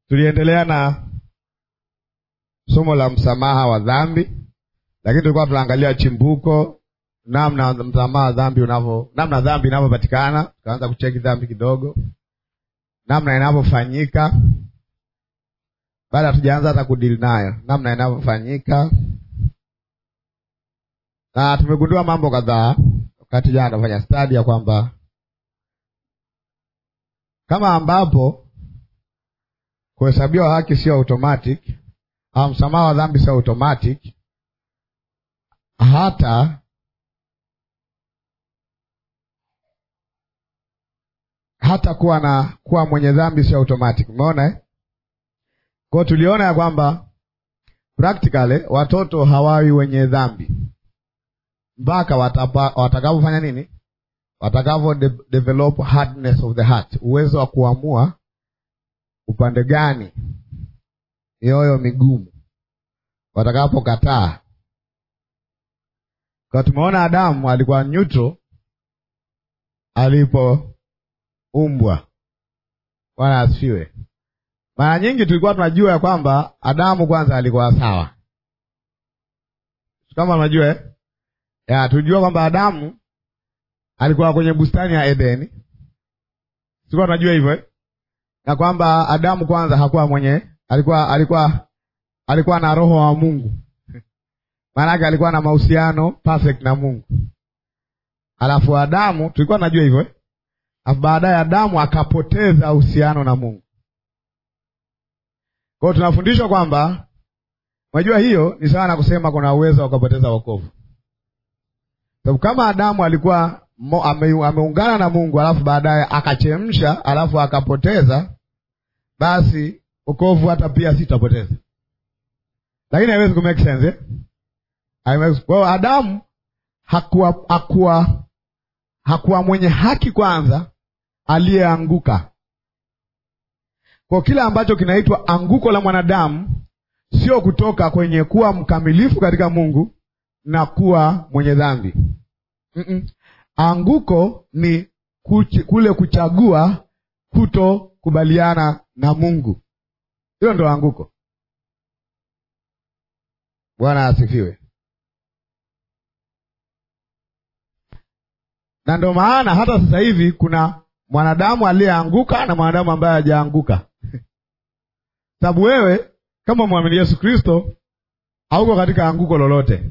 tuliendelea na somo la msamaha wa dhambi, lakini tulikuwa tunaangalia chimbuko, namna msamaha wa dhambi unavyo, namna dhambi inavyopatikana. Tukaanza kucheki dhambi kidogo, namna inavyofanyika, baada hatujaanza hata kudili nayo, namna inavyofanyika, na tumegundua mambo kadhaa wakati jana tunafanya stadi ya kwamba kama ambapo kuhesabiwa haki sio automatic au msamaha wa dhambi sio automatic, hata hata kuwa na kuwa mwenye dhambi sio automatic. Umeona eh? Kwa tuliona ya kwamba practically watoto hawawi wenye dhambi mpaka watakapofanya nini? Watakavyo de develop hardness of the heart, uwezo wa kuamua upande gani mioyo migumu watakapokataa. Kwa tumeona Adamu alikuwa neutral alipoumbwa. Bwana asifiwe. Mara nyingi tulikuwa tunajua ya kwamba Adamu kwanza alikuwa sawa, kama unajua eh? ya tulijua kwamba Adamu alikuwa kwenye bustani ya Edeni, tulikuwa tunajua hivyo eh? na kwamba Adamu kwanza hakuwa mwenye alikuwa alikuwa alikuwa na roho wa Mungu, maanake alikuwa na mahusiano perfect na Mungu. Alafu Adamu tulikuwa tunajua hivyo eh? Alafu baadaye Adamu akapoteza uhusiano na Mungu. Kwa hiyo tunafundishwa kwamba, unajua hiyo ni sawa na kusema kuna uwezo ukapoteza wokovu sababu kama Adamu alikuwa ame, ameungana na Mungu alafu baadaye akachemsha alafu akapoteza, basi wokovu hata pia sitapoteza, lakini haiwezi ku make sense eh? Kwa hiyo Adamu hakuwa hakuwa hakuwa mwenye haki kwanza, aliyeanguka. Kwa kile ambacho kinaitwa anguko la mwanadamu sio kutoka kwenye kuwa mkamilifu katika Mungu na kuwa mwenye dhambi mm -mm. Anguko ni kuch kule kuchagua kutokubaliana na Mungu, hilo ndo anguko. Bwana asifiwe. Na ndo maana hata sasa hivi kuna mwanadamu aliyeanguka na mwanadamu ambaye hajaanguka sababu wewe kama mwamini Yesu Kristo hauko katika anguko lolote.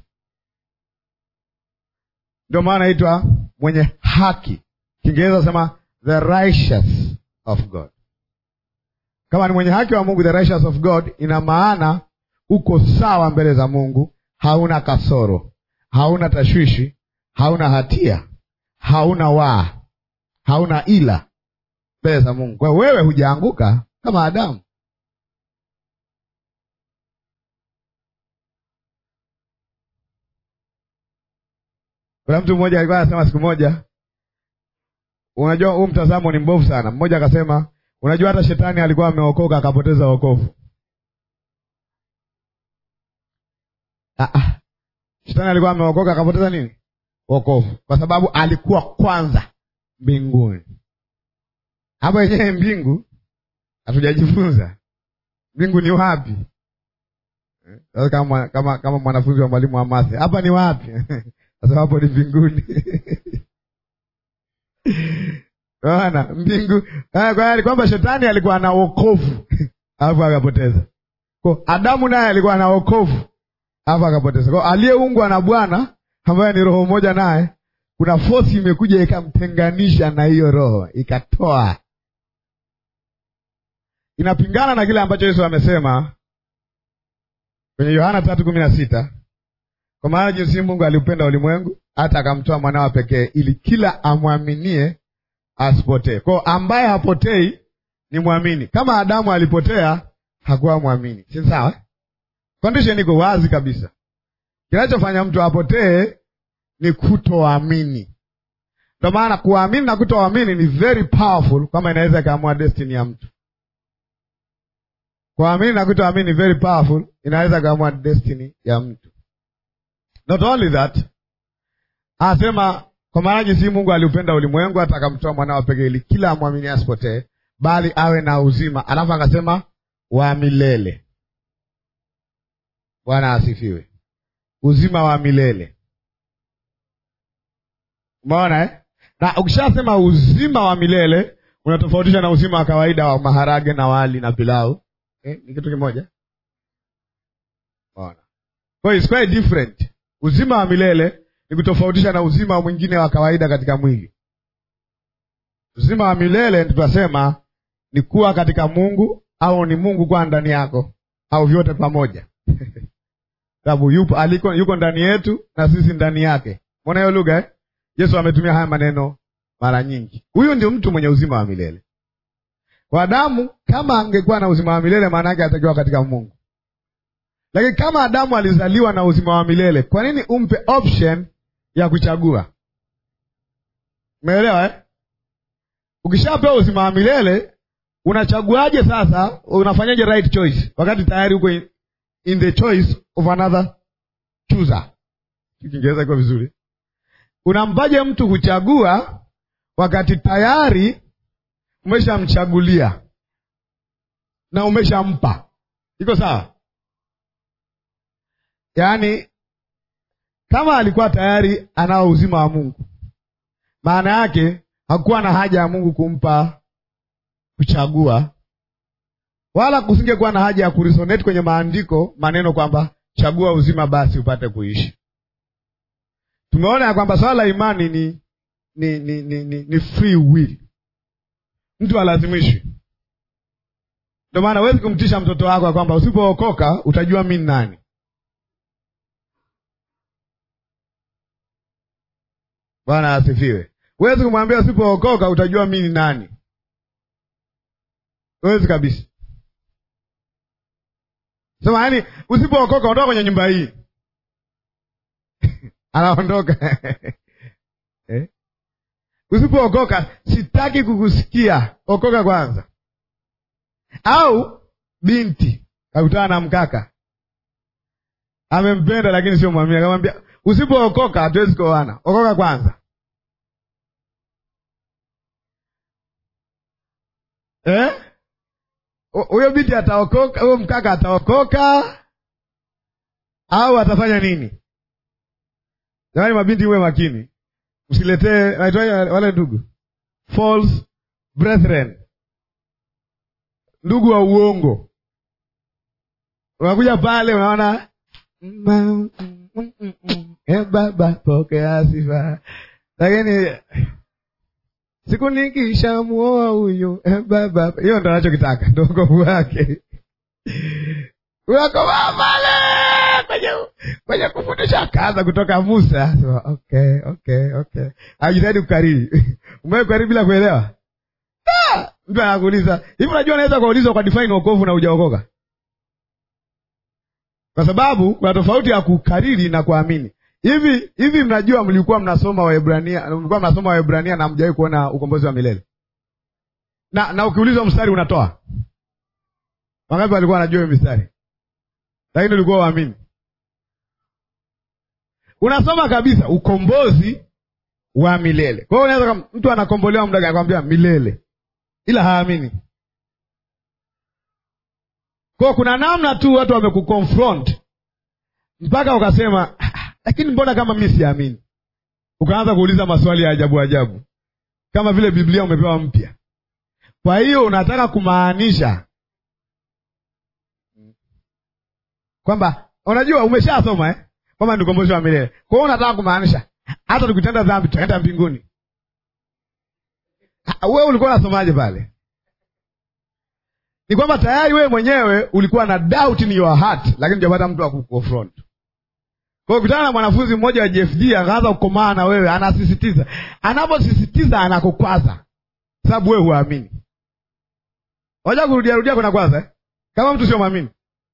Ndio maana naitwa mwenye haki, Kiingereza sema the righteous of God. Kama ni mwenye haki wa Mungu, the righteous of God, ina maana uko sawa mbele za Mungu, hauna kasoro, hauna tashwishi, hauna hatia, hauna waa, hauna ila mbele za Mungu. Kwa hiyo wewe hujaanguka kama Adamu. Kuna mtu mmoja alikuwa anasema siku moja, unajua huu mtazamo ni mbovu sana. Mmoja akasema, unajua hata shetani alikuwa ameokoka akapoteza wokovu. Ah, ah. Shetani alikuwa ameokoka akapoteza nini? Wokovu, kwa sababu alikuwa kwanza mbinguni. Hapa yenyewe mbingu hatujajifunza mbingu ni wapi? Sasa kama kama kama mwanafunzi wa mwalimu wa mathe, hapa ni wapi? Sasa hapo ni mbinguni. Bwana mbingu kwa kwamba shetani alikuwa na wokovu alafu akapoteza. Kwa Adamu naye alikuwa na wokovu alafu akapoteza. Kwa aliyeungwa na Bwana ambaye ni roho moja naye, kuna fosi imekuja ikamtenganisha na hiyo roho, ikatoa. Inapingana na kile ambacho Yesu amesema kwenye Yohana tatu kumi na sita kwa maana jinsi Mungu aliupenda ulimwengu hata akamtoa mwanawa pekee, ili kila amwaminie asipotee. Kwao ambaye hapotei ni mwamini. Kama Adamu alipotea, hakuwa mwamini, si sawa? Condition iko wazi kabisa. Kinachofanya mtu apotee ni kutoamini. Ndio maana kuamini na kutoamini ni very powerful, kama inaweza ikaamua destiny ya mtu. Kuamini na kutoamini ni very powerful, inaweza ikaamua destiny ya mtu. Not only that, anasema kwa maana jinsi Mungu aliupenda ulimwengu hata akamtoa mwanawe pekee ili kila amwamini asipotee, bali awe na uzima. Alafu akasema wa milele. Bwana asifiwe. Uzima wa milele, umeona eh? Na ukishasema uzima wa milele unatofautisha na uzima wa kawaida wa maharage na wali na pilau eh? Ni kitu kimoja, umeona? Kwa hiyo it's quite different. Uzima wa milele ni kutofautisha na uzima mwingine wa kawaida katika mwili. Uzima wa milele tutasema ni kuwa katika Mungu au ni Mungu kwa ndani yako au vyote pamoja sababu yupo aliko yuko ndani yetu na sisi ndani yake. Mbona hiyo lugha eh? Yesu ametumia haya maneno mara nyingi. Huyu ndio mtu mwenye uzima wa milele. Kwa Adamu, kama angekuwa na uzima wa milele, maana yake atakiwa katika Mungu. Lakini kama Adamu alizaliwa na uzima wa milele, kwa nini umpe option ya kuchagua? Umeelewa eh? Ukishapewa uzima wa milele unachaguaje sasa? Unafanyaje right choice wakati tayari uko in, in the choice of another chooser? Kiingereza iko vizuri. Unampaje mtu kuchagua wakati tayari umeshamchagulia na umeshampa? Iko sawa? Yaani, kama alikuwa tayari anao uzima wa Mungu, maana yake hakuwa na haja ya Mungu kumpa kuchagua, wala kusingekuwa na haja ya kuresonate kwenye maandiko maneno kwamba chagua uzima basi upate kuishi. Tumeona ya kwamba swala la imani ni ni ni, ni, ni, ni free will, mtu alazimishwi. Ndio maana huwezi kumtisha mtoto wako ya kwamba usipookoka utajua mi nani. Bwana asifiwe. Huwezi kumwambia usipookoka utajua mi ni nani. Huwezi kabisa. Sema yaani, usipookoka ondoka kwenye nyumba hii anaondoka eh? Usipookoka sitaki kukusikia, okoka kwanza. Au binti kakutana na mkaka amempenda, lakini sio mwamini, akamwambia usipookoka hatuwezi kuoana, okoka kwanza. Huyo eh? binti ataokoka, huyo mkaka ataokoka au atafanya nini? Jamani, mabinti uwe makini, msiletee naitwaje wale ndugu false brethren, ndugu wa uongo. Unakuja pale unaona e baba pokea sifa, lakini siku nikishamuoa huyu e baba, hiyo ndo anachokitaka, ndo ukovu wake unakomaa pale kwenye kwenye kufundisha kaza kutoka Musa. So, okay okay okay, ajitahidi kukariri umewe kukariri bila kuelewa. Ah, mtu anakuuliza hivi, unajua unaweza kuulizwa kwa define wokovu na hujaokoka, kwa sababu kuna tofauti ya kukariri na kuamini. Hivi hivi, mnajua mlikuwa mnasoma Waebrania, mlikuwa mnasoma Waebrania na mjawahi kuona ukombozi wa milele na na ukiulizwa mstari unatoa wangapi? Walikuwa wanajua hiyo mistari, lakini ulikuwa waamini unasoma kabisa ukombozi wa milele. Kwa hiyo unaweza mtu anakombolewa muda gani, akwambia milele, ila haamini. Kwa hiyo kuna namna tu watu wamekuconfront mpaka ukasema, lakini mbona kama mi siamini? Ukaanza kuuliza maswali ya ajabu ajabu, kama vile Biblia umepewa mpya. Kwa hiyo unataka kumaanisha kwamba unajua umeshasoma eh? kwamba ni ukombozi wa milele. Kwa hiyo unataka kumaanisha hata tukitenda dhambi tutaenda mbinguni. Wewe ulikuwa unasomaje pale? Ni kwamba tayari wewe mwenyewe ulikuwa na doubt in your heart, lakini hujapata mtu wa kuconfront. Kwa hiyo kutana na mwanafunzi mmoja wa JFG akaanza kukomaa na wewe, anasisitiza. Anaposisitiza anakukwaza, sababu wewe huamini. Waja kurudia rudia kuna kwanza eh? kama mtu sio mwamini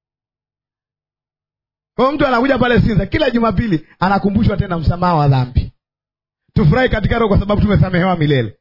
kwa mtu anakuja pale Sinza kila Jumapili anakumbushwa tena msamaha wa dhambi. Tufurahi katika roho kwa sababu tumesamehewa milele.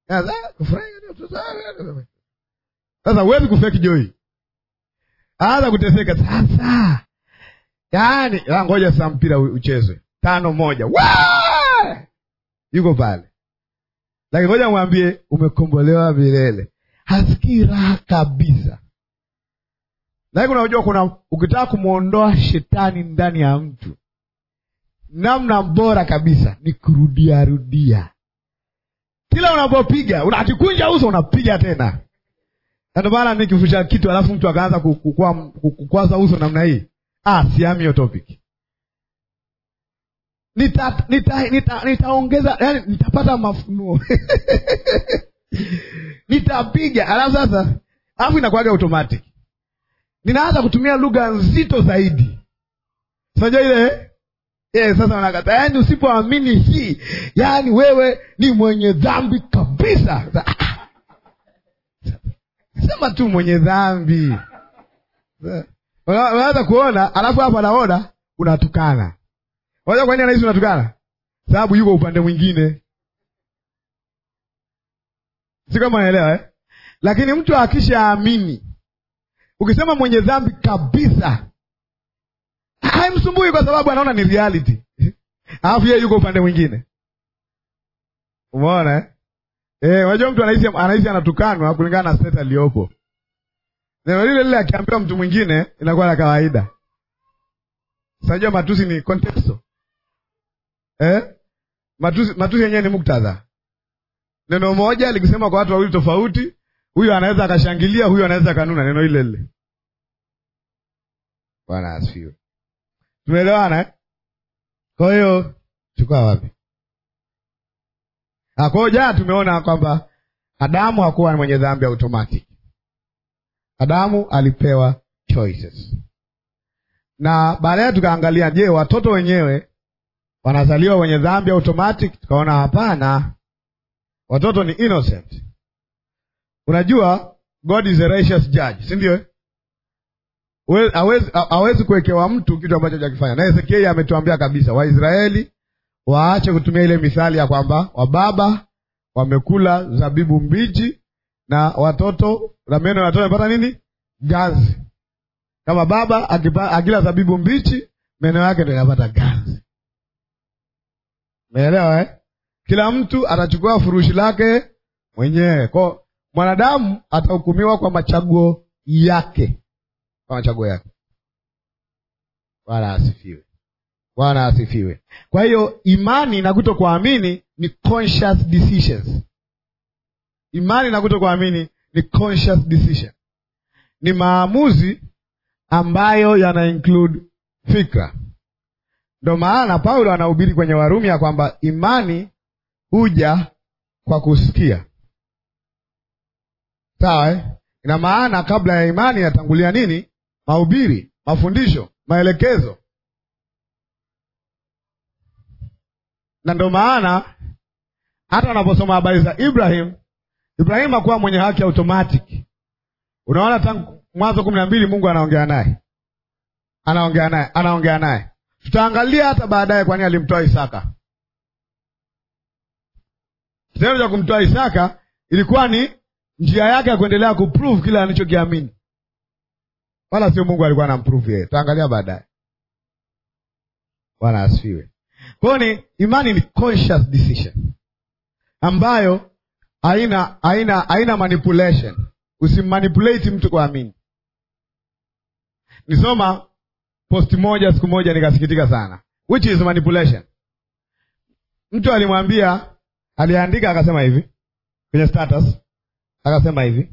Sasa huwezi kufeki joy, anza kuteseka sasa. Yaani ngoja sasa mpira uchezwe tano moja, yuko pale, lakini ngoja mwambie umekombolewa milele. hasikii raha kabisa. Lakini unajua, kuna ukitaka kumwondoa shetani ndani ya mtu, namna bora kabisa ni kurudia rudia. Kila unapopiga unajikunja uso, unapiga tena. Ndio maana nikifusha kitu alafu mtu akaanza kukwaza uso namna hii, ah, siami hiyo topic nita nita nita nitaongeza yani, nitapata mafunuo nitapiga, alafu sasa, alafu inakuwaga automatic, ninaanza kutumia lugha nzito zaidi. Unajua ile eh, sasa unakata, yani usipoamini hii, yani wewe ni mwenye dhambi kabisa. Sema tu mwenye dhambi, unaanza kuona, alafu hapo anaona unatukana Unajua kwa nini anahisi unatukana? Sababu yuko upande mwingine, si kama unaelewa eh? Lakini mtu akishaamini, ukisema mwenye dhambi kabisa, haimsumbui kwa sababu anaona ni reality alafu yeye yuko upande mwingine. Umeona eh? Eh, unajua mtu anahisi anahisi anatukanwa kulingana na state aliyopo. Neno lile lile akiambiwa mtu mwingine inakuwa la kawaida. Unajua matusi ni contexto. Eh? Matusi matusi yenyewe ni muktadha. Neno moja likisema kwa watu wawili tofauti, huyu anaweza akashangilia, huyu anaweza kanuna neno ile lile. Bwana asifiwe. Tumeelewana eh? Kwa hiyo chukua wapi? Ah, kwa hiyo jana tumeona kwamba Adamu hakuwa mwenye dhambi automatic. Adamu alipewa choices. Na baadaye tukaangalia, je, watoto wenyewe wanazaliwa wenye dhambi automatic? Tukaona hapana, watoto ni innocent. Unajua God is a righteous judge, si ndio? Hawezi kuwekewa mtu kitu ambacho hajakifanya. Na Ezekieli ametuambia kabisa Waisraeli waache kutumia ile mithali ya kwamba wababa wamekula zabibu mbichi na watoto na meno ya watoto yamepata nini? Gazi. Kama baba akipa, akila zabibu mbichi meno yake ndio yanapata gazi. Umeelewa eh? Kila mtu atachukua furushi lake mwenyewe. Kwa mwanadamu atahukumiwa kwa machaguo yake, kwa machaguo yake. Bwana asifiwe. Bwana asifiwe. Kwa hiyo imani na kuto kuamini ni conscious decisions. Imani na kuto kuamini ni conscious decision, ni maamuzi ambayo yana include fikra. Ndo maana Paulo anahubiri kwenye Warumi ya kwamba imani huja kwa kusikia. Sawa eh? Ina maana kabla ya imani yatangulia nini? Mahubiri, mafundisho, maelekezo. Na ndo maana hata unaposoma habari za Ibrahim, Ibrahim hakuwa mwenye haki automatic. Unaona tangu Mwanzo kumi na mbili Mungu anaongea naye, anaongea naye, anaongea naye. Tutaangalia hata baadaye kwa nini alimtoa Isaka. Kitendo cha kumtoa Isaka ilikuwa ni njia yake ya kuendelea kuprove kile anachokiamini, wala sio Mungu alikuwa anamprove yeye. Tutaangalia baadaye. Bwana asifiwe. Kwa hiyo ni imani ni conscious decision ambayo haina haina haina manipulation. Usimmanipulate mtu kuamini. Nisoma posti moja siku moja nikasikitika sana, which is manipulation. Mtu alimwambia, aliandika akasema hivi kwenye status, akasema hivi,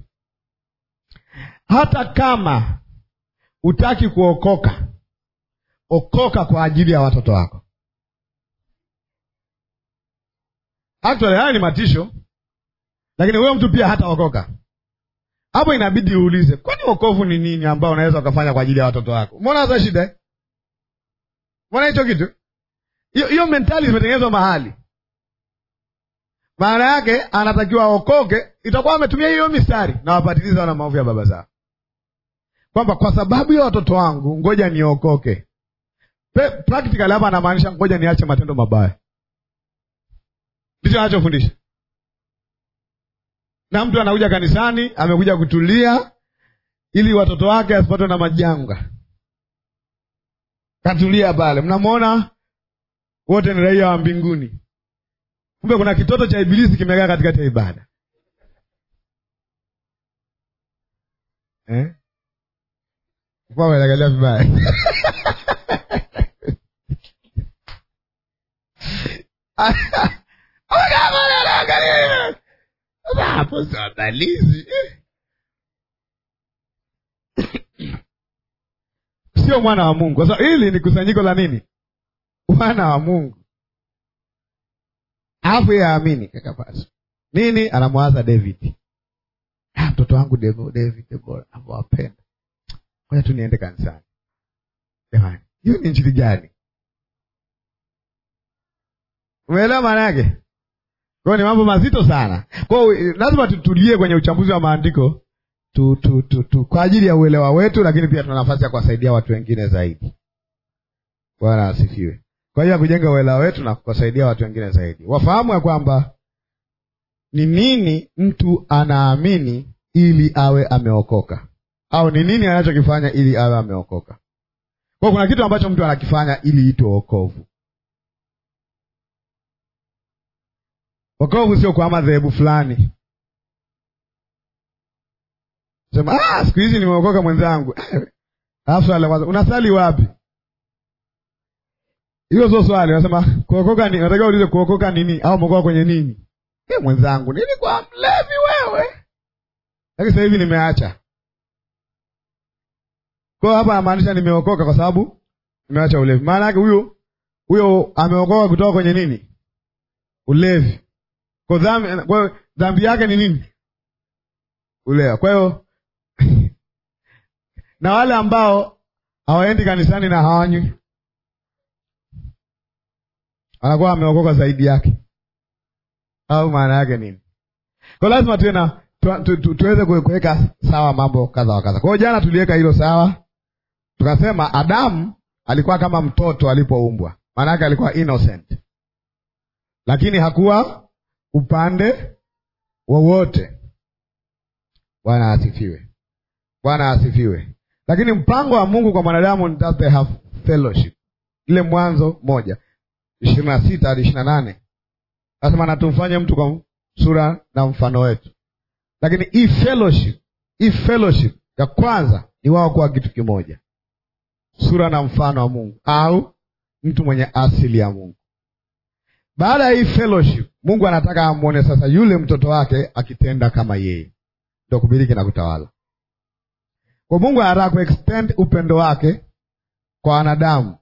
hata kama hutaki kuokoka, okoka kwa ajili ya watoto wako. Actually haya ni matisho, lakini huyo mtu pia hataokoka. Hapo inabidi uulize, kwani wokovu ni nini ambao unaweza ukafanya kwa ajili ya watoto wako? Mbona hata shida, mbona hicho kitu, hiyo mentali zimetengenezwa mahali. Maana yake anatakiwa aokoke, itakuwa ametumia hiyo mistari na wapatiliza na maovu ya baba zao, kwamba kwa sababu ya watoto wangu ngoja niokoke. Practically hapa anamaanisha ngoja niache matendo mabaya, ndicho anachofundisha na mtu anakuja kanisani amekuja kutulia ili watoto wake asipatwe na majanga, katulia pale. Mnamwona wote ni raia wa mbinguni, kumbe kuna kitoto cha ibilisi kimekaa katikati ya ibada. eh? Kwa unaangalia vibaya hapo sandalizi sio mwana wa Mungu. Sasa hili ni kusanyiko la nini? Mwana wa Mungu, alafu yeye aamini kakapasa nini? Anamwaza David, ah, mtoto wangu David bora nawapenda, ngoja tu niende kanisani. Jamani, hiyo ni injili gani? Umeelewa maana yake? Kwa ni mambo mazito sana. Kwa hiyo lazima tutulie kwenye uchambuzi wa maandiko tu, tu, tu, tu, kwa ajili ya uelewa wetu, lakini pia tuna nafasi ya kuwasaidia watu wengine zaidi. Bwana asifiwe. Kwa hiyo ya kujenga uelewa wetu na kuwasaidia watu wengine zaidi, wafahamu ya kwamba ni nini mtu anaamini ili awe ameokoka, au ni nini anachokifanya ili awe ameokoka. Kwa kuna kitu ambacho mtu anakifanya ili itwe wokovu. Wokovu sio kwa madhehebu fulani sema ah, siku hizi nimeokoka mwenzangu. Alafu swali la kwanza, unasali wapi? Hilo sio swali. Unasema kuokoka ni, unatakiwa uulize kuokoka nini, au umeokoka kwenye nini? E, mwenzangu, nilikuwa mlevi wewe, lakini sasa hivi nimeacha. Kwa hiyo hapa anamaanisha nimeokoka kwa sababu nimeacha ulevi. Maana yake huyo huyo ameokoka kutoka kwenye nini? Ulevi. Kwa dhambi, kwa hiyo dhambi yake ni nini? Ulewa. Kwa hiyo na wale ambao hawaendi kanisani na hawanywi anakuwa wameokoka zaidi yake, au maana yake nini? Kwa lazima tuwe na tu, tu, tu, tuweze kuweka sawa mambo kadha wa kadha. Kwa hiyo jana tuliweka hilo sawa, tukasema Adamu alikuwa kama mtoto alipoumbwa, maana yake alikuwa innocent, lakini hakuwa upande wowote. Bwana asifiwe, Bwana asifiwe. Lakini mpango wa Mungu kwa mwanadamu ni that they have fellowship. Ile Mwanzo moja ishirini na sita hadi ishirini na nane nasema na tumfanye mtu kwa sura na mfano wetu. Lakini hii fellowship, hii fellowship ya kwanza ni wao kuwa kitu kimoja, sura na mfano wa Mungu au mtu mwenye asili ya Mungu. Baada ya hii fellowship, Mungu anataka amwone sasa yule mtoto wake akitenda kama yeye, ndio kumiliki na kutawala. Kwa Mungu anataka kuextend upendo wake kwa wanadamu,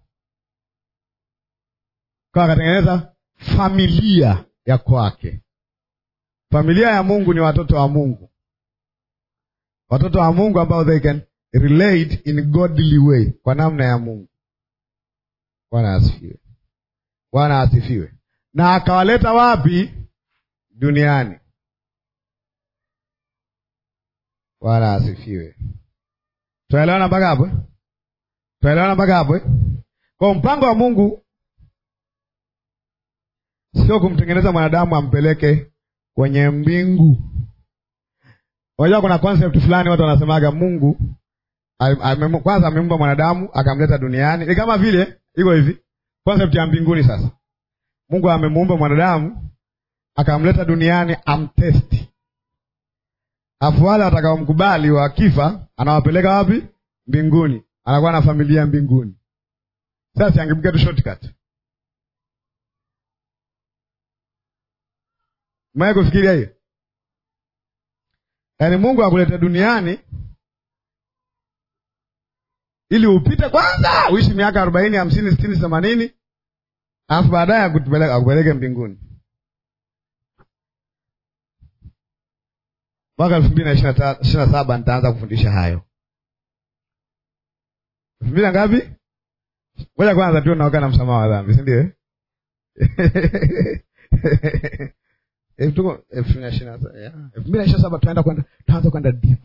kwa akatengeneza familia ya kwake. Familia ya Mungu ni watoto wa Mungu, watoto wa Mungu ambao they can relate in godly way, kwa namna ya Mungu. Bwana asifiwe, Bwana asifiwe. Na akawaleta wapi? Duniani. Bwana asifiwe. Tunaelewana mpaka hapo? Tunaelewana mpaka hapo? Kwa mpango wa Mungu sio kumtengeneza mwanadamu ampeleke kwenye mbingu. Unajua kuna concept fulani watu wanasemaga Mungu ame, kwanza ameumba mwanadamu akamleta duniani. Ni kama vile iko hivi, concept ya mbinguni. Sasa Mungu amemuumba mwanadamu akamleta duniani amtesti, afu wale watakaomkubali wakifa, anawapeleka wapi? Mbinguni, anakuwa na familia mbinguni. Sasa angepiga tu shortcut Mwae kufikiria hiyo? Yaani Mungu akulete duniani ili upite kwanza, uishi miaka arobaini, hamsini, sitini, themanini, alafu baadaye akupeleke mbinguni. Mwaka elfu mbili na ishirini na saba nitaanza kufundisha hayo. elfu mbili na ngapi? Ngoja kwanza tu naoka na msamaha wa dhambi, si ndio? elfu mbili na ishirini na saba tunaenda kwenda tunaanza kwenda deep.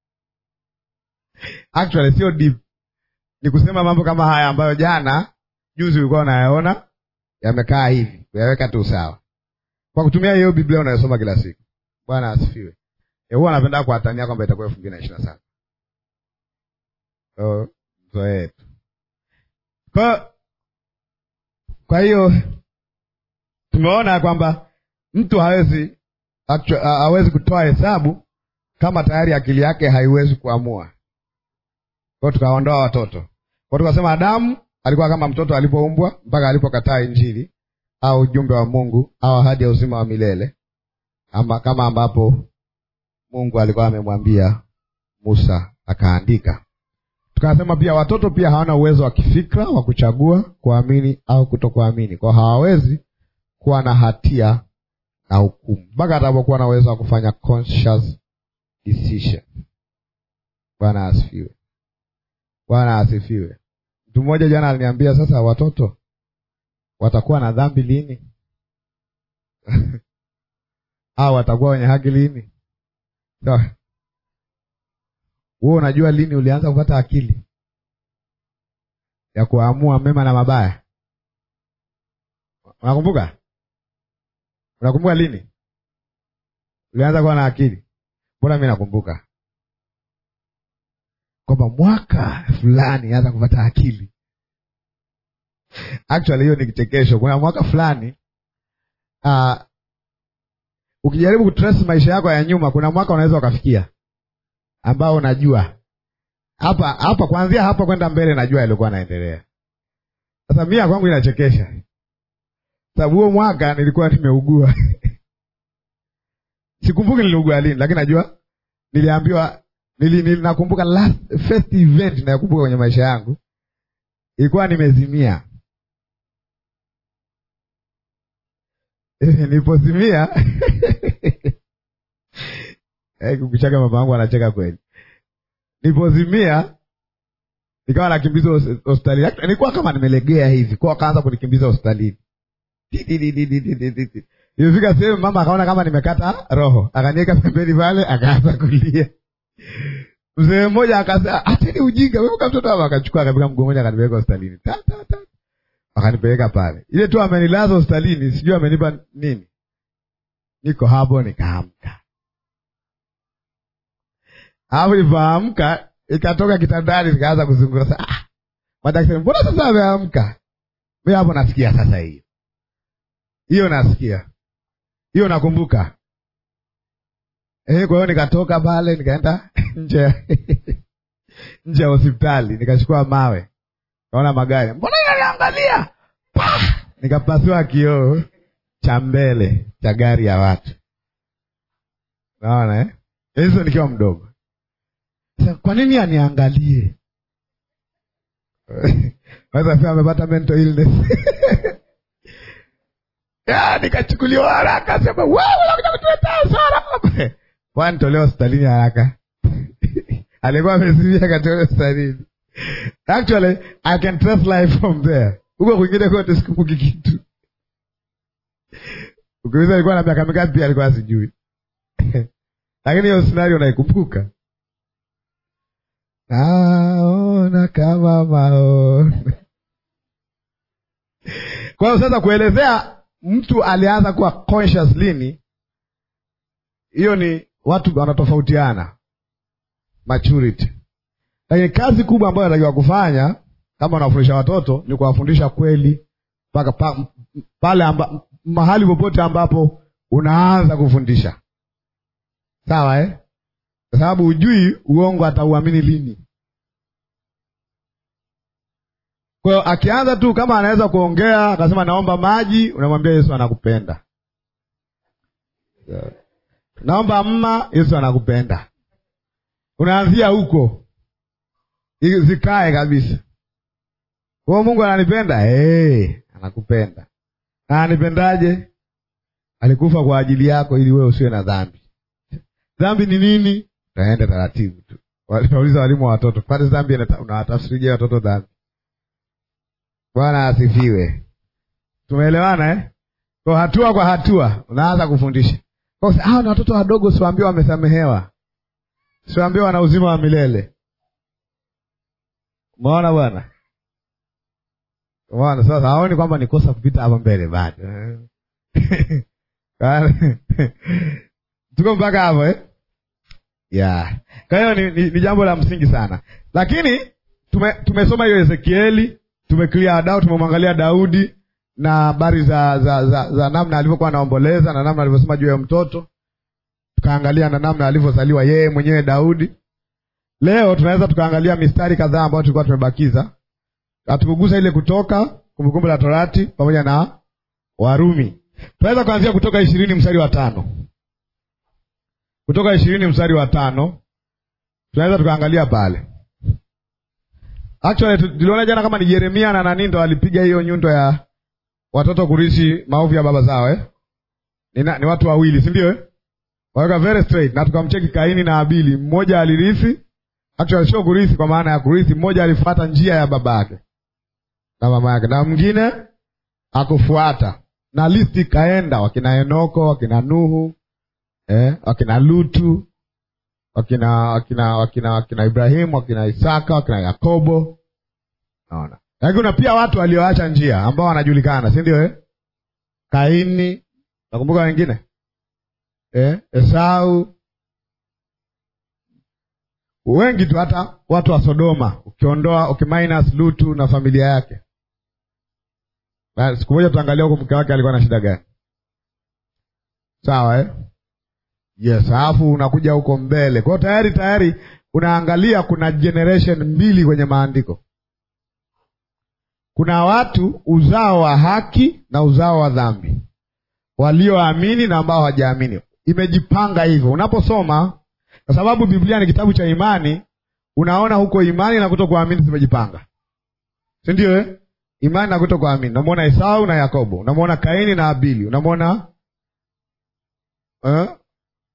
Actually sio deep, ni kusema mambo kama haya ambayo jana juzi ulikuwa unayaona yamekaa hivi, kuyaweka tu sawa kwa kutumia hiyo Biblia unayosoma kila siku. Bwana asifiwe. Huwa anapenda kuatania kwamba itakuwa elfu mbili na ishirini na saba so zoe tu kwa kwa hiyo tumeona kwamba mtu hawezi hawezi kutoa hesabu kama tayari akili yake haiwezi kuamua. kwao tukaondoa watoto kwao tukasema adamu alikuwa kama mtoto alipoumbwa mpaka alipokataa injili au ujumbe wa mungu au ahadi ya uzima wa milele ama kama ambapo mungu alikuwa amemwambia musa akaandika tukasema pia watoto pia hawana uwezo wa kifikra wa kuchagua kuamini au kutokuamini kwao hawawezi kuwa na hatia na hukumu mpaka atakapokuwa na uwezo wa kufanya conscious decision bwana asifiwe bwana asifiwe mtu mmoja jana aliniambia sasa watoto watakuwa na dhambi lini au watakuwa wenye haki lini so, wewe unajua lini ulianza kupata akili ya kuamua mema na mabaya unakumbuka unakumbuka lini ulianza kuwa na akili mbona mi nakumbuka kwamba mwaka fulani anza kupata akili actually hiyo ni kichekesho kuna mwaka fulani uh, ukijaribu kutrace maisha yako ya nyuma kuna mwaka unaweza ukafikia ambao unajua hapa hapa kuanzia hapa kwenda mbele najua yalikuwa naendelea sasa mia kwangu inachekesha sababu huo mwaka nilikuwa nimeugua sikumbuki niliugua lini lakini najua niliambiwa nili, nili nakumbuka last first event nayokumbuka kwenye maisha yangu ilikuwa nimezimia nilipozimia kukuchaka mama wangu anacheka kweli nilipozimia nikawa nakimbizwa hospitalini nilikuwa kama nimelegea hivi kwa akaanza kunikimbiza hospitalini ilifika sehemu mama akaona kama nimekata roho akaniweka pembeni pale akaanza kulia mzee mmoja akasema acheni ujinga weka mtoto hapa akachukua akapika mguu mmoja akanipeleka hospitalini ta ta ta akanipeleka pale ile tu amenilaza hospitalini sijui amenipa nini niko hapo nikaamka alafu nilipoamka ikatoka kitandani nikaanza kuzungura sa ah, madaktari mbona sasa ameamka mi hapo nasikia sasa hiyo hiyo nasikia hiyo nakumbuka eh, kwa hiyo nikatoka pale nikaenda nje nje ya hospitali nikachukua mawe kaona magari mbona inaniangalia nikapasua kioo cha mbele cha gari ya watu naona eh? hizo nikiwa mdogo Sasa, kwa nini aniangalie naweza pia amepata mental illness ya nikachukuliwa haraka sema wewe unakuja kutuletea hasara kwani tolewa hospitalini haraka alikuwa amezimia katolewa hospitalini actually i can trace life from there huko kwingine kote sikumbuki kitu ukiuliza alikuwa na miaka mingapi pia alikuwa sijui lakini hiyo scenario naikumbuka naona kama maona kwa hiyo sasa kuelezea mtu alianza kuwa conscious lini hiyo ni watu wanatofautiana maturity lakini kazi kubwa ambayo anatakiwa kufanya kama unafundisha watoto ni kuwafundisha kweli mpaka pa, pale amba, mahali popote ambapo unaanza kufundisha sawa eh? kwa sababu hujui uongo atauamini lini kwa hiyo akianza tu kama anaweza kuongea akasema naomba maji unamwambia yesu anakupenda naomba mma yesu anakupenda unaanzia huko zikae kabisa huo mungu ananipenda hey, anakupenda na anipendaje alikufa kwa ajili yako ili wewe usiwe na dhambi dhambi ni nini taenda taratibu tu nauliza walimu wa watoto pale dhambi unawatafsirije watoto dhambi bwana asifiwe tumeelewana eh? kwa hatua kwa hatua unaanza kufundisha hawa ni watoto wadogo siwaambiwa wamesamehewa siwaambiwa wana uzima wa milele umeona bwana umeona sasa haoni kwamba ni kosa kupita hapa mbele bado tuko mpaka hapo eh? yeah. kwa hiyo ni, ni, ni jambo la msingi sana lakini tume, tumesoma hiyo ezekieli tumeclear dau tumemwangalia daudi na habari za, za, za, za namna alivyokuwa anaomboleza na namna alivyosema juu ya mtoto tukaangalia na namna alivyozaliwa yeye mwenyewe daudi leo tunaweza tukaangalia mistari kadhaa ambayo tulikuwa tumebakiza hatukugusa ile kutoka kumbukumbu la torati pamoja na warumi tunaweza kuanzia kutoka ishirini mstari wa tano kutoka ishirini mstari wa tano tunaweza tukaangalia pale actually tuliona jana kama ni yeremia na nani ndo alipiga hiyo nyundo ya watoto kurithi maovu ya baba zao eh? ni, na, ni watu wawili si ndio eh? waweka very straight na tukamcheki kaini na abili mmoja alirithi actually sio kurithi kwa maana ya kurithi mmoja alifuata njia ya baba yake na mama yake na mwingine akufuata na listi ikaenda wakina enoko wakina nuhu eh, wakina lutu wakina wakina wakina wakina ibrahimu wakina isaka wakina yakobo naona lakini kuna pia watu walioacha njia ambao wanajulikana si ndio eh? kaini nakumbuka wengine eh? esau wengi tu hata watu wa sodoma ukiondoa ukiminus lutu na familia yake siku moja tutaangalia huko mke wake alikuwa na shida gani sawa eh? yes alafu unakuja huko mbele kwao tayari tayari unaangalia kuna generation mbili kwenye maandiko kuna watu uzao wa haki na uzao wa dhambi walioamini na ambao hawajaamini imejipanga hivyo unaposoma kwa sababu biblia ni kitabu cha imani unaona huko imani na kuto kuamini zimejipanga si ndio eh? imani na kuto kuamini unamwona esau na yakobo unamwona kaini na abili unamwona eh?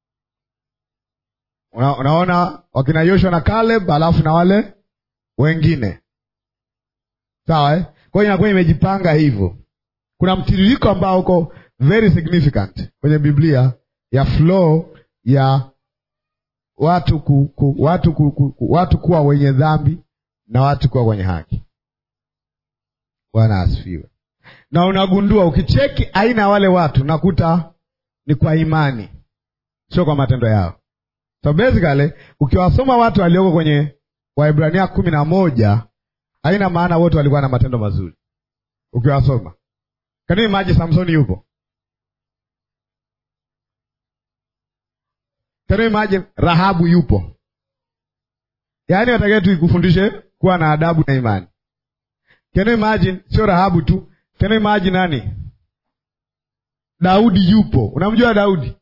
Una, unaona wakina yoshua na caleb alafu na wale wengine sawa eh? kwa hiyo inakuwa imejipanga hivyo kuna mtiririko ambao uko very significant kwenye biblia ya flow ya watu ku, ku, watu, ku, ku, ku, watu kuwa wenye dhambi na watu kuwa wenye haki bwana asifiwe na unagundua ukicheki aina ya wale watu nakuta ni kwa imani sio kwa matendo yao so basically ukiwasoma watu walioko kwenye waibrania kumi na moja haina maana wote walikuwa na matendo mazuri ukiwasoma kanini maji samsoni yupo kanini maji rahabu yupo yaani watakie tu ikufundishe kuwa na adabu na imani Can you imagine sio rahabu tu Can you imagine nani daudi yupo unamjua daudi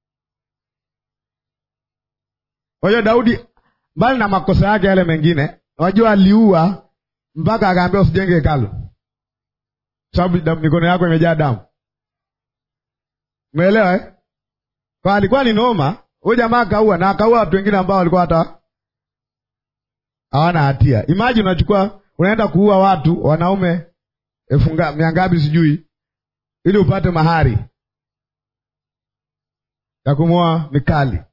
unajua daudi mbali na makosa yake yale mengine unajua aliua mpaka akaambia usijenge hekalu sababu mikono yako imejaa damu umeelewa eh? kwa alikuwa ni noma huyu jamaa akaua na akaua watu wengine ambao walikuwa hata hawana hatia imagine unachukua unaenda kuua watu wanaume elfu mia ngapi sijui ili upate mahari ya kumwoa mikali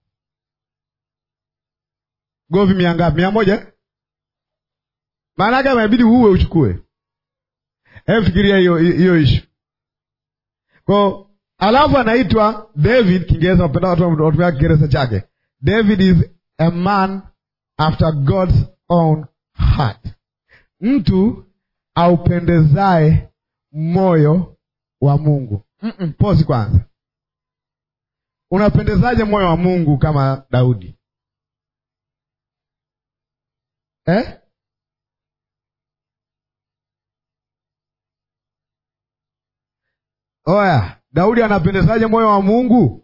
govi mia ngapi mia moja maana yake amebidi uue uchukue hebu fikiria hiyo hiyo ishu ko alafu anaitwa david kiingereza napenda watu watumia kiingereza chake david is a man after god's own heart mtu aupendezae moyo wa mungu Mm-mm, posi kwanza unapendezaje moyo wa mungu kama daudi eh? oya daudi anapendezaje moyo wa mungu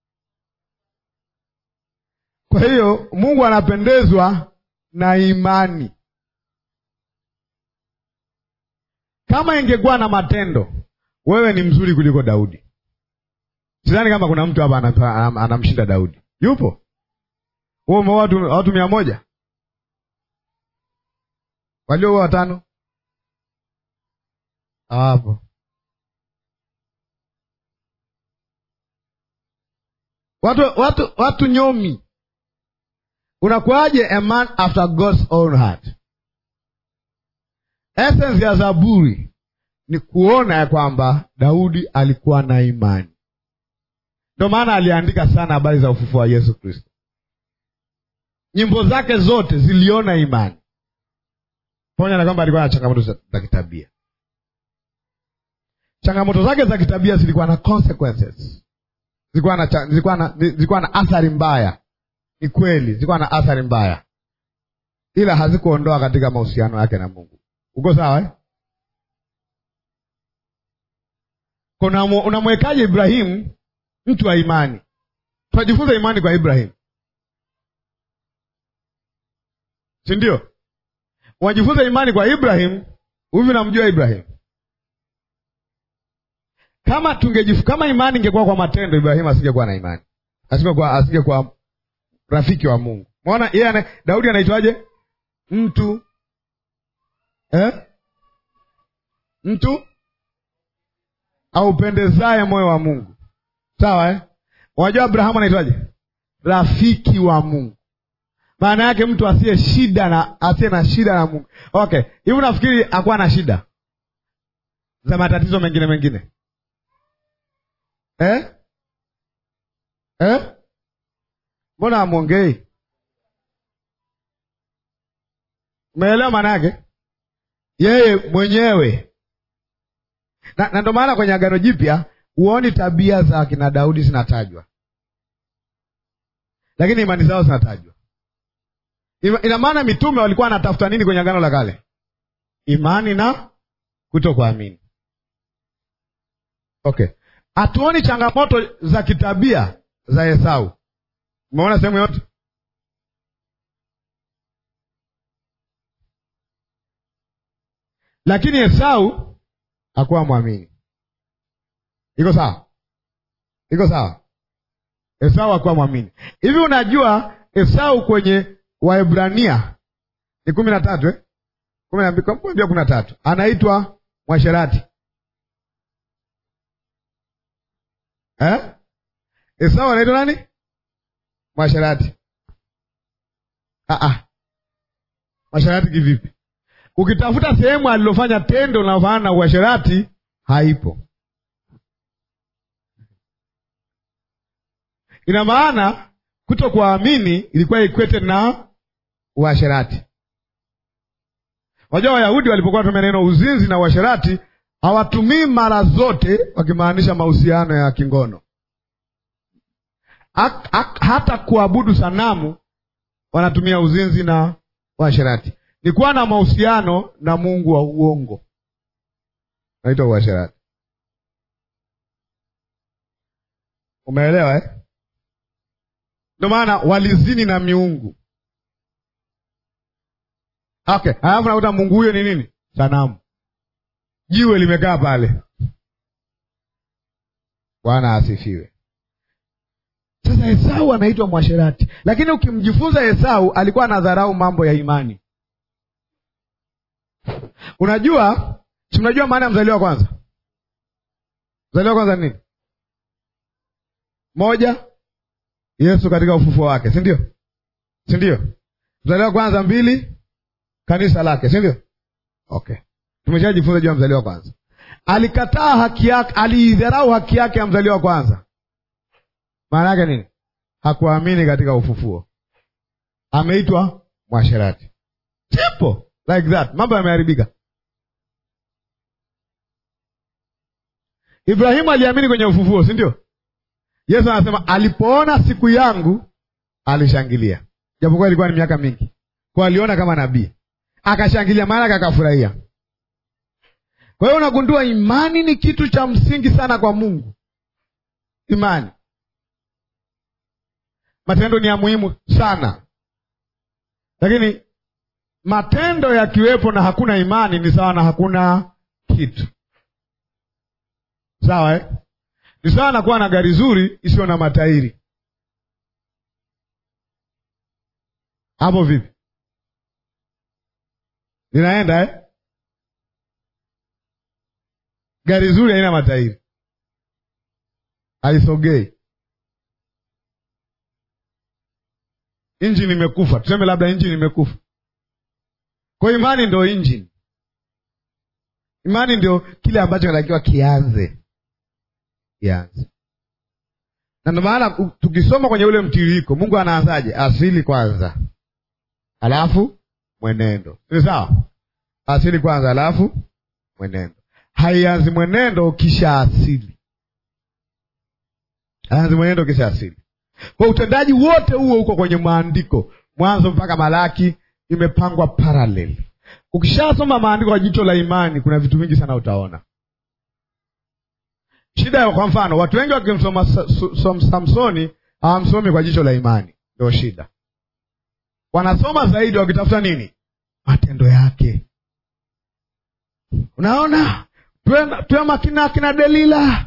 kwa hiyo mungu anapendezwa na imani kama ingekuwa na matendo wewe ni mzuri kuliko daudi sidhani kama kuna mtu hapa anamshinda daudi yupo huo umeoa watu, watu mia moja walioua watano hawapo watu watu watu nyomi unakuwaje a man after god's own heart essence ya zaburi ni kuona ya kwamba daudi alikuwa na imani ndio maana aliandika sana habari za ufufuo wa yesu kristo nyimbo zake zote ziliona imani pamoja na kwamba alikuwa na changamoto za, za kitabia changamoto zake za kitabia zilikuwa na consequences zilikuwa na, zilikuwa na, zilikuwa na athari mbaya ni kweli zilikuwa na athari mbaya ila hazikuondoa katika mahusiano yake na Mungu. Uko sawa eh? Kuna unamwekaje Ibrahimu mtu wa imani? Tunajifunza imani kwa Ibrahimu, si ndio? Unajifunza imani kwa Ibrahimu. Hivi namjua Ibrahimu kama tungejifu, kama imani ingekuwa kwa matendo, Ibrahimu asingekuwa na imani, asingekuwa asingekuwa rafiki wa Mungu. Umeona yeye Daudi anaitwaje? Mtu eh? mtu aupendezaye moyo wa Mungu, sawa eh? Unajua Abrahamu anaitwaje? Rafiki wa Mungu. Maana yake mtu asiye shida na asiye na shida na Mungu. Okay, hivi unafikiri akuwa na shida za matatizo mengine mengine eh? Eh? Mbona amwongei? Umeelewa maana yake? Yeye mwenyewe na, na ndo maana kwenye Agano Jipya huoni tabia za kina Daudi zinatajwa, lakini imani zao zinatajwa. Ina maana mitume walikuwa wanatafuta nini kwenye Agano la Kale? Imani na kutokuamini. Okay, hatuoni changamoto za kitabia za Esau. Umeona sehemu yote? Lakini Esau hakuwa mwamini. Iko sawa? Iko sawa? Esau hakuwa mwamini. Hivi unajua Esau kwenye Waebrania ni kumi na tatu eh? kumi na mbili kumi na tatu anaitwa mwasherati eh? Esau anaitwa nani? Mwasherati. Ah, ah. Mwasherati kivipi? Ukitafuta sehemu alilofanya tendo linalofanana na uasherati haipo. Ina maana kuto kuamini ilikuwa ikwete na uasherati. Wajua Wayahudi walipokuwa tumia neno uzinzi na uasherati hawatumii mara zote wakimaanisha mahusiano ya kingono. Ak, ak, hata kuabudu sanamu wanatumia uzinzi na uasherati ni kuwa na mahusiano na Mungu wa uongo, naitwa uasherati. Umeelewa eh? Ndio maana walizini na miungu. Okay, alafu nakuta mungu huyo ni nini? Sanamu, jiwe limekaa pale. Bwana asifiwe. Sasa Esau anaitwa mwasherati, lakini ukimjifunza Esau alikuwa anadharau mambo ya imani. Unajua, si mnajua maana ya mzaliwa wa kwanza? Mzaliwa wa kwanza ni nini? Moja, Yesu katika ufufuo wake, si ndio? Si ndio? Mzaliwa wa kwanza. Mbili, kanisa lake, si ndio? Okay, tumeshajifunza juu ya mzaliwa wa kwanza. Alikataa haki yake, aliidharau haki yake ya mzaliwa wa kwanza. Maana yake nini? Hakuamini katika ufufuo, ameitwa mwasherati. Simple like that, mambo yameharibika. Ibrahimu aliamini kwenye ufufuo, si ndio? Yesu anasema alipoona siku yangu alishangilia, japokuwa ilikuwa ni miaka mingi, kwa aliona kama nabii akashangilia, maana akafurahia. Kwa hiyo unagundua imani ni kitu cha msingi sana kwa Mungu. Imani, matendo ni ya muhimu sana, lakini matendo yakiwepo na hakuna imani ni sawa na hakuna kitu. Sawa eh? Ni sawa na kuwa na gari zuri isiyo na matairi. Hapo vipi? Linaenda eh? Gari zuri haina matairi, haisogei, injini imekufa. Tuseme labda injini imekufa. Kwa imani ndio injini. Imani ndio kile ambacho kinatakiwa kianze kianze, na ndio maana tukisoma kwenye ule mtiririko, Mungu anaanzaje? Asili kwanza, alafu mwenendo. Ni sawa? Asili kwanza, alafu mwenendo. Haianzi mwenendo kisha asili, haianzi mwenendo kisha asili. Kwa utendaji wote huo uko kwenye maandiko, Mwanzo mpaka Malaki, imepangwa parallel. Ukishasoma maandiko kwa jicho la imani, kuna vitu vingi sana utaona. Shida ya kwa mfano, watu wengi wakimsoma Samsoni hawamsomi kwa jicho la imani, ndio shida. Wanasoma zaidi wakitafuta nini? Matendo yake. Unaona, tuwe makina akina Delila.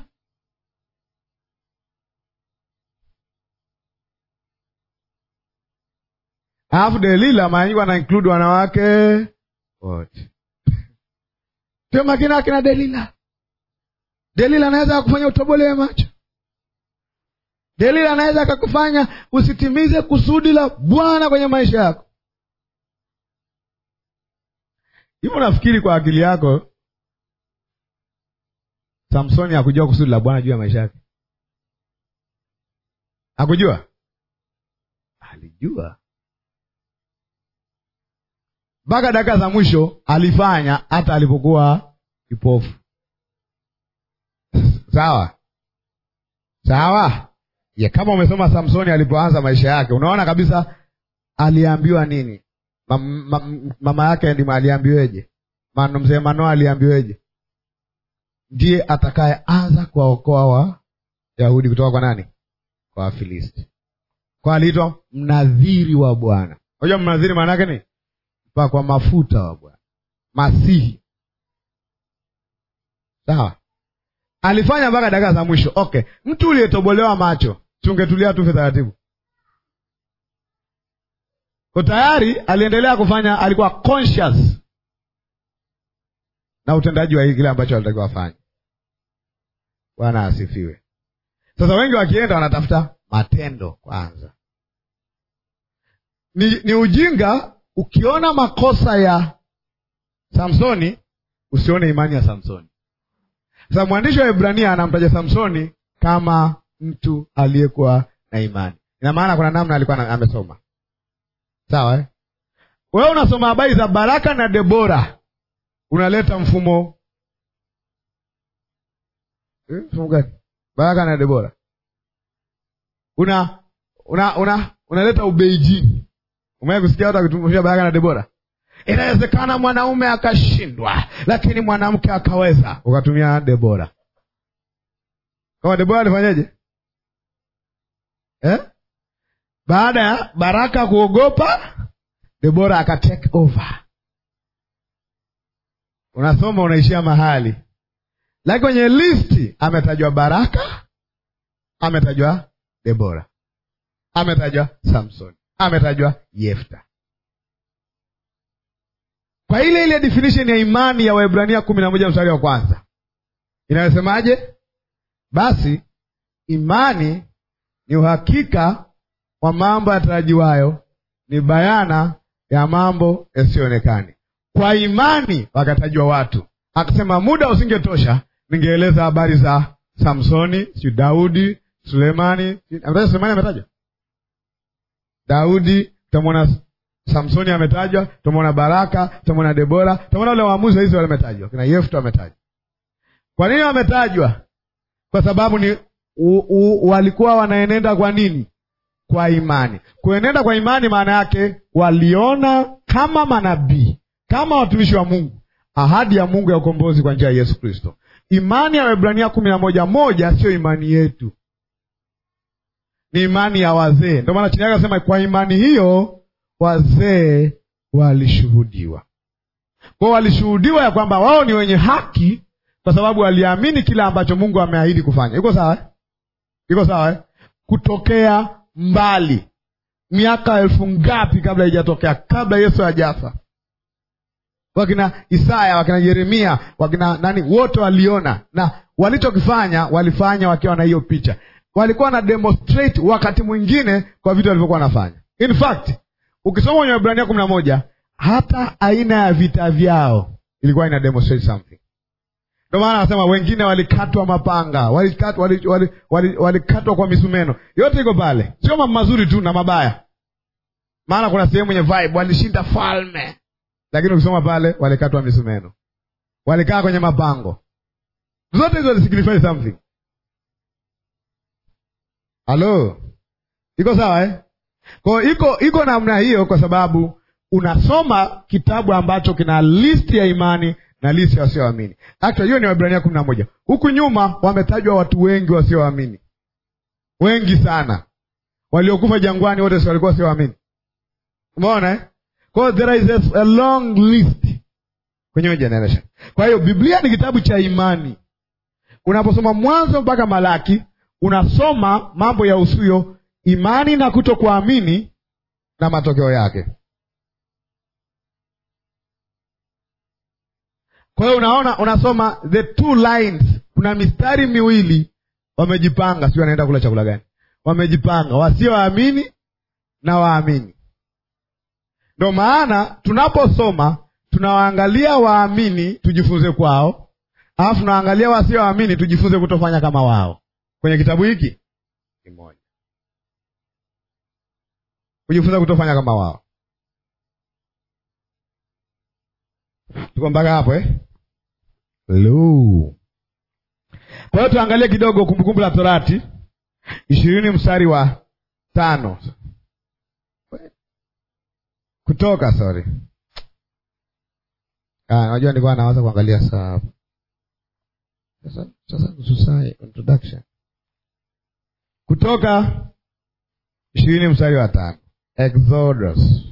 Alafu Delila mara nyingi wana include wanawake wote. Tuwe makina akina Delila. Delila anaweza kufanya utobolewe macho. Delila anaweza akakufanya usitimize kusudi la Bwana kwenye maisha yako. Hivyo nafikiri kwa akili yako Samsoni hakujua kusudi la Bwana juu ya maisha yake? Hakujua? Alijua mpaka dakika za mwisho alifanya, hata alipokuwa kipofu. Sawa sawa, ye kama umesoma Samsoni alipoanza maisha yake, unaona kabisa aliambiwa nini. Mam, mam, mama yake ndima aliambiweje? Mzee Manoa aliambiweje? Ndiye atakayeanza kuwaokoa wa Yahudi kutoka kwa nani? Kwa Wafilisti. Kwa aliitwa mnadhiri wa Bwana. Unajua mnadhiri maana yake ni pa kwa mafuta wa Bwana, Masihi. Sawa, alifanya mpaka dakika za mwisho. Okay, mtu uliyetobolewa macho, tungetulia tufe taratibu. Kwa tayari aliendelea kufanya, alikuwa conscious na utendaji wa kile ambacho alitakiwa afanye. Bwana asifiwe. Sasa wengi wakienda wanatafuta matendo kwanza. Ni, ni ujinga ukiona makosa ya Samsoni usione imani ya Samsoni. Sasa mwandishi wa Ibrania anamtaja Samsoni kama mtu aliyekuwa na imani. Ina maana kuna namna alikuwa amesoma, sawa eh? Wewe unasoma habari za Baraka na Debora, unaleta mfumo eh, mfumo gani? Baraka na Debora una una una unaleta ubeijini. Umewahi kusikia watu wakitumia Baraka na Debora? Inawezekana mwanaume akashindwa, lakini mwanamke akaweza, ukatumia Debora. Kama Debora alifanyaje eh? Baada ya Baraka kuogopa, Debora aka take over. Unasoma unaishia mahali, lakini kwenye listi ametajwa Baraka, ametajwa Debora, ametajwa Samson, ametajwa Yefta kwa ile ile definition ya imani ya Waebrania kumi na moja mstari wa kwanza inayosemaje? Basi imani ni uhakika wa mambo yatarajiwayo, ni bayana ya mambo yasiyoonekani. Kwa imani wakatajwa watu. Akasema muda usingetosha, ningeeleza habari za Samsoni, si Daudi, Sulemani. Sulemani ametajwa, Daudi utamwona Samsoni ametajwa, tumeona Baraka, tumeona Debora, tumeona wale waamuzi wa Israeli wametajwa, kina Yefta wametajwa. Kwa nini wametajwa? Kwa sababu ni u, u, walikuwa wanaenenda kwa nini? Kwa imani. Kuenenda kwa imani maana yake waliona kama manabii, kama watumishi wa Mungu, ahadi ya Mungu ya ukombozi kwa njia ya Yesu Kristo. Imani ya Waebrania kumi na moja moja sio imani yetu, ni imani ya wazee. Ndio maana chini yake anasema kwa imani hiyo wazee walishuhudiwa. Kwao walishuhudiwa ya kwamba wao ni wenye haki, kwa sababu waliamini kile ambacho Mungu ameahidi kufanya. Iko sawa eh? Iko sawa eh? Kutokea mbali, miaka elfu ngapi kabla haijatokea, kabla Yesu hajafa, wakina Isaya, wakina Yeremia, wakina nani, wote waliona, na walichokifanya walifanya wakiwa na hiyo picha. Walikuwa na demonstrate wakati mwingine kwa vitu walivyokuwa wanafanya. In fact ukisoma kwenye Waebrania kumi na moja hata aina ya vita vyao ilikuwa ina demonstrate something. Ndio maana anasema wengine walikatwa mapanga, walikatwa wali, wali, wali, wali kwa misumeno. Yote iko pale, sio mambo mazuri tu na mabaya. Maana kuna sehemu yenye vibe, walishinda falme, lakini ukisoma pale walikatwa misumeno, walikaa kwenye mapango. Zote hizo zisignify something. Halo, iko sawa eh? Kwa iko iko namna hiyo, kwa sababu unasoma kitabu ambacho kina listi ya imani na listi ya wasioamini. Actually hiyo ni Waebrania kumi na moja. Huku nyuma wametajwa watu wengi wasioamini, wengi sana, waliokufa jangwani wote si walikuwa wasioamini. Umeona eh? Kwa hiyo there is a, a long list kwenye hiyo generation. Kwa hiyo Biblia ni kitabu cha imani. Unaposoma Mwanzo mpaka Malaki, unasoma mambo ya usuyo imani na kutokuamini na matokeo yake. Kwa hiyo unaona, unasoma the two lines, kuna mistari miwili wamejipanga, sijui anaenda kula chakula gani, wamejipanga wasioamini na waamini. Ndo maana tunaposoma tunawaangalia waamini tujifunze kwao, alafu tunaangalia wasioamini tujifunze kutofanya kama wao. Kwenye kitabu hiki kimoja, kujifunza kutofanya kama wao. Tuko mpaka hapo eh? Lu. Kwa hiyo tuangalie kidogo Kumbukumbu la Torati ishirini mstari wa tano Kutoka, sorry. Ah, najua nilikuwa nawaza kuangalia saa hapo. Sasa sasa nusu saa introduction. Kutoka ishirini mstari wa tano Exodus.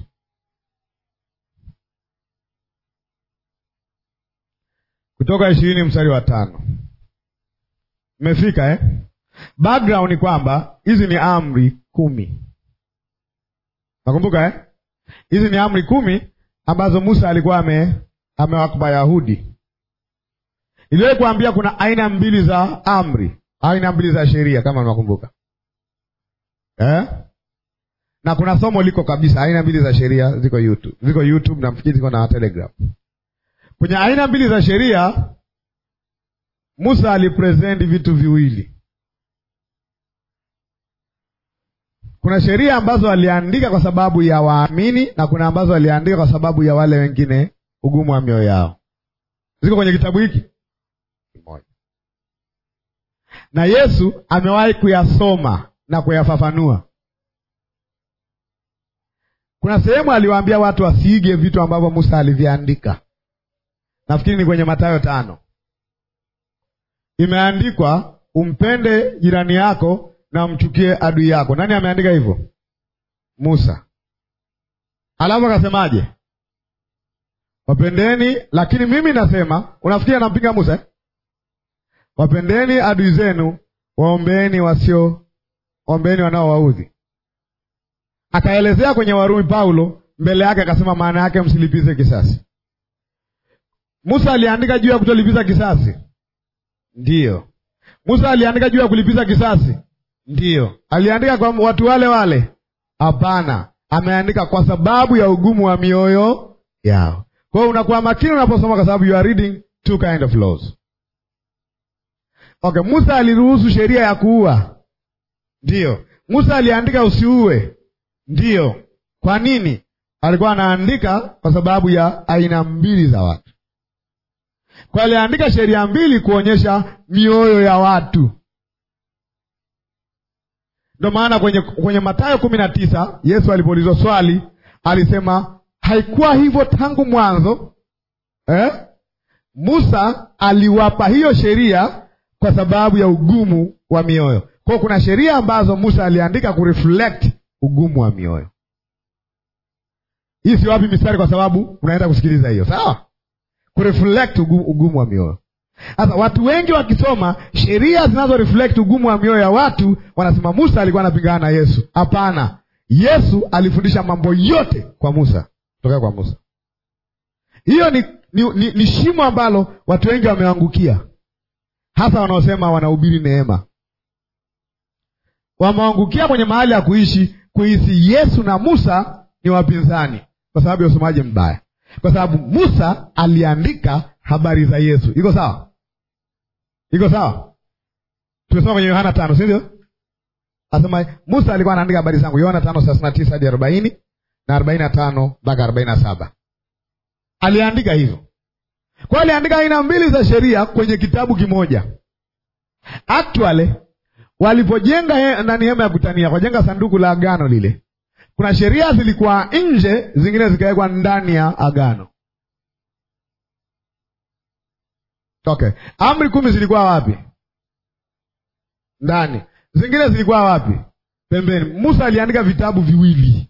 Kutoka ishirini mstari wa tano Mmefika eh? Background ni kwamba hizi ni amri kumi. Nakumbuka eh? Hizi ni amri kumi ambazo Musa alikuwa ame amewapa Wayahudi. Iliwahi kuambia kuna aina mbili za amri, aina mbili za sheria kama nakumbuka eh? Na kuna somo liko kabisa, aina mbili za sheria ziko YouTube, ziko YouTube na mfikiri ziko na Telegram. Kwenye aina mbili za sheria Musa alipresenti vitu viwili. Kuna sheria ambazo aliandika kwa sababu ya waamini na kuna ambazo aliandika kwa sababu ya wale wengine ugumu wa mioyo yao. Ziko kwenye kitabu hiki kimoja, na Yesu amewahi kuyasoma na kuyafafanua. Kuna sehemu aliwaambia watu wasiige vitu ambavyo Musa aliviandika. Nafikiri ni kwenye Mathayo tano, imeandikwa umpende jirani yako na umchukie adui yako. Nani ameandika hivyo? Musa. Alafu akasemaje? Wapendeni, lakini mimi nasema. Unafikiri anampinga Musa eh? Wapendeni adui zenu, waombeeni wasio ombeeni wanaowaudhi. Akaelezea kwenye Warumi Paulo mbele yake, akasema maana yake msilipize kisasi. Musa aliandika juu ya kutolipiza kisasi? Ndiyo. Musa aliandika juu ya kulipiza kisasi? Ndiyo. Aliandika kwa watu wale wale? Hapana, ameandika kwa sababu ya ugumu wa mioyo yao. Kwa hiyo unakuwa makini unaposoma, kwa sababu you are reading two kind of laws. Okay, Musa aliruhusu sheria ya kuua? Ndiyo. Musa aliandika usiue? Ndiyo. Kwa nini? Alikuwa anaandika kwa sababu ya aina mbili za watu. Kwa aliandika sheria mbili kuonyesha mioyo ya watu. Ndio maana kwenye, kwenye Mathayo kumi na tisa Yesu alipoulizwa swali alisema haikuwa hivyo tangu mwanzo eh? Musa aliwapa hiyo sheria kwa sababu ya ugumu wa mioyo. Kwa kuna sheria ambazo Musa aliandika kureflect ugumu wa mioyo. Hii si wapi mistari, kwa sababu unaenda kusikiliza hiyo, sawa? Kureflect ugumu, ugumu wa mioyo. Sasa watu wengi wakisoma sheria zinazo reflect ugumu wa mioyo ya watu wanasema Musa alikuwa anapingana na Yesu. Hapana, Yesu alifundisha mambo yote kwa Musa, kutoka kwa Musa. Hiyo ni, ni, ni, ni shimo ambalo watu wengi wameangukia, hasa wanaosema wanahubiri neema. Wameangukia kwenye mahali ya kuishi kuhisi Yesu na Musa ni wapinzani, kwa sababu ya usomaji mbaya, kwa sababu Musa aliandika habari za Yesu. Iko sawa? Iko sawa? Tumesoma kwenye Yohana tano, si ndio? Asema Musa alikuwa anaandika habari zangu, Yohana tano thelathini na tisa hadi arobaini na arobaini na tano mpaka arobaini na saba aliandika hivyo. Kwa hiyo aliandika aina mbili za sheria kwenye kitabu kimoja. Actually walipojenga nani hema ya kutania, wajenga sanduku la agano lile, kuna sheria zilikuwa nje, zingine zikawekwa ndani ya agano. Okay, amri kumi zilikuwa wapi? Ndani. Zingine zilikuwa wapi? Pembeni. Musa aliandika vitabu viwili.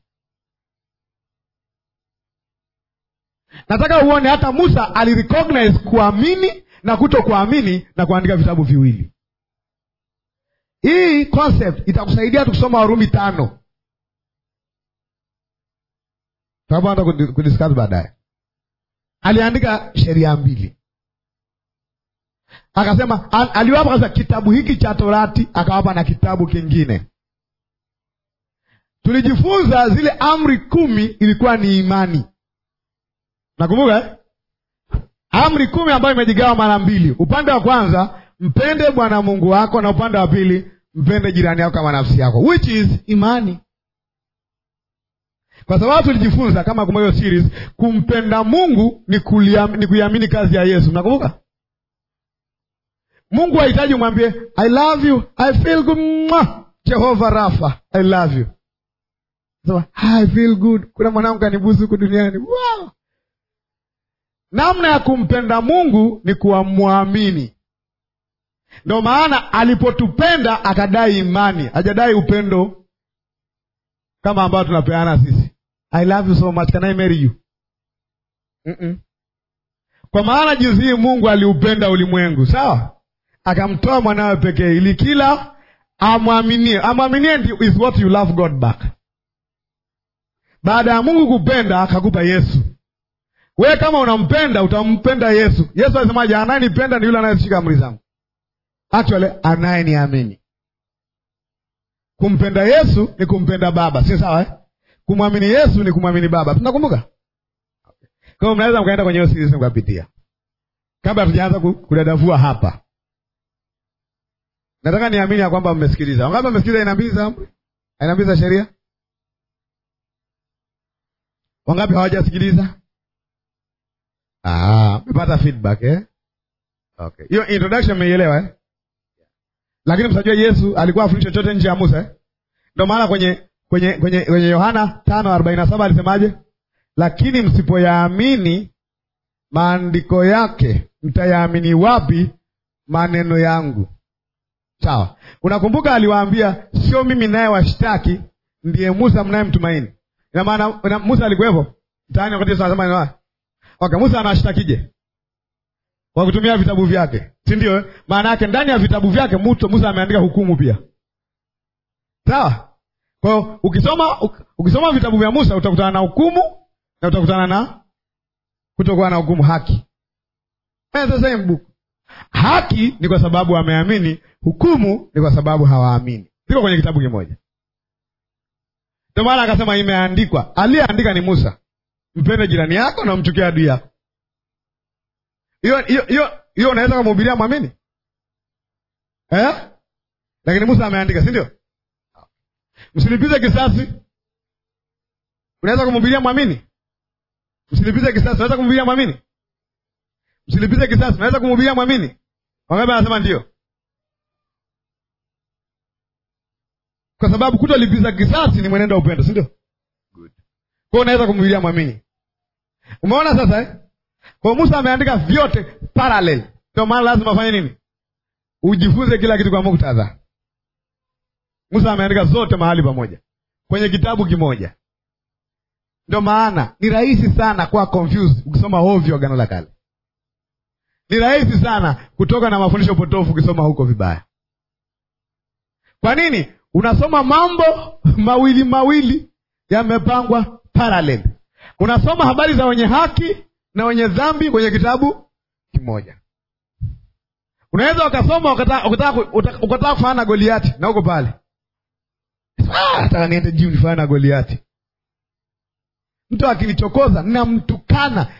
Nataka uone hata Musa alirecognize kuamini na kuto kuamini na kuandika vitabu viwili. Hii concept itakusaidia tukisoma Warumi tano tutaanza kudiscuss baadaye. Aliandika sheria mbili, akasema aliwapa kasa kitabu hiki cha Torati, akawapa na kitabu kingine. Tulijifunza zile amri kumi ilikuwa ni imani, nakumbuka eh? Amri kumi ambayo imejigawa mara mbili, upande wa kwanza mpende Bwana Mungu wako, na upande wa pili mpende jirani yako kama nafsi yako, which is imani kwa sababu tulijifunza kama kumbuka hiyo series, kumpenda Mungu ni kuliam, ni kuiamini kazi ya Yesu. Mnakumbuka? Mungu hahitaji umwambie I love you, I feel good, mwah, Jehova Rafa, I love you. So, I feel good, kuna mwanangu kanibusu huku duniani. Wow. Namna ya kumpenda Mungu ni kuwamwamini. Ndio maana alipotupenda akadai imani, hajadai upendo kama ambayo tunapeana sisi. I love you so much, can I marry you? Mm-mm. Kwa maana jinsi hii Mungu aliupenda ulimwengu, sawa, akamtoa mwanawe pekee, ili kila amwaminie. Amwaminie is what you love God back. Baada ya Mungu kupenda, akakupa Yesu. Wewe kama unampenda, utampenda Yesu. Yesu alisemaje? Anayenipenda ni yule anayeshika amri zangu. Actually, anayeniamini Kumpenda Yesu ni kumpenda Baba, si sawa eh? Kumwamini Yesu ni kumwamini Baba. Tunakumbuka? Kwa hiyo mnaweza mkaenda kwenye hiyo series mkapitia, kabla hatujaanza kudadavua hapa. Nataka niamini ya kwamba mmesikiliza. Wangapi mmesikiliza aina mbili za amri, aina mbili za sheria? Wangapi hawajasikiliza? Ah, mmepata feedback eh? Okay, hiyo introduction mmeielewa eh? Lakini msajua Yesu alikuwa afundisha chochote nje ya Musa eh? Ndio maana kwenye kwenye kwenye kwenye Yohana tano arobaini na saba alisemaje? Lakini msipoyaamini maandiko yake mtayaamini wapi maneno yangu? Sawa, unakumbuka aliwaambia, sio mimi naye washtaki, ndiye Musa mnayemtumaini. Ina maana Musa alikuwepo mtaani wakati Yesu anasema okay, Musa anashtakije? Kwa kutumia vitabu vyake, si ndio? Maana yake ndani ya vitabu vyake Musa ameandika hukumu pia, sawa. Kwa hiyo ukisoma ukisoma vitabu vya Musa utakutana na hukumu na utakutana na kutokuwa na hukumu, haki. Sasa book haki ni kwa sababu wameamini, hukumu ni kwa sababu hawaamini. Ziko kwenye kitabu kimoja. Ndio maana akasema imeandikwa. Aliyeandika ni Musa, mpende jirani yako na umchukie adui yako. Hiyo hiyo hiyo hiyo unaweza kumhubiria mwamini eh? Lakini Musa ameandika, si ndio? Msilipize kisasi, unaweza kumhubiria mwamini? Msilipize kisasi, unaweza kumhubiria mwamini? Msilipize kisasi, unaweza kumhubiria mwamini? Wangapi anasema ndio? Kwa sababu kutolipiza kisasi ni mwenendo wa upendo, si ndio? Good. Kwa hiyo unaweza kumhubiria mwamini. Umeona sasa eh? Kwa Musa ameandika vyote parallel. Ndio maana lazima afanye nini? Ujifunze kila kitu kwa muktadha. Musa ameandika zote mahali pamoja kwenye kitabu kimoja. Ndio maana ni rahisi sana kuwa confused ukisoma ovyo Agano la Kale. Ni rahisi sana kutoka na mafundisho potofu ukisoma huko vibaya. Kwa nini? Unasoma mambo mawili mawili yamepangwa parallel. Unasoma habari za wenye haki na wenye dhambi kwenye kitabu kimoja. Unaweza ukasoma ukataka kufanana na Goliati na uko pale, nataka niende juu nifanana na Goliati. Mtu akinichokoza namtukana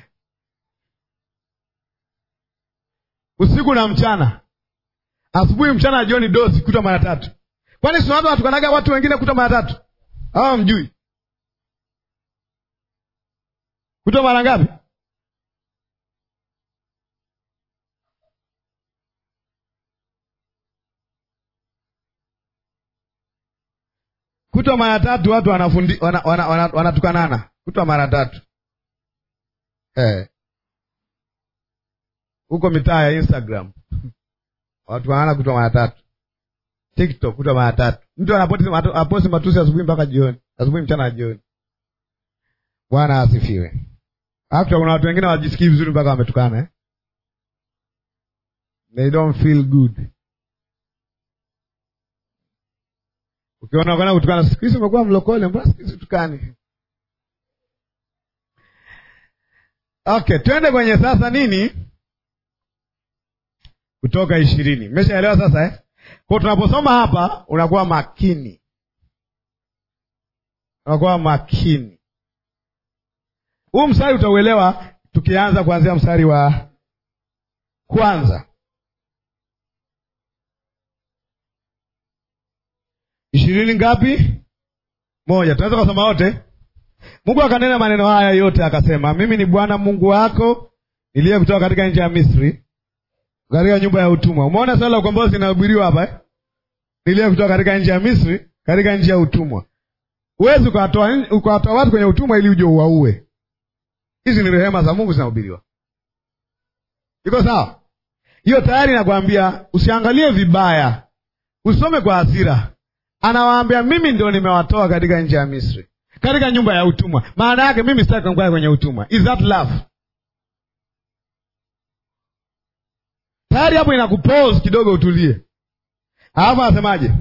usiku na mchana, asubuhi, mchana, jioni, dozi kuta mara tatu. Kwani sinaweza watukanaga watu wengine kuta mara tatu? Hawa mjui kuta mara ngapi? kutwa mara tatu watu wanafundi wanatukanana wana, wana, wanatukanana. kutwa mara tatu eh. huko mitaa ya Instagram watu wanaana kutwa mara tatu, TikTok kutwa mara tatu. Mtu anaposti matusi asubuhi mpaka jioni, asubuhi, mchana na jioni. Bwana asifiwe. Hata kuna watu wengine wajisikii vizuri mpaka wametukana eh? They don't feel good. Ukiona kana kutukana, siku hizi umekuwa mlokole, mbona siku hizi tukani? Okay, twende kwenye sasa nini, Kutoka ishirini. Mmeshaelewa sasa eh? Kwa tunaposoma hapa, unakuwa makini, unakuwa makini. Huu mstari utauelewa tukianza kuanzia mstari wa kwanza ishirini ngapi? Moja. Tunaweza kusoma wote. Mungu akanena maneno haya yote akasema, mimi ni Bwana Mungu wako niliye kutoka katika nchi ya Misri, katika nyumba ya utumwa. Umeona swala la ukombozi linahubiriwa hapa eh? Niliye kutoka katika nchi ya Misri, katika nchi ya utumwa. Huwezi ukawatoa ukawatoa watu kwenye utumwa ili uje uwaue. Hizi ni rehema za Mungu zinahubiriwa. Iko sawa? Hiyo tayari nakwambia, usiangalie vibaya, usome kwa hasira. Anawaambia mimi ndio nimewatoa katika nchi ya Misri, katika nyumba ya utumwa. Maana yake mimi sitaki kukaa kwenye utumwa. Is that love? Tayari hapo inakupause kidogo, utulie. Alafu anasemaje?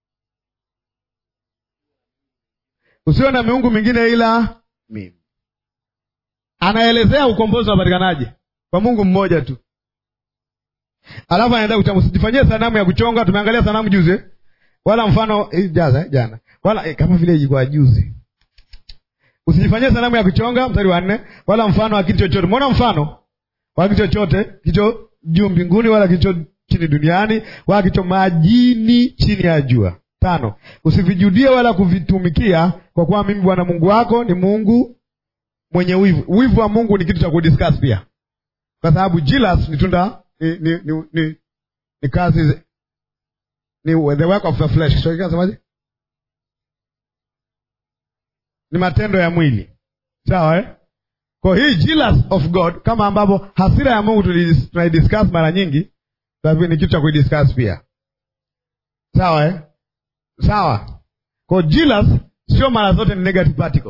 Usiwe na miungu mingine ila mimi. Anaelezea ukombozi unapatikanaje kwa Mungu mmoja tu. Alafu anaenda kuchama, usijifanyie sanamu ya kuchonga. Tumeangalia sanamu juzi, wala mfano eh, jaza eh, jana wala eh, kama vile ilikuwa juzi. Usijifanyie sanamu ya kuchonga, mstari wa nne, wala mfano wa kitu chochote. Umeona mfano wa kitu chochote kicho juu mbinguni, wala kicho chini duniani, wala kicho majini chini ya jua. Tano, usivijudie wala kuvitumikia, kwa kuwa mimi Bwana Mungu wako ni Mungu mwenye wivu. Wivu wa Mungu ni kitu cha kudiscuss pia, kwa sababu jealous ni tunda ni ni ni, ni, ni kazi ni the work of the flesh. So ikasemaje? Ni matendo ya mwili, sawa eh? Kwa hii jealous of God, kama ambavyo hasira ya Mungu tunaidiscuss mara nyingi, ni kitu cha kuidiscuss pia, sawa eh? Sawa. Kwa jealous sio mara zote ni negative particle.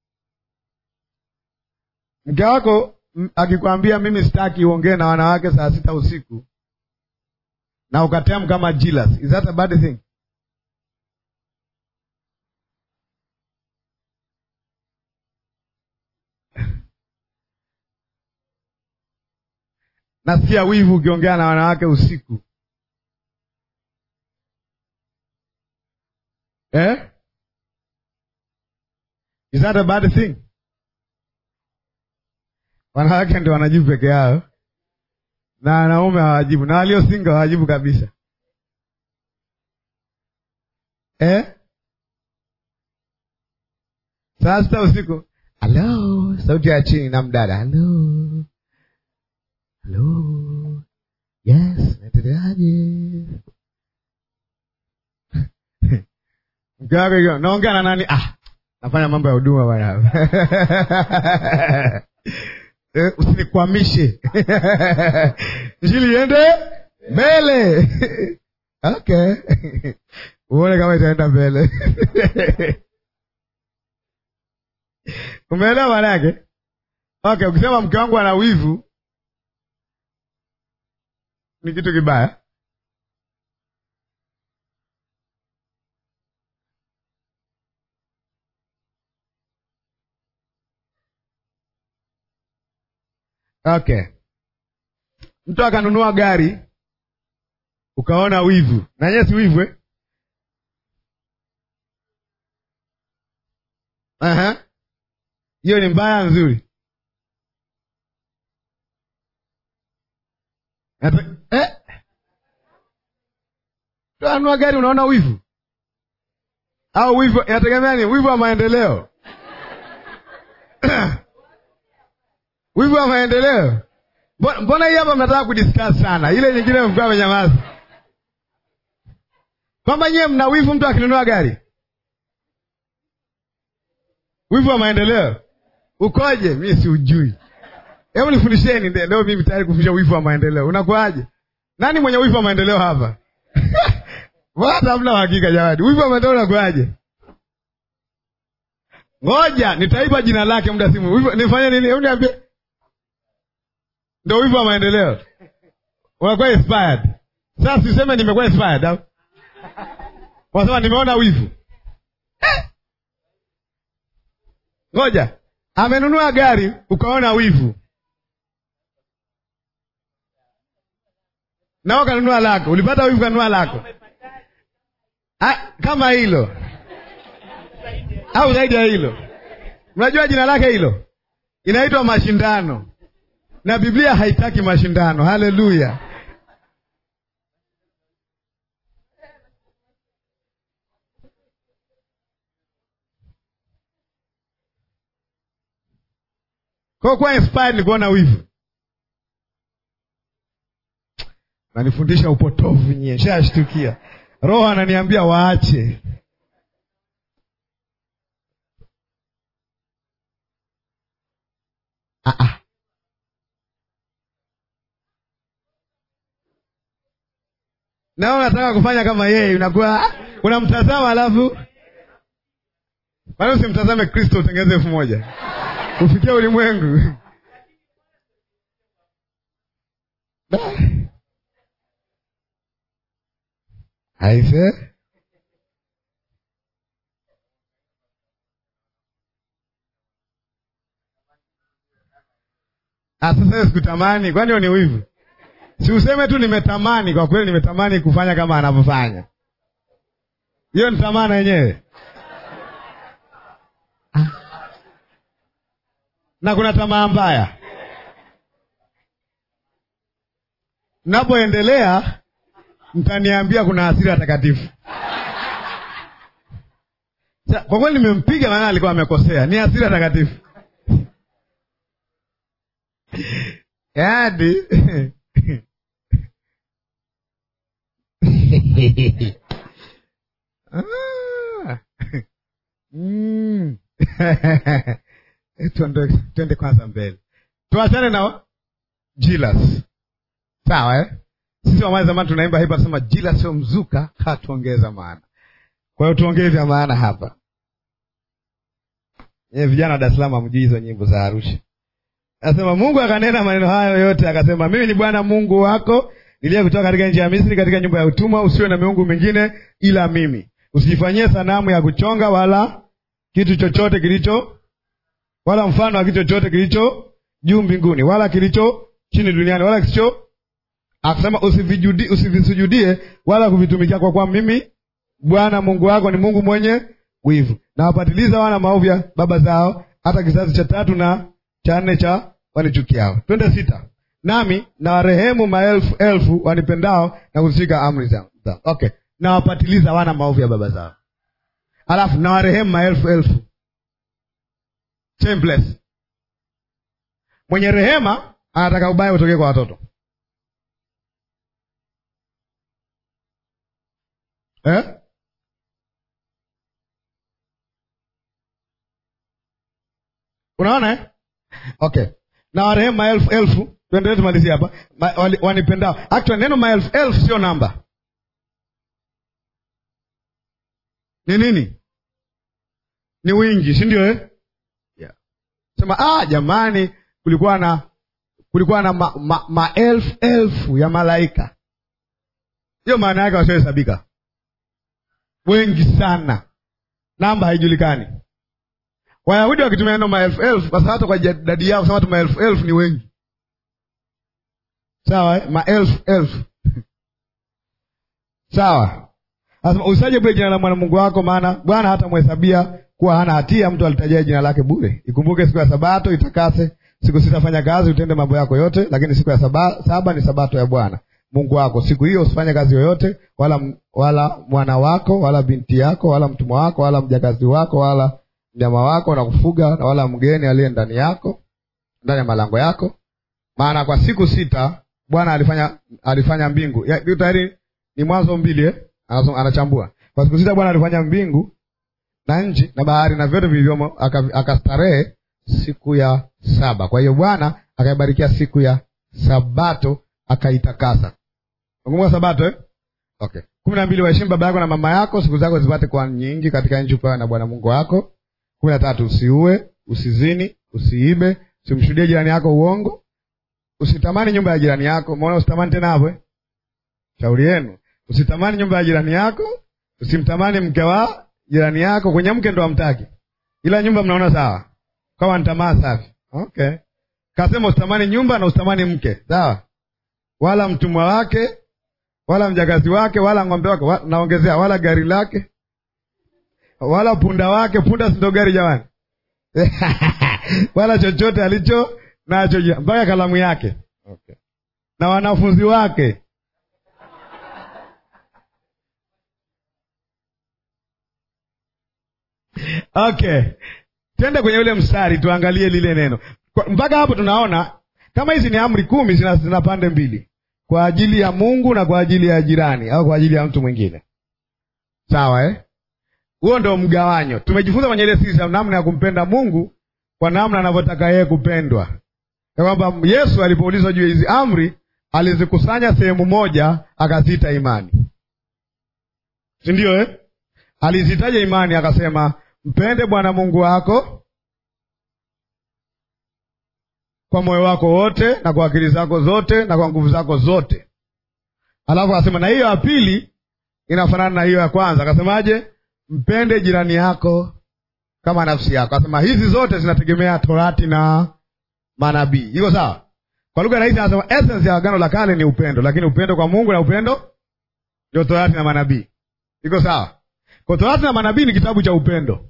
Mke wako akikwambia mimi sitaki uongee na wanawake saa sita usiku na ukatem kama jealous, is that a bad thing? Nasikia wivu ukiongea na wanawake usiku eh? Is that a bad thing? Wanawake ndio wanajibu peke yao na wanaume hawajibu, na walio single hawajibu kabisa eh? Saa sita usiku, halo, sauti ya chini na mdada, halo halo, yes, naendeleaje? mke wako hiyo, naongea na nani? Ah, nafanya mambo ya huduma bwana Eh, usinikwamishe njili iende mbele okay uone kama itaenda mbele umeelewa maana yake okay ukisema mke wangu ana wivu ni kitu kibaya Okay, mtu akanunua gari ukaona wivu, nanye si wivu eh? Aha, hiyo ni mbaya nzuri eh? Anunua gari unaona wivu au wivu, inategemea ni wivu wa maendeleo wivu wa maendeleo. Mbona hii hapa mnataka kudiscuss sana, ile nyingine mkaa menyamaza, kwamba nyewe mna wivu mtu akinunua gari wivu wa maendeleo ukoje? Mi siujui. Hebu nifundisheni nde- leo, mimi tayari kufundisha wivu wa maendeleo. Unakuaje? Nani mwenye wivu wa maendeleo hapa? Wala hamna uhakika jamani. Wivu wa maendeleo unakuaje? Ngoja nitaipa jina lake muda simu. Wivu, nifanye nini? Hebu niambie. Ndio wivu wa maendeleo. Unakuwa inspired. Sasa siseme nimekuwa inspired au? Unasema nimeona wivu. Ngoja. Amenunua gari ukaona wivu. Nao kanunua lako. Ulipata wivu kanunua lako. Ah, kama hilo au zaidi ya hilo. Mnajua jina lake hilo inaitwa mashindano, na Biblia haitaki mashindano. Haleluya! Kwa kuwa inspired ni kuona wivu. Nanifundisha upotovu nyie, shashtukia. Roho ananiambia waache. Ah, ah. Nao unataka kufanya kama yeye, unakuwa ah, unamtazama alafu kwani usimtazame Kristo utengeze elfu moja ufikia ulimwengu aise Ah, sasa hiyo sikutamani, kwani hiyo ni wivu? Si useme tu nimetamani. Kwa kweli nimetamani kufanya kama anavyofanya. Hiyo ni tamaa yenyewe. Ah. Na kuna tamaa mbaya. Napoendelea mtaniambia kuna hasira takatifu. Sa- Kwa kweli nimempiga, maana alikuwa amekosea. Ni hasira takatifu. Yaani Ah. Mm. Tuende tuende kwanza mbele, tuachane na jilas, sawa eh? Sisi wamaya zamani tunaimba hapa, tunasema jilas sio mzuka, hatuongeza maana. Kwa hiyo tuongee vya maana hapa. Ye, vijana wa Dar es Salaam hamjui hizo nyimbo za Arusha. Anasema Mungu akanena maneno hayo yote, akasema mimi ni Bwana Mungu wako niliye kutoka katika nchi ya Misri, katika nyumba ya utumwa. Usiwe na miungu mingine ila mimi, usijifanyie sanamu ya kuchonga wala kitu chochote kilicho wala mfano wa kitu chochote kilicho juu mbinguni wala kilicho chini duniani wala kisicho. Akasema usivijudi- usivisujudie wala kuvitumikia, kwa kuwa mimi Bwana Mungu wako ni Mungu mwenye wivu, na wapatiliza wana maovu ya baba zao hata kizazi cha tatu na cha nne cha wanichukiao. Twende sita. Nami na warehemu maelfu elfu wanipendao na kuzishika amri zangu. Okay, na wapatiliza wana maovu ya baba zao, alafu na warehemu maelfu elfu. Shameless. Mwenye rehema anataka ubaya utokee kwa watoto eh? Unaona eh? Okay, na warehemu maelfu elfu. Tuendelee tumalizie hapa Ma, wali- wanipendao. Actually neno maelfu elfu sio namba, ni nini? Ni wingi, si ndio eh? yeah. Sema ah, jamani, kulikuwa na kulikuwa na maelfu ma, maelfu elfu ya malaika. Hiyo maana yake wasiohesabika, wengi sana, namba haijulikani. Wayahudi wakitumia neno maelfu elfu, kwa sababu hata kwa idadi yao kusema tu maelfu elfu ni wengi, sawa eh? maelfu elfu sawa. Anasema usaje bure jina la Bwana Mungu wako, maana Bwana hata mhesabia kuwa hana hatia mtu alitajia jina lake bure. Ikumbuke siku ya Sabato itakase, siku sita fanya kazi, utende mambo yako yote, lakini siku ya saba, saba ni Sabato ya Bwana Mungu wako. Siku hiyo usifanye kazi yoyote, wala wala mwana wako wala binti yako wala mtumwa wako wala mjakazi wako wala mnyama wako na kufuga na wala mgeni aliye ndani yako ndani ya malango yako, maana kwa siku sita Bwana alifanya alifanya mbingu. Ya, tayari ni Mwanzo mbili eh? Anasoma, anachambua. Kwa siku sita Bwana alifanya mbingu na nchi na bahari na vyote vilivyomo, aka- akastarehe siku ya saba. Kwa hiyo Bwana akaibarikia siku ya Sabato akaitakasa. Nakumbuka Sabato eh? Okay. kumi na mbili waheshimu baba yako na mama yako, siku zako zipate kuwa nyingi katika nchi upewa na Bwana Mungu wako. kumi na tatu usiue, usizini, usiibe, usimshuhudie jirani yako uongo, usitamani nyumba ya jirani yako. Umeona, usitamani tena hapo eh? Shauri yenu, usitamani nyumba ya jirani yako, usimtamani mke wa jirani yako. Kwenye mke ndo amtaki, ila nyumba mnaona sawa, kama ni tamaa safi. Okay, kasema usitamani nyumba na usitamani mke, sawa, wala mtumwa wake wala mjakazi wake wala ng'ombe wake wa, naongezea wala gari lake wala punda wake. Punda si ndo gari jamani? wala chochote alicho nacho mpaka kalamu yake okay. na wanafunzi wake okay. Twende kwenye ule mstari tuangalie lile neno Kwa- mpaka hapo. Tunaona kama hizi ni amri kumi, zina, zina pande mbili kwa ajili ya Mungu na kwa ajili ya jirani au kwa ajili ya mtu mwingine, sawa eh? Huo ndo mgawanyo. Tumejifunza kwenye ile sisi namna ya kumpenda Mungu kwa namna anavyotaka yeye kupendwa, ya kwamba Yesu alipoulizwa juu ya hizi amri alizikusanya sehemu moja akaziita imani, si ndio eh? Alizitaja imani akasema, mpende Bwana Mungu wako kwa moyo wako wote na kwa akili zako zote na kwa nguvu zako zote. Alafu akasema na hiyo ya pili inafanana na hiyo ya kwanza. Akasemaje? Mpende jirani yako kama nafsi yako. Akasema hizi zote zinategemea Torati na manabii. Iko sawa? Kwa lugha rahisi, anasema essence ya agano la kale ni upendo, lakini upendo kwa Mungu na upendo ndio Torati na manabii. Iko sawa? Kwa Torati na manabii ni kitabu cha upendo.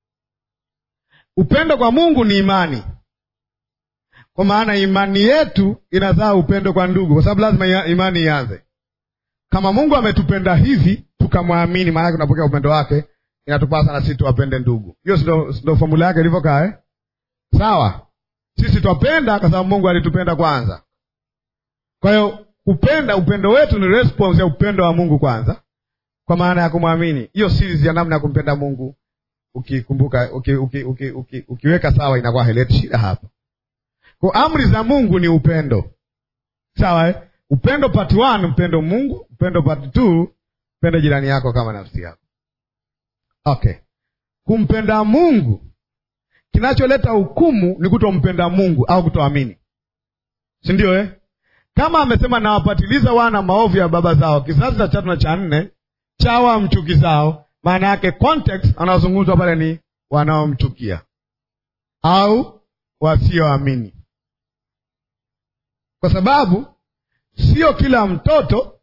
Upendo kwa Mungu ni imani kwa maana imani yetu inazaa upendo kwa ndugu, kwa sababu lazima ia- imani ianze. Kama Mungu ametupenda hivi tukamwamini, maanake tunapokea upendo wake, inatupasa na sisi tuwapende ndugu. Hiyo si ndo- si ndo fomula yake ilivyokaa eh? Sawa, sisi twapenda kwa sababu Mungu alitupenda kwanza. Kwa hiyo kupenda, upendo wetu ni response ya upendo wa Mungu kwanza, kwa maana ya kumwamini. Hiyo series ya namna ya kumpenda Mungu ukikumbuka, uki, uki, uki, uki, ukiweka sawa, inakuwa haileti shida hapa. Kwa amri za Mungu ni upendo, sawa eh? Upendo part one, mpendo Mungu. Upendo part two, mpende jirani yako kama nafsi yako. Okay, kumpenda Mungu, kinacholeta hukumu ni kutompenda Mungu au kutoamini, si ndio eh? Kama amesema nawapatiliza wana maovu ya baba zao, kizazi cha tatu na cha nne chawa mchukizao, maana yake context anaozungumzwa pale ni wanaomchukia au wasioamini kwa sababu sio kila mtoto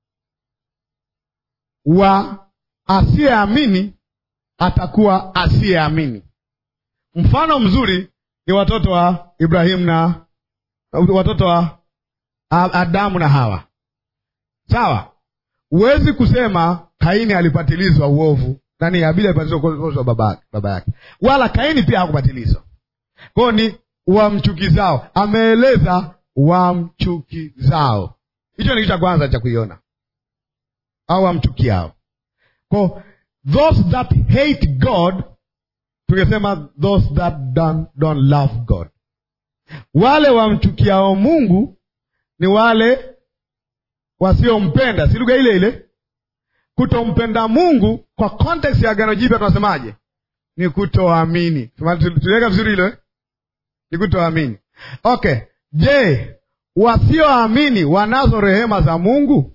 wa asiyeamini atakuwa asiyeamini. Mfano mzuri ni watoto wa Ibrahimu na watoto wa Adamu na Hawa. Sawa, huwezi kusema Kaini alipatilizwa uovu, nani Habili alipatilizwa uovu wa baba baba yake, wala Kaini pia hakupatilizwa. Kwao ni wamchukizao, ameeleza wamchukizao. Hicho ni kitu cha kwanza cha kuiona, au wamchukiao. Kwa those that hate God, tungesema those that don't, don't love God. Wale wamchukiao Mungu ni wale wasiompenda, si lugha ile ile. Kutompenda Mungu kwa context ya Agano Jipya tunasemaje? Ni kutoamini. Tuliweka vizuri hilo eh? Ni kutoamini. Okay. Je, wasioamini wanazo rehema za Mungu?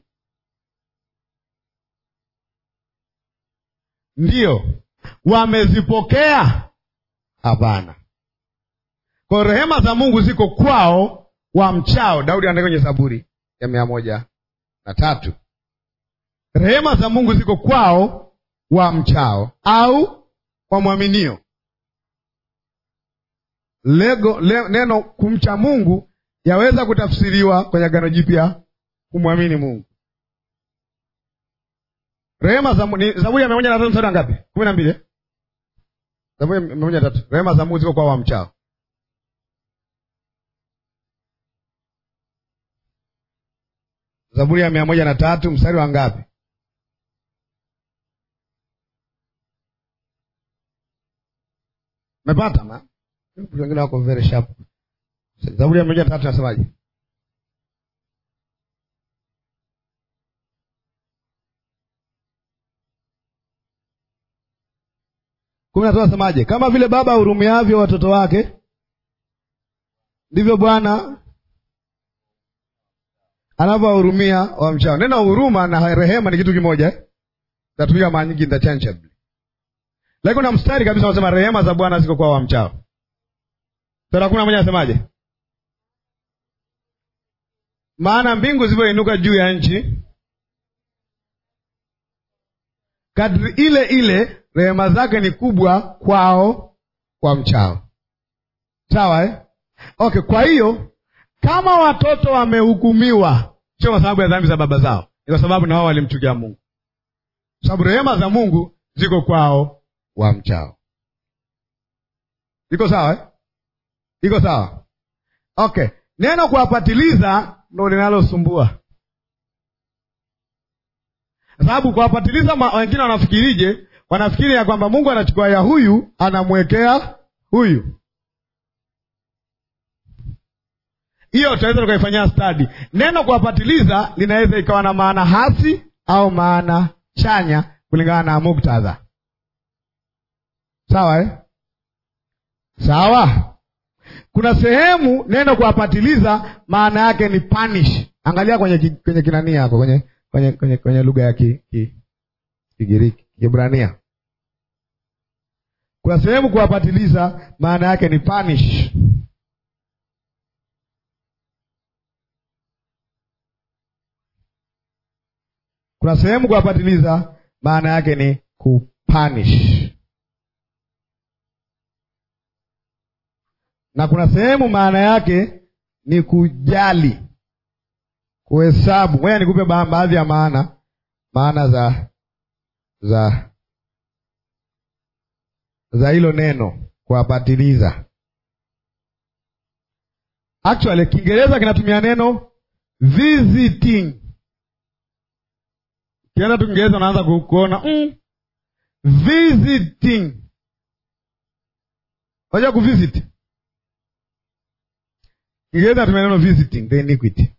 Ndiyo. Wamezipokea? Hapana. Kwa rehema za Mungu ziko kwao wamchao. Daudi anaandika kwenye Zaburi ya mia moja na tatu. Rehema za Mungu ziko kwao wamchao au wamwaminio. Lego le, neno kumcha Mungu yaweza kutafsiriwa kwenye Agano Jipya kumwamini Mungu. Rehema za ni Zaburi ya mia moja na tatu mstari ngapi? kumi na mbili. Zaburi ya mia moja na tatu. Rehema za Mungu ziko kwa wamchao. Zaburi ya mia moja na tatu mstari wa ngapi? Umepata ma? Wengine wako very sharp. Zaburi ya moja tatu nasemaje? kumi na tatu nasemaje? Kama vile baba hurumiavyo watoto wake, ndivyo Bwana anavyowahurumia wamchao. Neno huruma na rehema ni kitu kimoja eh? Natumika mara nyingi interchangeably, lakini kuna mstari kabisa unasema rehema za Bwana ziko kwa wamchao. Sura kumi na moja nasemaje? Maana mbingu zilivyoinuka juu ya nchi, kadri ile ile rehema zake ni kubwa kwao kwa mchao. Sawa eh? Okay, kwa hiyo kama watoto wamehukumiwa, sio kwa sababu ya dhambi za baba zao, ni kwa sababu na wao walimchukia Mungu, sababu rehema za Mungu ziko kwao wa mchao. Iko sawa eh? Iko sawa. Okay, neno kuwapatiliza ndo linalosumbua, kwa sababu kuwapatiliza, wengine wanafikirije? Wanafikiri ya kwamba Mungu anachukua ya huyu anamwekea huyu hiyo tunaweza tukaifanyia stadi. Neno kuwapatiliza linaweza ikawa na maana hasi au maana chanya kulingana na muktadha. Sawa eh? Sawa. Kuna sehemu neno kuwapatiliza maana yake ni punish. Angalia kwenye kwenye kinani yako kwenye kwenye kwenye, kwenye lugha ya ki, ki, Kigiriki, Kiebrania. Kuna sehemu kuwapatiliza maana yake ni punish. Kuna sehemu kuwapatiliza maana yake ni kupanish, na kuna sehemu maana yake ni kujali, kuhesabu. Ngoja nikupe baadhi ya maana maana za za za hilo neno kuwapatiliza. Actually Kiingereza kinatumia neno visiting Kienda tu Kiingereza unaanza kuona mm, visiting. Unajua kuvisit? Kiingereza natumia neno visiting the iniquity.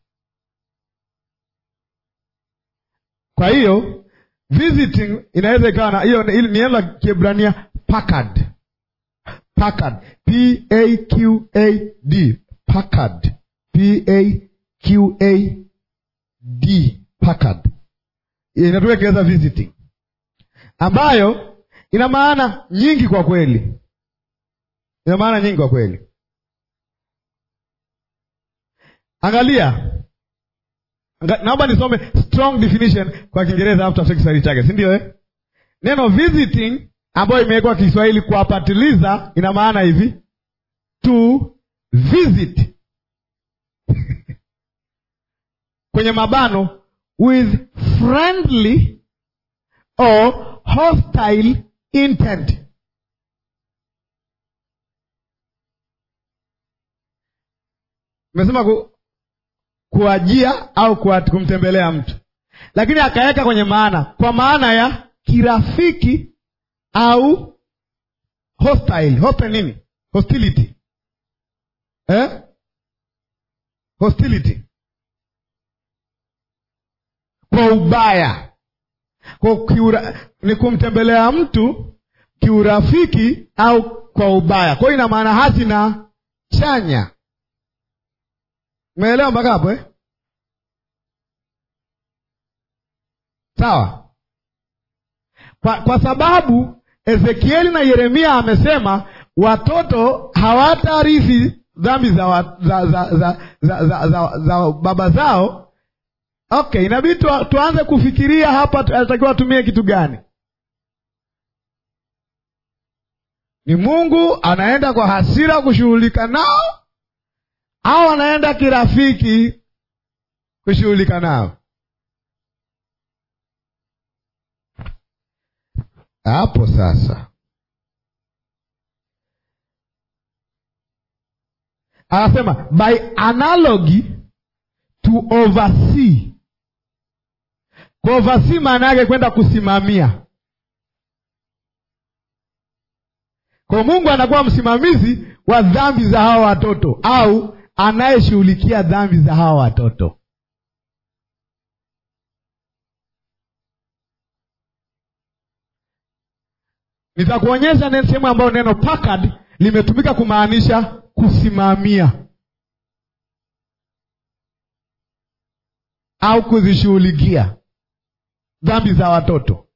Kwa hiyo visiting inaweza ikawa na hiyo, ni neno la Kiebrania pakad, pakad, p a q a d, pakad, p a q a d, pakad inatumia Kiingereza visiting, ambayo ina maana nyingi kwa kweli, ina maana nyingi kwa kweli. Angalia, naomba nisome strong definition kwa Kiingereza afu tafsiri Kiswahili chake, si ndio eh? Neno visiting ambayo imewekwa Kiswahili kuwapatiliza ina maana hivi to visit kwenye mabano with friendly or hostile intent. Nimesema ku, kuajia au kuat, kumtembelea mtu, lakini akaweka kwenye maana, kwa maana ya kirafiki au hostile. Hostile nini? Hostility eh? Hostility kwa ubaya, kwa kiura, ni kumtembelea mtu kiurafiki au kwa ubaya. Kwa hiyo ina maana hasi na chanya. Umeelewa mpaka hapo eh? Sawa. Kwa, kwa sababu Ezekieli na Yeremia amesema watoto hawatarithi dhambi za, wa, za, za, za, za, za, za, za baba zao. Okay, inabidi tu, tuanze kufikiria hapa anatakiwa atumie kitu gani? Ni Mungu anaenda kwa hasira kushughulika nao au anaenda kirafiki kushughulika nao? Hapo sasa anasema by analogy to oversee. Kuoversee maana yake kwenda kusimamia. Kwa Mungu anakuwa msimamizi wa dhambi za hawa watoto au anayeshughulikia dhambi za hawa watoto. Nitakuonyesha neno sehemu ambayo neno pakad limetumika kumaanisha kusimamia au kuzishughulikia dhambi za watoto.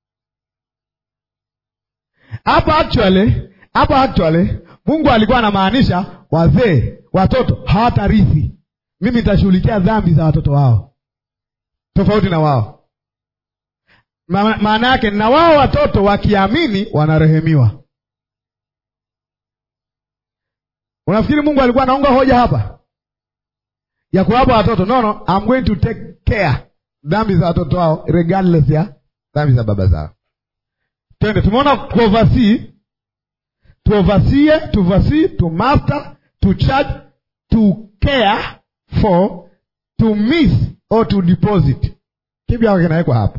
Hapa actually, hapa actually Mungu alikuwa anamaanisha wazee, watoto hawatarithi. Mimi nitashughulikia dhambi za watoto wao, tofauti na wao. Ma- Maana yake na wao watoto wakiamini wanarehemiwa. Unafikiri Mungu alikuwa anaunga hoja hapa ya kuwapa watoto? No, no, I'm going to take care dhambi za watoto wao regardless ya dhambi za baba zao. Twende, tumeona tuoversee, tuoversie, tuoversee, to master, to charge, to care for, to miss or to deposit. Kipi hako kinawekwa hapa?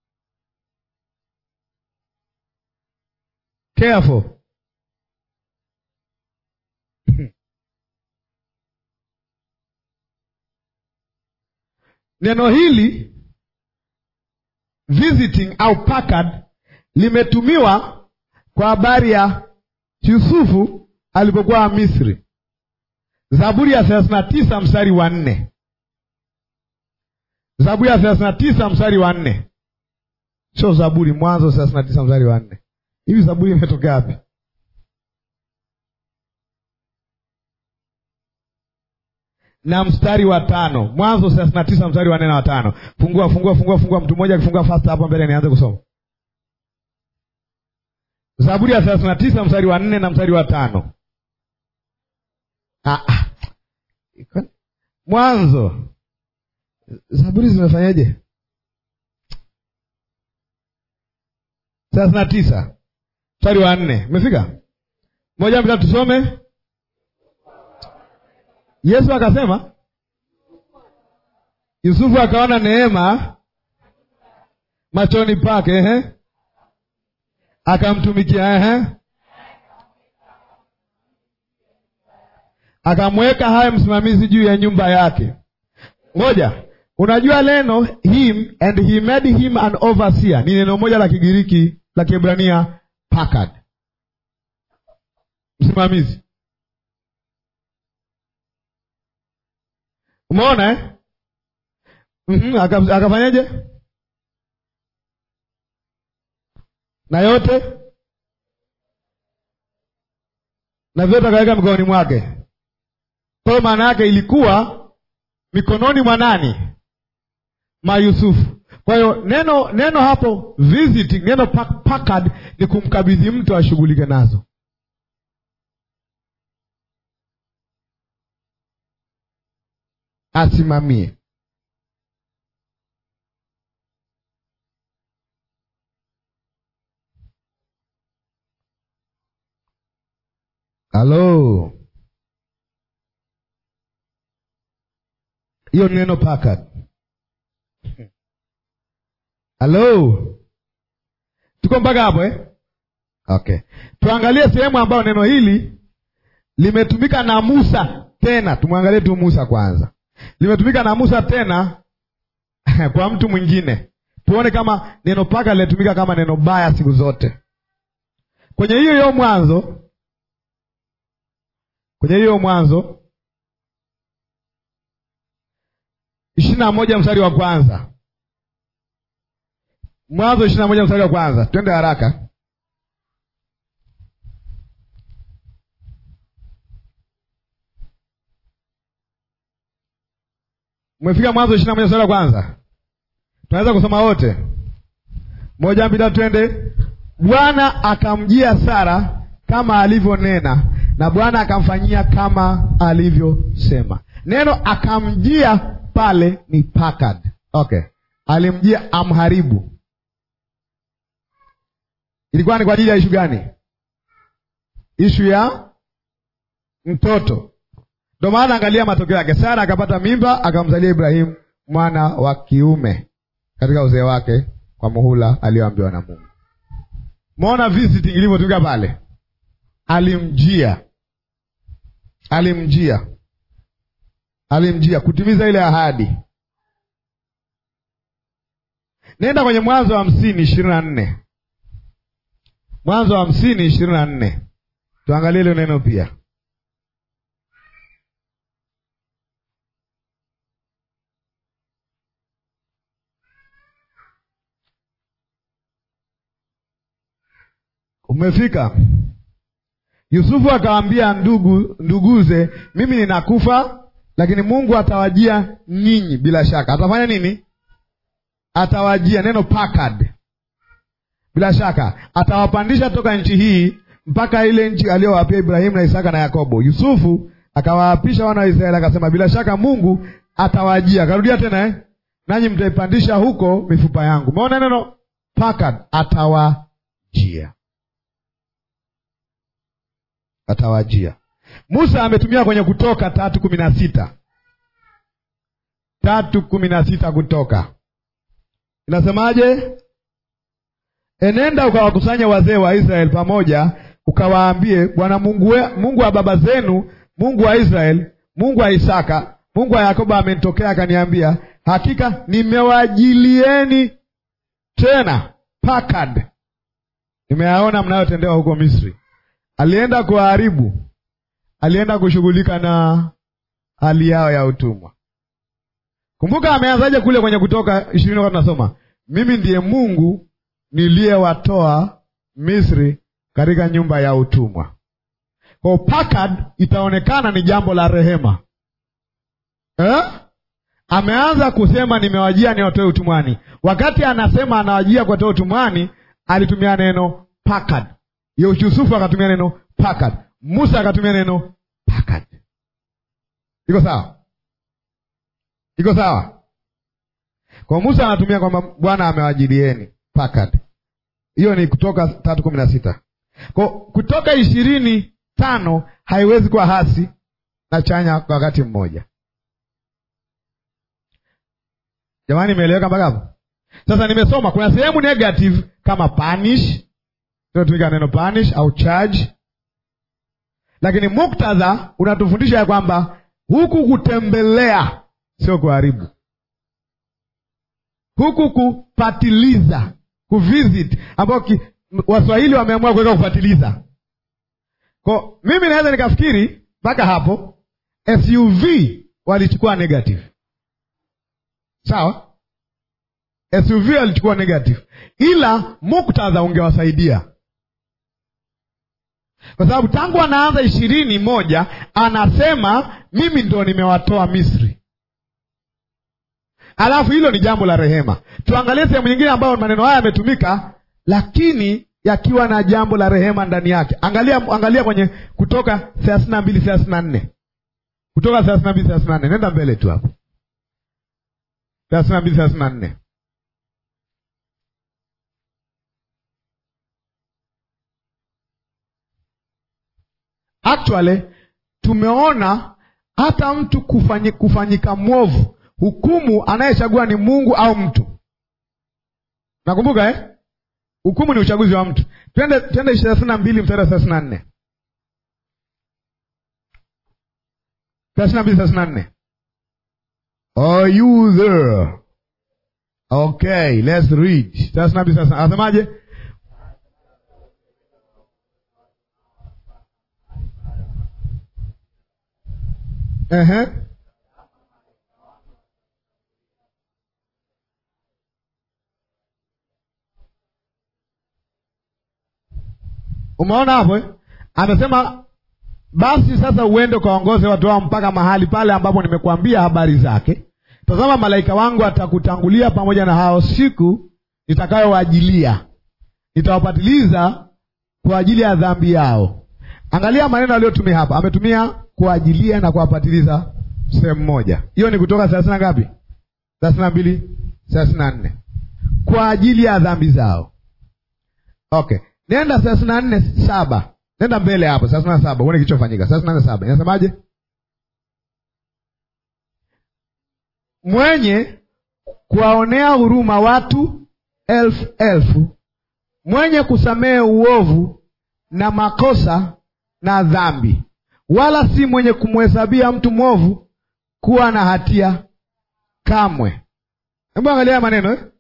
Care for. Neno hili visiting au pakad limetumiwa kwa habari ya Yusufu alipokuwa Misri. Zaburi ya thelathini na tisa mstari wa nne. Zaburi ya thelathini na tisa mstari wa nne, sio Zaburi, Mwanzo thelathini na tisa mstari wa nne. Hivi Zaburi imetokea wapi? na mstari wa tano Mwanzo thelathini na tisa mstari wa nne na wa tano. Fungua, fungua, fungua, fungua. Mtu mmoja akifungua fast hapo mbele, nianze kusoma Zaburi ya thelathini na tisa mstari wa nne na mstari wa tano. Ah, ah. Mwanzo, Zaburi zimefanyaje? thelathini na tisa mstari wa nne umefika? Moja mbili tusome. Yesu akasema, Yusufu akaona neema machoni pake, ehe, akamtumikia, ehe, akamweka haye msimamizi juu ya nyumba yake. Ngoja, unajua neno him and he made him an overseer ni neno moja la Kigiriki la Kiebrania pakad, msimamizi Umeona eh? mm-hmm. Aka, akafanyaje? na yote na vyote akaweka mikononi mwake. Kwa hiyo maana yake ilikuwa mikononi mwa nani? Ma Yusufu. Kwa hiyo neno neno hapo visiting, neno pakad ni kumkabidhi mtu ashughulike nazo. asimamie. Halo, hiyo neno pakad. Halo, tuko mpaka hapo eh? Okay, tuangalie sehemu ambayo neno hili limetumika na Musa tena. Tumwangalie tu Musa kwanza limetumika na Musa tena kwa mtu mwingine, tuone kama neno paka linatumika kama neno baya siku zote. Kwenye hiyo hiyo Mwanzo, kwenye hiyo Mwanzo ishirini na moja mstari wa kwanza Mwanzo ishirini na moja mstari wa kwanza twende haraka. Umefika Mwanzo ishirini na moja mstari wa kwanza, tunaweza kusoma wote. Moja mbili, twende. Bwana akamjia Sara kama alivyonena, na Bwana akamfanyia kama alivyosema. Neno akamjia pale ni pakad. Okay, alimjia amharibu. Ilikuwa ni kwa ajili ya ishu gani? Ishu ya mtoto Ndo maana angalia matokeo yake. Sara akapata mimba akamzalia Ibrahimu mwana wa kiume katika uzee wake kwa muhula aliyoambiwa na Mungu. Umeona visiting ilivyotumika pale. alimjia alimjia alimjia kutimiza ile ahadi. Nenda kwenye Mwanzo wa hamsini ishirini na nne Mwanzo wa hamsini ishirini na nne tuangalie ile neno pia. Umefika? Yusufu akawaambia ndugu nduguze, mimi ninakufa, lakini Mungu atawajia nyinyi. Bila shaka atafanya nini? Atawajia, neno pakad, bila shaka atawapandisha toka nchi hii mpaka ile nchi aliyowapia Ibrahimu na Isaka na Yakobo. Yusufu akawaapisha wana wa Israeli akasema, bila shaka Mungu atawajia. Akarudia tena eh? nanyi mtaipandisha huko mifupa yangu. Umeona neno pakad, atawajia atawajia. Musa ametumia kwenye Kutoka tatu kumi na sita tatu kumi na sita Kutoka inasemaje? Enenda ukawakusanya wazee wa Israeli pamoja, ukawaambie, Bwana Mungu, we, Mungu wa baba zenu, Mungu wa Israeli, Mungu wa Isaka, Mungu wa Yakobo amenitokea akaniambia, hakika nimewajilieni tena pakad, nimeyaona mnayotendewa huko Misri. Alienda kuharibu, alienda kushughulika na hali yao ya utumwa. Kumbuka ameanzaje kule kwenye Kutoka ishirini wakati tunasoma, mimi ndiye Mungu niliyewatoa Misri katika nyumba ya utumwa. Kwa pakad itaonekana ni jambo la rehema eh? Ameanza kusema nimewajia niwatoe utumwani. Wakati anasema anawajia kuwatoa utumwani, alitumia neno pakad. Yusufu akatumia neno pakad, Musa akatumia neno pakad. Iko sawa? Iko sawa? Kwa Musa anatumia kwamba Bwana amewajilieni pakad. Hiyo ni Kutoka tatu kumi na sita. Kwa Kutoka ishirini tano haiwezi kuwa hasi na chanya kwa wakati mmoja. Jamani, imeeleweka mpaka hapo? Sasa nimesoma kuna sehemu negative kama punish tunatumika neno punish au charge, lakini muktadha unatufundisha ya kwamba huku kutembelea sio kuharibu, huku kupatiliza, kuvisit, ambao Waswahili wameamua kuweka kupatiliza. Kwa mimi naweza nikafikiri mpaka hapo SUV walichukua negative, sawa. SUV walichukua negative, ila muktadha ungewasaidia kwa sababu tangu anaanza ishirini moja anasema mimi ndo nimewatoa Misri, alafu hilo ni jambo la rehema. Tuangalie sehemu nyingine ambayo maneno haya yametumika, lakini yakiwa na jambo la rehema ndani yake. Angalia, angalia kwenye Kutoka thelathini na mbili thelathini na nne Kutoka thelathini na mbili thelathini na nne nenda mbele tu hapo, thelathini na mbili thelathini na nne Actually tumeona hata mtu kufanyi, kufanyika mwovu, hukumu anayechagua ni Mungu au mtu. Nakumbuka eh? Hukumu ni uchaguzi wa mtu. Twende twende thelathini na mbili mstari wa thelathini na nne thelathini na mbili thelathini na nne Are you there? Okay, let's read. thelathini na mbili thelathini anasemaje? Ehe. Umeona hapo eh? Amesema basi sasa uende ukaongoze watu wao mpaka mahali pale ambapo nimekuambia habari zake. Tazama, malaika wangu atakutangulia pamoja na hao siku nitakayowajilia, nitawapatiliza kwa ajili ya dhambi yao. Angalia maneno aliyotumia hapa, ametumia kuajilia na kuwapatiliza sehemu moja. Hiyo ni Kutoka thelathini na ngapi? thelathini na mbili thelathini na nne kwa ajili ya dhambi zao. Okay, nenda thelathini na nne saba nenda mbele hapo, thelathini na saba uone kilichofanyika. thelathini na nne saba inasemaje? Mwenye kuwaonea huruma watu elfu elfu, mwenye kusamehe uovu na makosa na dhambi, wala si mwenye kumhesabia mtu mwovu kuwa na hatia kamwe. Hebu angalia haya maneno eh?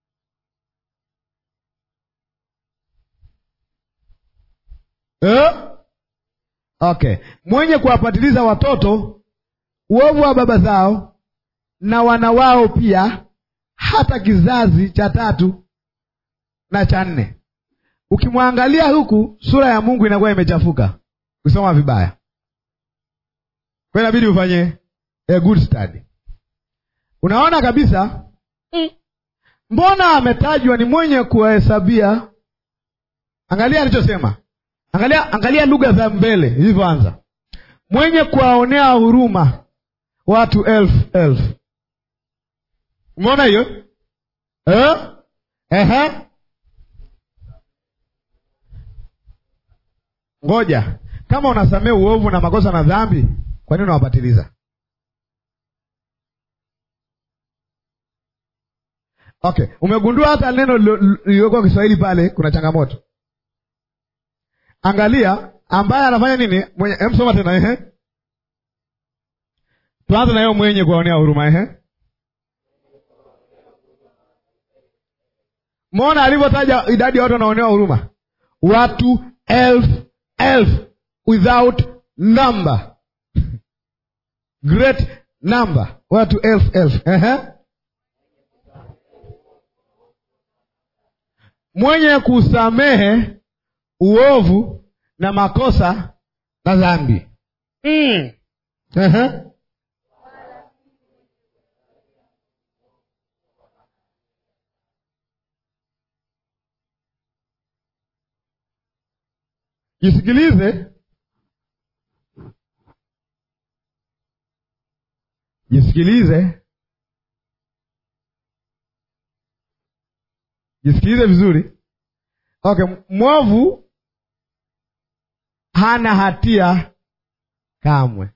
Eh? Okay, mwenye kuwapatiliza watoto uovu wa baba zao na wana wao pia, hata kizazi cha tatu na cha nne. Ukimwangalia huku, sura ya Mungu inakuwa imechafuka, kusoma vibaya, kwa inabidi ufanye a good study. Unaona kabisa mbona ametajwa ni mwenye kuwahesabia. Angalia alichosema, angalia, angalia lugha za mbele ilivyoanza, mwenye kuwaonea huruma watu elfu elfu. Umeona hiyo eh? Ehe. Ngoja, kama unasamea uovu na makosa na dhambi, kwa nini unawapatiliza? Okay, umegundua hata neno lililokuwa Kiswahili pale kuna changamoto. Angalia ambaye anafanya nini, mwenye emsoma tena, ehe, tuanze na hiyo mwenye kuwaonea huruma, ehe. Mwona alivyotaja idadi ya watu wanaonewa huruma, watu elfu elfu, without number great number, watu elfu elfu, ehe mwenye kusamehe uovu na makosa na dhambi. mm. uh-huh. Jisikilize, jisikilize, jisikilize vizuri. Okay, mwovu hana hatia kamwe.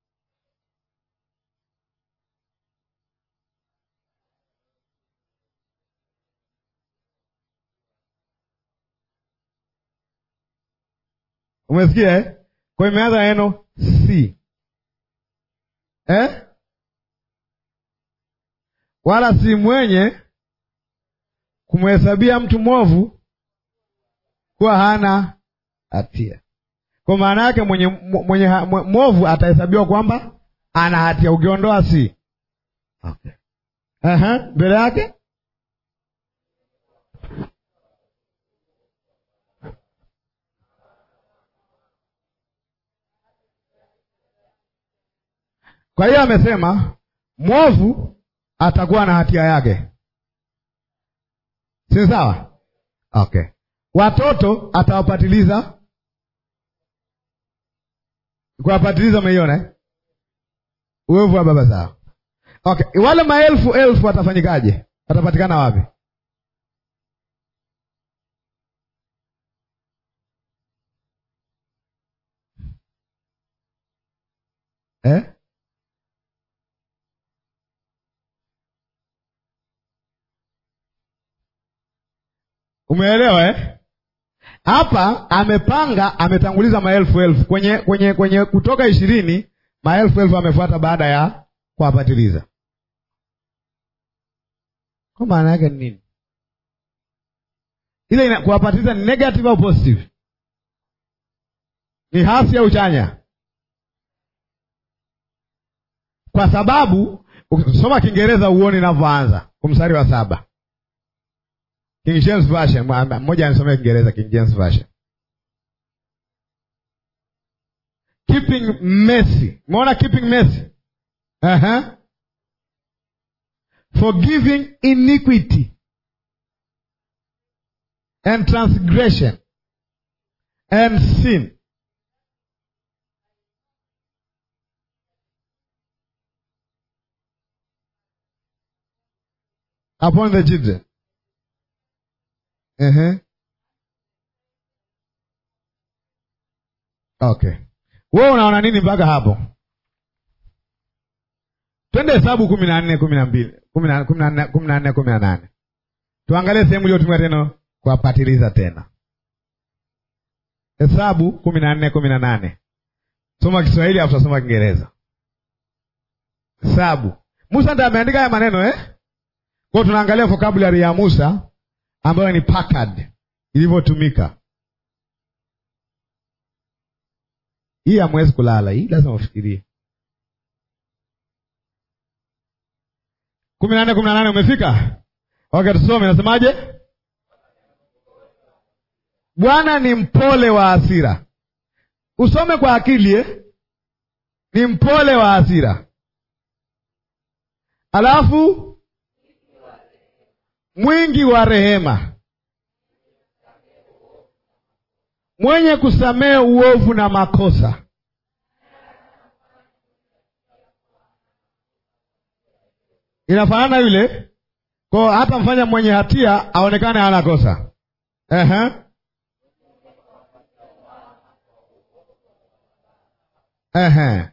Umesikia eh? Kwa imeanza neno si eh? Wala si mwenye kumhesabia mtu mwovu kuwa hana hatia. Kwa maana yake mwenye mwenye mwovu atahesabiwa kwamba ana hatia, ukiondoa si okay. Aha, mbele yake Kwa hiyo amesema mwovu atakuwa na hatia yake, si sawa? Okay, watoto atawapatiliza. Kuwapatiliza, umeiona eh? Uovu wa baba zao. Okay, wale maelfu elfu watafanyikaje? Watapatikana wapi? eh? Umeelewa eh? Hapa amepanga ametanguliza maelfu elfu kwenye kwenye kwenye Kutoka ishirini, maelfu elfu amefuata baada ya kuwapatiliza. Kwa maana yake ni nini? Ile kuwapatiliza ni negative au positive? Ni hasi au chanya? Kwa sababu ukisoma Kiingereza uone inavyoanza kumstari wa saba King James Version, mmoja anisomea Kiingereza King James Version. Keeping mercy. Umeona keeping mercy? Uh-huh. Forgiving iniquity and transgression and sin. Upon the children. Uh-huh. Okay. Wewe unaona nini mpaka hapo? Twende Hesabu kumi na nne kumi na mbili kumi na nne kumi na nne kumi na nane tuangalie sehemu iliyotumia tena kuwapatiliza tena. Hesabu kumi na nne kumi na nane Soma Kiswahili afu tasoma Kiingereza. Hesabu. Musa ndiye ameandika haya maneno eh? Kwa hiyo tunaangalia vocabulary ya Musa ambayo ni Packard ilivyotumika. Hii hamwezi kulala, hii lazima ufikirie. kumi na nne kumi na nane umefika? Okay, tusome. Nasemaje? Bwana ni mpole wa hasira. Usome kwa akili eh? Ni mpole wa hasira, alafu mwingi wa rehema, mwenye kusamehe uovu na makosa. Inafanana yule kwa hata mfanya mwenye hatia aonekane hana kosa. Ehe. Ehe.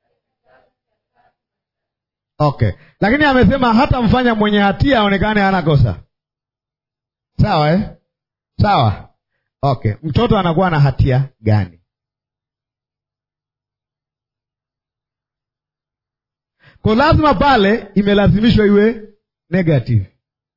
Okay, lakini amesema hata mfanya mwenye hatia aonekane hana kosa. Sawa eh? Sawa. Okay, mtoto anakuwa na hatia gani? Kwa lazima pale imelazimishwa iwe negative.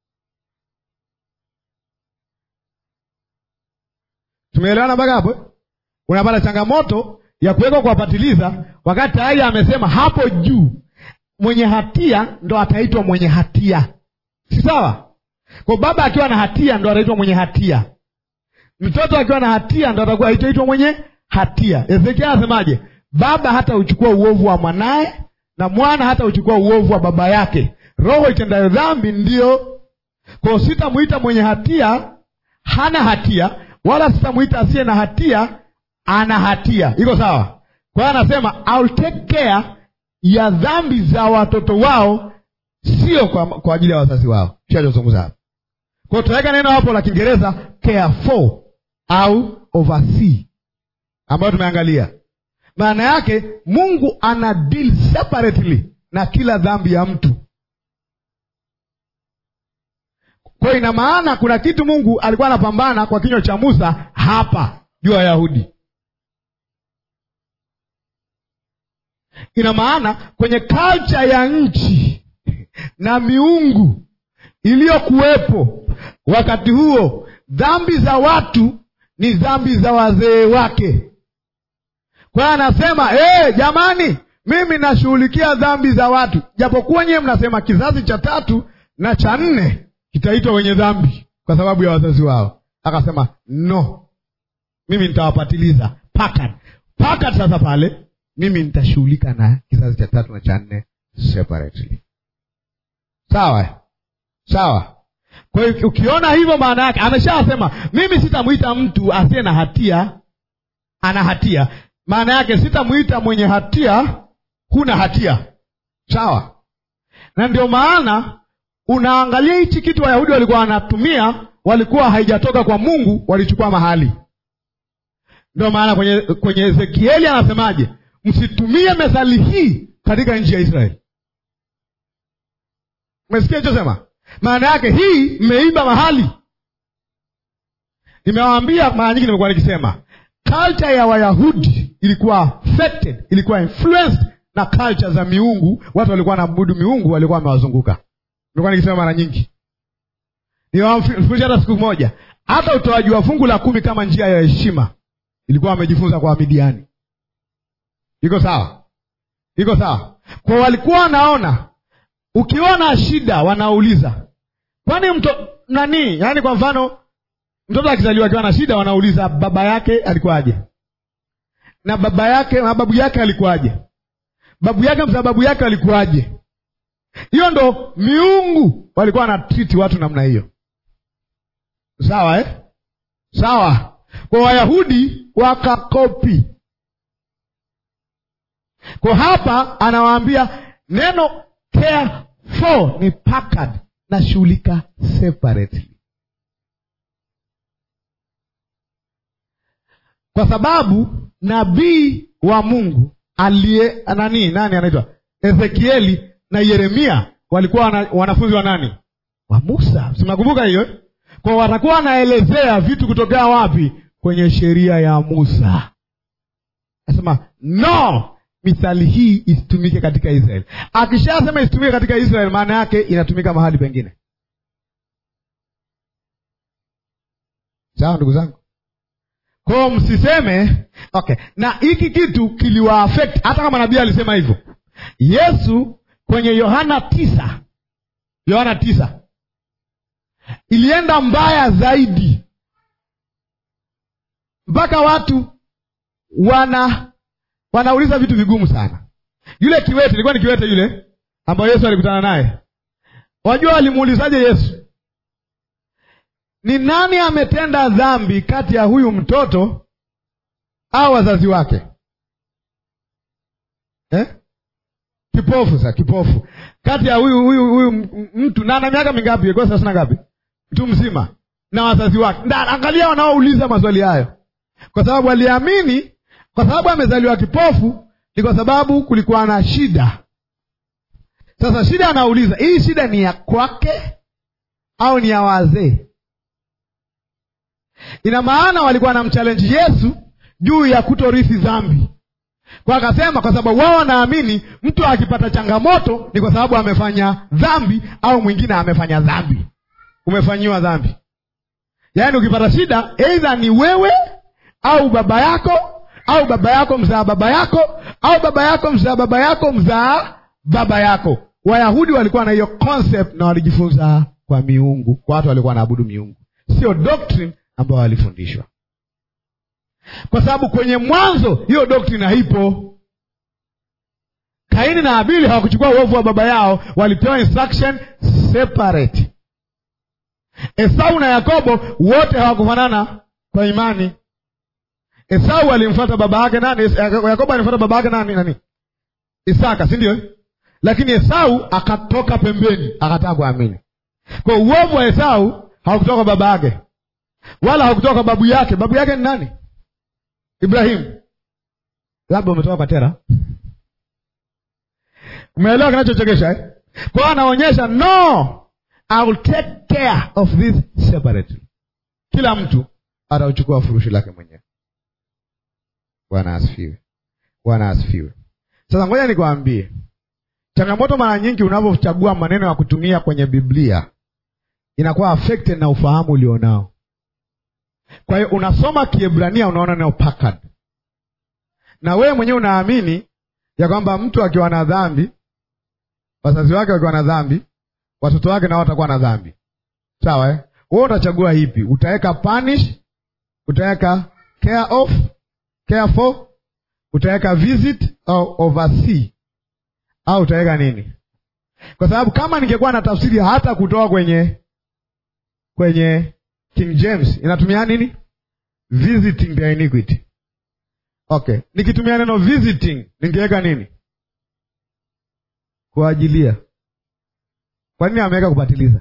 Tumeelewana mpaka hapo? Unapata changamoto ya kuwekwa kuwapatiliza, wakati tayari amesema hapo juu mwenye hatia ndo ataitwa mwenye hatia, si sawa? Kwa baba akiwa na hatia ndo ataitwa mwenye hatia, mtoto akiwa na hatia ndo atakuwa ataitwa mwenye hatia. Ezekiel anasemaje? Baba hata uchukua uovu wa mwanaye na mwana hata uchukua uovu wa baba yake. Roho itendayo dhambi ndiyo. Kwa sitamwita mwenye hatia hana hatia, wala sitamwita asiye na hatia ana hatia. Iko sawa? Kwa hiyo anasema I'll take care ya dhambi za watoto wao, sio kwa, kwa ajili ya wazazi wao. Shachozungumza hapo. Kwa hiyo tutaweka neno hapo la Kiingereza care for au oversee, ambayo tumeangalia maana yake Mungu ana deal separately na kila dhambi ya mtu. Kwa hiyo ina maana kuna kitu Mungu alikuwa anapambana kwa kinywa cha Musa hapa juu ya Wayahudi. Ina maana kwenye culture ya nchi na miungu iliyokuwepo wakati huo, dhambi za watu ni dhambi za wazee wake. Kwa hiyo anasema hey, jamani, mimi nashughulikia dhambi za watu, japokuwa nyewe mnasema kizazi cha tatu na cha nne kitaitwa wenye dhambi kwa sababu ya wazazi wao. Akasema no, mimi nitawapatiliza Packard. Packard sasa pale mimi nitashughulika na kizazi cha tatu na cha nne separately. Sawa sawa. Kwa hiyo ukiona hivyo, maana yake ameshasema mimi sitamwita mtu asiye na hatia ana hatia maana yake sitamwita mwenye hatia huna hatia. Sawa, na ndio maana unaangalia hichi kitu Wayahudi walikuwa wanatumia, walikuwa haijatoka kwa Mungu, walichukua mahali. Ndio maana kwenye kwenye Ezekieli anasemaje? Msitumie methali hii katika nchi ya Israeli. Umesikia ichosema? Maana yake hii mmeimba mahali. Nimewaambia mara nyingi, nimekuwa nikisema culture ya Wayahudi ilikuwa affected, ilikuwa influenced na culture za miungu. Watu walikuwa wanaabudu miungu, walikuwa wamewazunguka. Nilikuwa nikisema mara nyingi, niwafundisha hata siku moja, hata utoaji wa fungu la kumi kama njia ya heshima ilikuwa wamejifunza kwa Wamidiani. Iko sawa? Iko sawa? Kwa walikuwa wanaona, ukiona shida wanauliza, kwani mto nani? Yaani kwa mfano mtoto akizaliwa akiwa na shida, wanauliza baba yake alikuwaje, na baba yake na babu yake alikuwaje, babu yake mza babu yake alikuwaje. Hiyo ndo miungu walikuwa wanatriti watu namna hiyo, sawa eh? Sawa. Kwa Wayahudi wakakopi. Kwa hapa anawaambia neno care for ni Packard, nashughulika separately kwa sababu nabii wa Mungu aliye nani nani anaitwa Ezekieli na Yeremia walikuwa wana, wanafunzi wa nani? Wa Musa. Simnakumbuka hiyo? Kwa watakuwa wanaelezea vitu kutokea wapi? kwenye sheria ya Musa. Nasema no, mithali hii isitumike katika Israeli. Akishasema isitumike katika Israeli, maana yake inatumika mahali pengine. Sawa ndugu zangu, kwao msiseme okay. Na hiki kitu kiliwaaffect hata kama nabii alisema hivyo. Yesu kwenye Yohana tisa, Yohana tisa ilienda mbaya zaidi mpaka watu wana wanauliza vitu vigumu sana. Yule kiwete, ilikuwa ni kiwete yule ambayo Yesu alikutana naye. Wajua walimuulizaje Yesu? Ni nani ametenda dhambi kati ya huyu mtoto au wazazi wake eh? Kipofu sa kipofu, kati ya huyu huyu huyu mtu na ana miaka mingapi? Ilikuwa thelathini na ngapi? Mtu mzima na wazazi wake. Nda, angalia wanaouliza maswali hayo, kwa sababu waliamini, kwa sababu amezaliwa kipofu, ni kwa sababu kulikuwa na shida. Sasa shida, anauliza hii shida ni ya kwake au ni ya wazee? Ina maana walikuwa na mchallenge Yesu juu ya kutorithi dhambi, kwa akasema, kwa sababu wao wanaamini mtu akipata changamoto ni kwa sababu amefanya dhambi au mwingine amefanya dhambi. Umefanyiwa dhambi, yaani ukipata shida, aidha ni wewe au baba yako au baba yako mzaa baba yako au baba yako mzaa baba yako mzaa baba yako. Wayahudi walikuwa na hiyo concept na walijifunza kwa miungu, kwa watu walikuwa wanaabudu miungu, sio doctrine ambao walifundishwa, kwa sababu kwenye mwanzo hiyo doctrine haipo. Kaini na Abili hawakuchukua uovu wa baba yao, walipewa instruction separate. Esau na Yakobo wote hawakufanana kwa imani. Esau alimfuata baba yake nani? Yakobo alimfuata baba yake nani? Nani? Isaka, si ndio? Lakini Esau akatoka pembeni, akataka kuamini. Kwa uovu wa Esau haukutoka kwa baba yake wala hakutoka kwa babu yake. Babu yake ni nani? Ibrahimu. Labda umetoka kwa Tera. Umeelewa kinachochekesha eh? Kwa hiyo anaonyesha no, I will take care of this separately. Kila mtu atauchukua furushi lake mwenyewe. Bwana asifiwe, Bwana asifiwe. Sasa ngoja nikwambie, changamoto mara nyingi unavyochagua maneno ya kutumia kwenye Biblia inakuwa affected na ufahamu ulionao. Kwa hiyo unasoma Kiebrania unaona neno pakad, na wewe mwenyewe unaamini ya kwamba mtu akiwa na dhambi, wazazi wake wakiwa na dhambi, watoto wake nao watakuwa na dhambi, sawa eh? Wewe utachagua hipi? Utaweka punish, utaweka care of, care for, utaweka visit au oversee, au utaweka nini? Kwa sababu kama ningekuwa na tafsiri hata kutoka kwenye kwenye King James inatumia nini? Visiting the iniquity. Okay, nikitumia neno visiting ningeweka nini? Kuajilia. Kwa nini ameweka kupatiliza?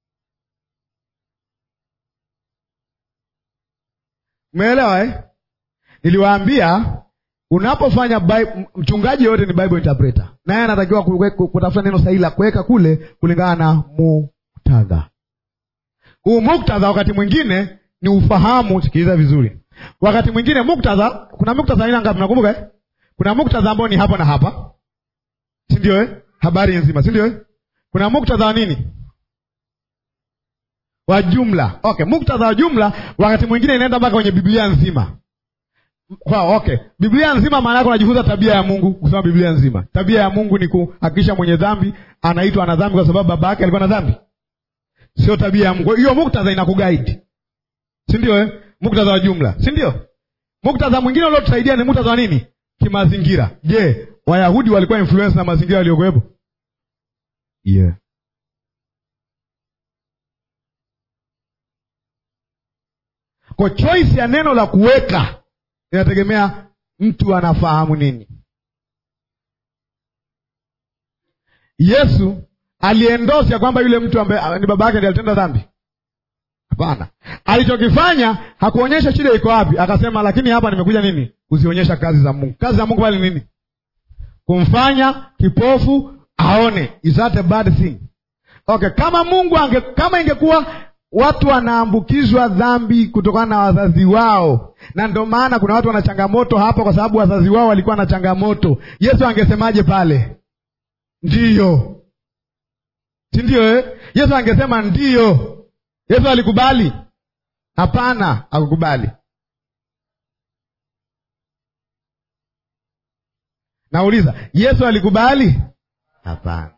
Umeelewa eh? Niliwaambia unapofanya mchungaji yote ni Bible interpreter, naye anatakiwa kutafuta neno sahihi la kuweka kule kulingana na muktadha huu muktadha wakati mwingine ni ufahamu. Sikiliza vizuri, wakati mwingine muktadha, kuna muktadha aina ngapi? Nakumbuka eh? Kuna muktadha ambao ni hapa na hapa, si ndio eh? Habari nzima, si ndio eh? Kuna muktadha wa nini? Wa jumla. Okay, muktadha wa jumla wakati mwingine inaenda mpaka kwenye Biblia nzima. Kwa okay, Biblia nzima maana yake unajifunza tabia ya Mungu. Kusoma Biblia nzima, tabia ya Mungu ni kuhakikisha mwenye dhambi anaitwa ana dhambi kwa sababu baba yake alikuwa na dhambi Sio tabia ya Mungu. Hiyo muktadha inakuguide, si ndio eh? Muktadha wa jumla, si ndio? Muktadha mwingine uliotusaidia ni muktadha wa nini? Kimazingira. Je, Wayahudi walikuwa influence na mazingira yaliyokuwepo? Yeah. Kwa choice ya neno la kuweka inategemea mtu anafahamu nini. Yesu aliendosi ya kwamba yule mtu ambaye ni baba yake ndiye alitenda dhambi? Hapana. Alichokifanya hakuonyesha shida iko wapi, akasema lakini hapa nimekuja nini? Kuzionyesha kazi za Mungu. Kazi za Mungu pale nini? Kumfanya kipofu aone. Is that a bad thing? Okay, kama Mungu ange, kama ingekuwa watu wanaambukizwa dhambi kutokana na wazazi wao, na ndio maana kuna watu wana changamoto hapa, kwa sababu wazazi wao walikuwa na changamoto. Yesu angesemaje pale? Ndiyo, si ndio eh? Yesu angesema ndiyo. Yesu alikubali? Hapana, hakukubali. Nauliza, Yesu alikubali? Hapana.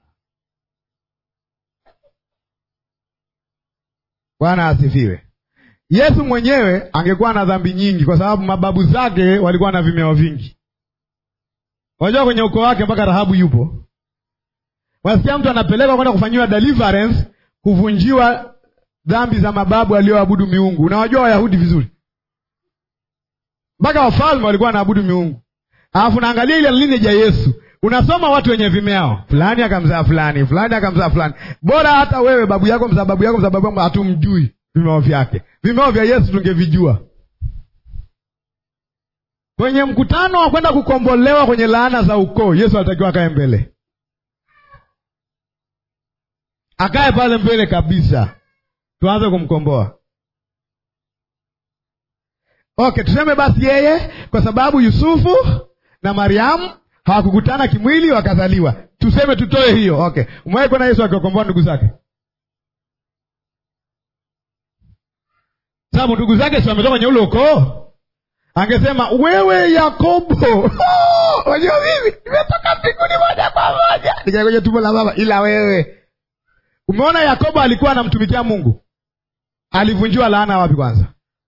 Bwana asifiwe. Yesu mwenyewe angekuwa na dhambi nyingi, kwa sababu mababu zake walikuwa na vimeo vingi. Unajua, kwenye ukoo wake mpaka Rahabu yupo. Unasikia mtu anapelekwa kwenda kufanyiwa deliverance, kuvunjiwa dhambi za mababu alioabudu miungu. Unawajua Wayahudi vizuri, mpaka wafalme walikuwa wanaabudu miungu. Alafu naangalia ile lineage ya Yesu, unasoma watu wenye vimeo, fulani akamzaa fulani, fulani akamzaa fulani. Bora hata wewe babu yako mzaa babu yako mzaa babu yako, hatumjui vimeo vyake. Vimeo vya Yesu tungevijua. Kwenye mkutano wa kwenda kukombolewa kwenye laana za ukoo, Yesu alitakiwa akae mbele, akae pale mbele kabisa, tuanze kumkomboa. Okay, tuseme basi yeye, kwa sababu Yusufu na Mariamu hawakukutana kimwili wakazaliwa, tuseme tutoe hiyo. Okay, umewahi kuona Yesu akiwakomboa ndugu zake? Sababu ndugu zake si wametoka kwenye ule ukoo. Angesema wewe Yakobo, unajua mimi nimetoka mbinguni moja kwa moja nikaa kwenye tumbo la baba, ila wewe. Umeona Yakobo alikuwa anamtumikia Mungu, alivunjiwa laana wapi kwanza?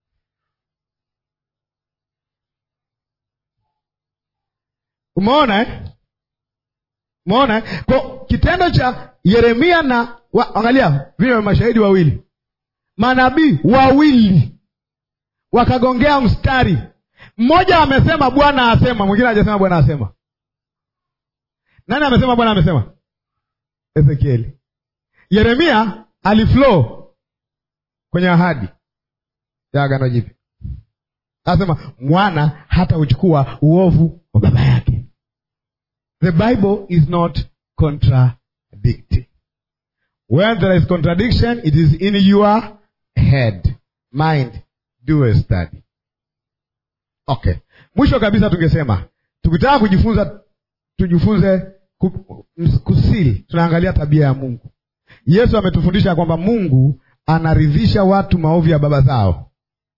Umeona eh? Umeona eh? Kwa kitendo cha Yeremia na wa, angalia vile mashahidi wawili, manabii wawili wakagongea mstari mmoja, amesema Bwana asema, mwingine hajasema Bwana asema. Nani amesema Bwana amesema? Ezekieli. Yeremia aliflow kwenye ahadi ya agano jipya, anasema mwana hata uchukua uovu wa baba yake. The Bible is not contradicting. When there is contradiction, it is in your head. Mind, do a study. Okay. Mwisho kabisa tungesema tukitaka kujifunza tujifunze kusili, tunaangalia tabia ya Mungu. Yesu ametufundisha kwamba Mungu anaridhisha watu maovu ya baba zao.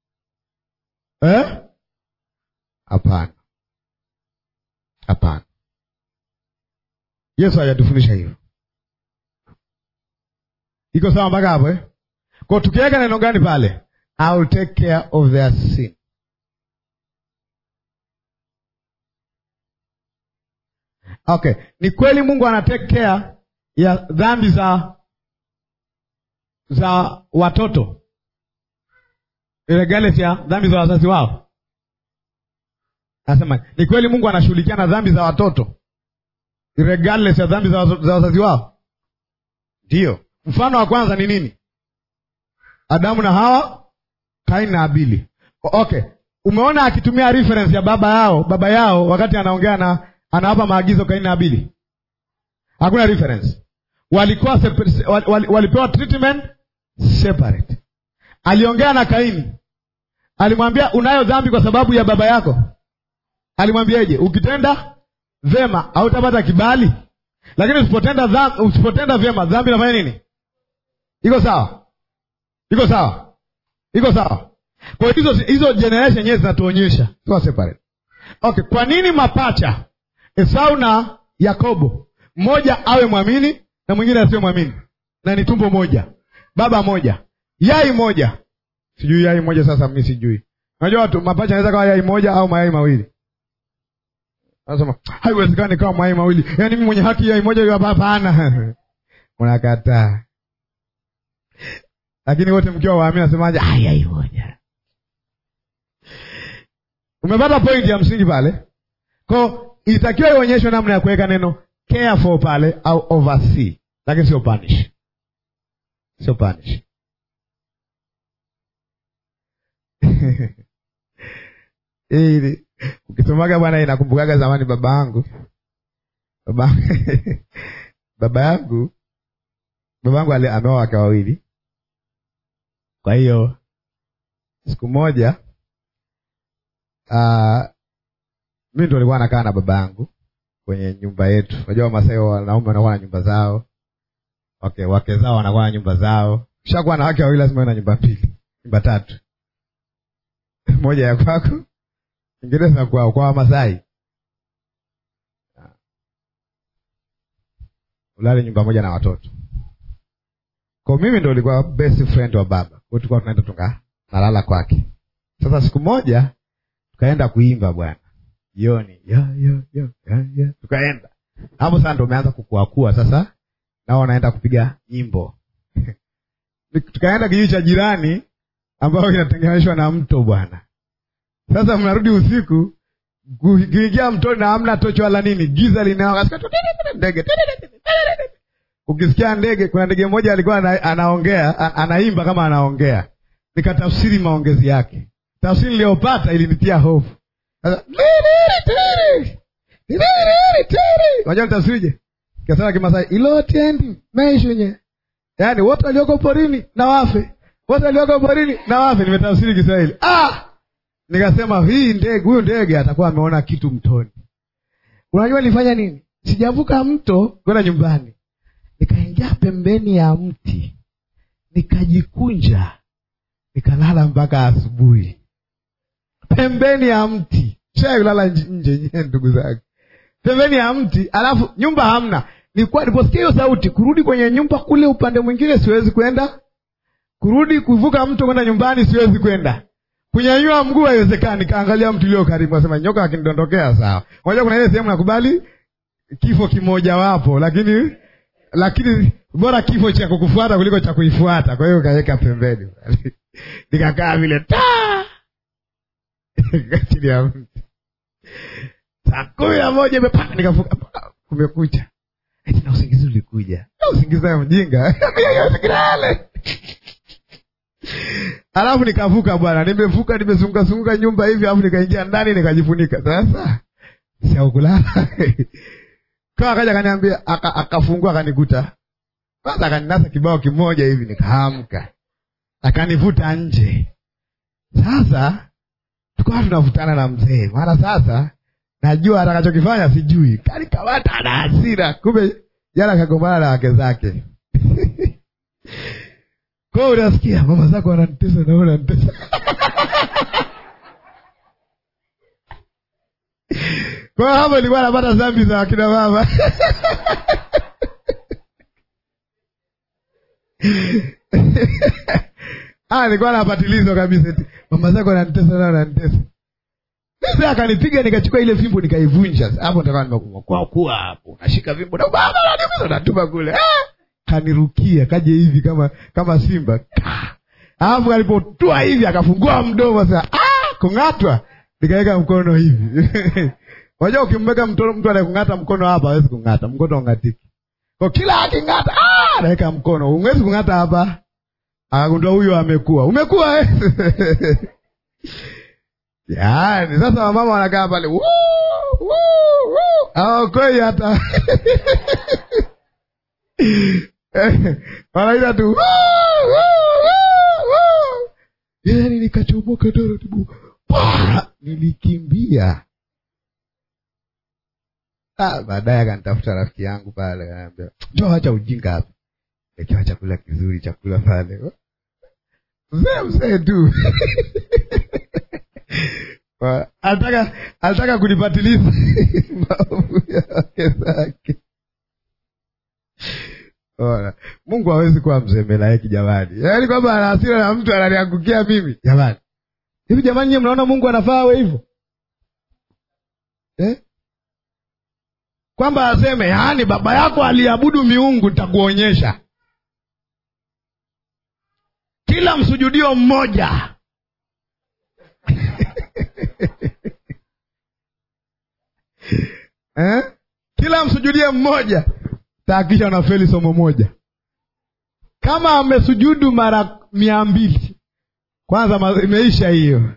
Eh? Hapana. Hapana. Yesu hajatufundisha hivyo. Iko sawa mpaka hapo eh? Kwa tukiweka neno gani pale? I will take care of their sin. Okay, ni kweli Mungu ana take care ya dhambi za za watoto regardless ya dhambi za wazazi wao. Anasema ni kweli Mungu anashughulikia na dhambi za watoto regardless ya dhambi za wazazi wao. Ndiyo, mfano wa kwanza ni nini? Adamu na Hawa, Kaini na Abili. Okay, umeona akitumia reference ya baba yao baba yao wakati anaongea na anawapa maagizo Kaini na Abili, hakuna reference. Walikuwa separate, wal, wal, walipewa treatment separate. Aliongea na Kaini, alimwambia unayo dhambi kwa sababu ya baba yako. Alimwambiaje? ukitenda vema hautapata kibali, lakini usipotenda dhambi, usipotenda vyema dhambi inafanya nini? Iko sawa? Iko sawa? Iko sawa? Kwa hizo hizo generation yenyewe zinatuonyesha tuwa separate. Okay, kwa nini mapacha Esau na Yakobo mmoja awe mwamini na mwingine asiwe mwamini, na ni tumbo moja, baba moja, yai moja? Sijui yai moja. Sasa mimi sijui, unajua watu mapacha anaweza kawa yai moja au mayai mawili. Anasema haiwezekani kawa mayai mawili, yaani mimi mwenye haki yai moja hiyo? Hapana, unakataa. Lakini wote mkiwa waamini, nasemaje? Yai moja. Umepata pointi ya msingi pale ko ilitakiwa ionyeshwe namna ya kuweka neno care for pale au oversee, lakini sio punish, sio punish. Hili ukisomaga bwana, inakumbukaga zamani baba yangu baba baba yangu baba yangu ameoa wake wawili, Kwa hiyo siku moja uh, mi ndo nilikuwa nakaa na baba yangu kwenye nyumba yetu. Unajua Wamasai wanaume wanakuwa na nyumba zao, okay, wake zao wanakuwa na nyumba zao. Ushakuwa na wake wawili, lazima uwe na nyumba mbili, nyumba tatu, moja ya kwako, nyingine za kwao. Kwa Wamasai ulale nyumba moja na watoto. Kwa mimi ndo ulikuwa best friend wa baba, kwa tulikuwa tunaenda tunga nalala kwake. Sasa siku moja tukaenda kuimba bwana jioni, yo yo yo yo yo, tukaenda hapo. Sasa ndo umeanza kukuakua sasa, nao wanaenda kupiga nyimbo tukaenda kijiji cha jirani ambayo kinatenganishwa na mto bwana. Sasa mnarudi usiku kuingia mtoni na hamna tochi wala nini, giza linawaka, ndege ukisikia ndege. Kuna ndege mmoja alikuwa ana, anaongea a, anaimba kama anaongea, nikatafsiri maongezi yake. Tafsiri niliyopata ilinitia hofu. Unajua nitafsirije? Kasema Kimasai, ilotendi maishunye, yaani wote walioko porini na wafe, wote walioko porini na wafe. Nimetafsiri Kiswahili ah! Nikasema hii ndege, huyu ndege atakuwa ameona kitu mtoni. Unajua nilifanya nini? Sijavuka mto kwenda nyumbani, nikaingia pembeni ya mti, nikajikunja, nikalala mpaka asubuhi pembeni ya mti. Shai kulala nje nyewe, ndugu zake, pembeni ya mti, alafu nyumba hamna. Nilikuwa niliposikia hiyo sauti, kurudi kwenye nyumba kule upande mwingine siwezi kwenda, kurudi kuvuka mto kwenda nyumbani siwezi kwenda kunyanyua mguu haiwezekani. Kaangalia mtu ulio karibu, asema nyoka akinidondokea sawa. Unajua kuna ile sehemu nakubali kifo kimojawapo, lakini lakini bora kifo cha kukufuata kuliko cha kuifuata. Kwa hiyo kaweka pembeni, nikakaa vile ta chini ya mti. Saa kumi na moja imepaka, nikavuka, kumekucha. Eti na usingizi ulikuja, usingizi wa mjinga kilale Alafu nikavuka bwana, nimevuka nimezunguka zunguka nyumba hivi, alafu nikaingia ndani nikajifunika. Sasa siaukulala kaa, akaja akaniambia, akafungua akanikuta kwanza, akaninasa kibao kimoja hivi, nikaamka, akanivuta nje. Sasa tukawa tunavutana na mzee, maana sasa najua atakachokifanya sijui, kanikawata na hasira, kumbe jana kagombana na wake zake kwa unasikia mama zako wananitesa na unanitesa. Kwa hapo nilikuwa napata dhambi za wakina mama. Ah, nilikuwa napatilizo kabisa eti mama zako wananitesa na unanitesa. Sasa akanipiga nikachukua ile fimbo nikaivunja. Hapo ndio nimekuwa kwa kuwa hapo. Nashika fimbo na baba ananiumiza natupa kule. Ah! Kanirukia kaje hivi kama kama simba, alafu alipotua hivi akafungua mdomo sasa, ah, kung'atwa. Nikaweka mkono hivi unajua, ukimmeka mtu mtu anayekung'ata mkono hapa hawezi kung'ata, mkono ungatiki kwa kila aking'ata, ah, anaweka mkono, huwezi kung'ata hapa. Akagundua huyo amekuwa, umekuwa eh? Yaani sasa wamama wanakaa pale hawakoi hata wanaita tu yani, nikachomoka taratibu, nilikimbia. Ah, baadaye akanitafuta rafiki yangu pale, akaniambia njoo, acha ujinga hapa, ekewa chakula kizuri, chakula pale, mzee mzee tu alitaka alitaka kunipatiliza maovu ya wake zake. Ona, Mungu hawezi kuwa mzembelaeki jamani, yaani kwamba ana hasira na mtu ananiangukia mimi jamani. Hivi jamani, nyie mnaona Mungu anafaa awe hivyo eh? Kwamba aseme yaani baba yako aliabudu miungu, nitakuonyesha kila msujudio mmoja eh? kila msujudie mmoja tahakisha unafeli somo moja. Kama amesujudu mara mia mbili kwanza imeisha hiyo.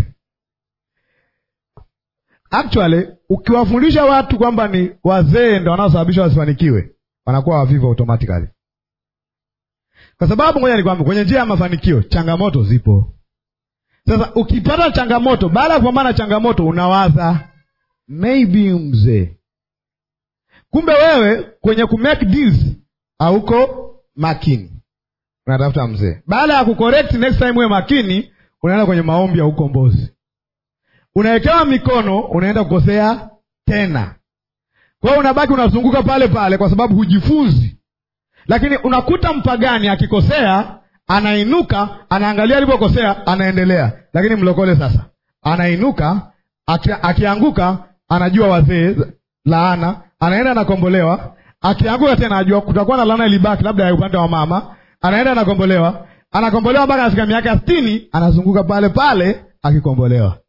Actually, ukiwafundisha watu kwamba ni wazee ndo wanaosababisha wasifanikiwe, wanakuwa wavivu automatically. kwa sababu ngoja nikwambie, kwenye njia ya mafanikio changamoto zipo. Sasa ukipata changamoto, baada ya kupambana na changamoto, unawaza maybe mzee. Kumbe wewe kwenye ku make deals hauko makini, unatafuta mzee. Baada ya kucorrect next time, uwe makini, unaenda kwenye maombi ya ukombozi, unawekewa mikono, unaenda kukosea tena. Kwa hiyo unabaki unazunguka pale pale, kwa sababu hujifunzi. Lakini unakuta mpagani akikosea, anainuka, anaangalia alipokosea, anaendelea. Lakini mlokole sasa anainuka, aki, akianguka, anajua wazee laana, anaenda anakombolewa. Akianguka tena, anajua kutakuwa na laana ilibaki, labda ya upande wa mama, anaenda anakombolewa, anakombolewa mpaka anafika miaka sitini, anazunguka pale pale akikombolewa,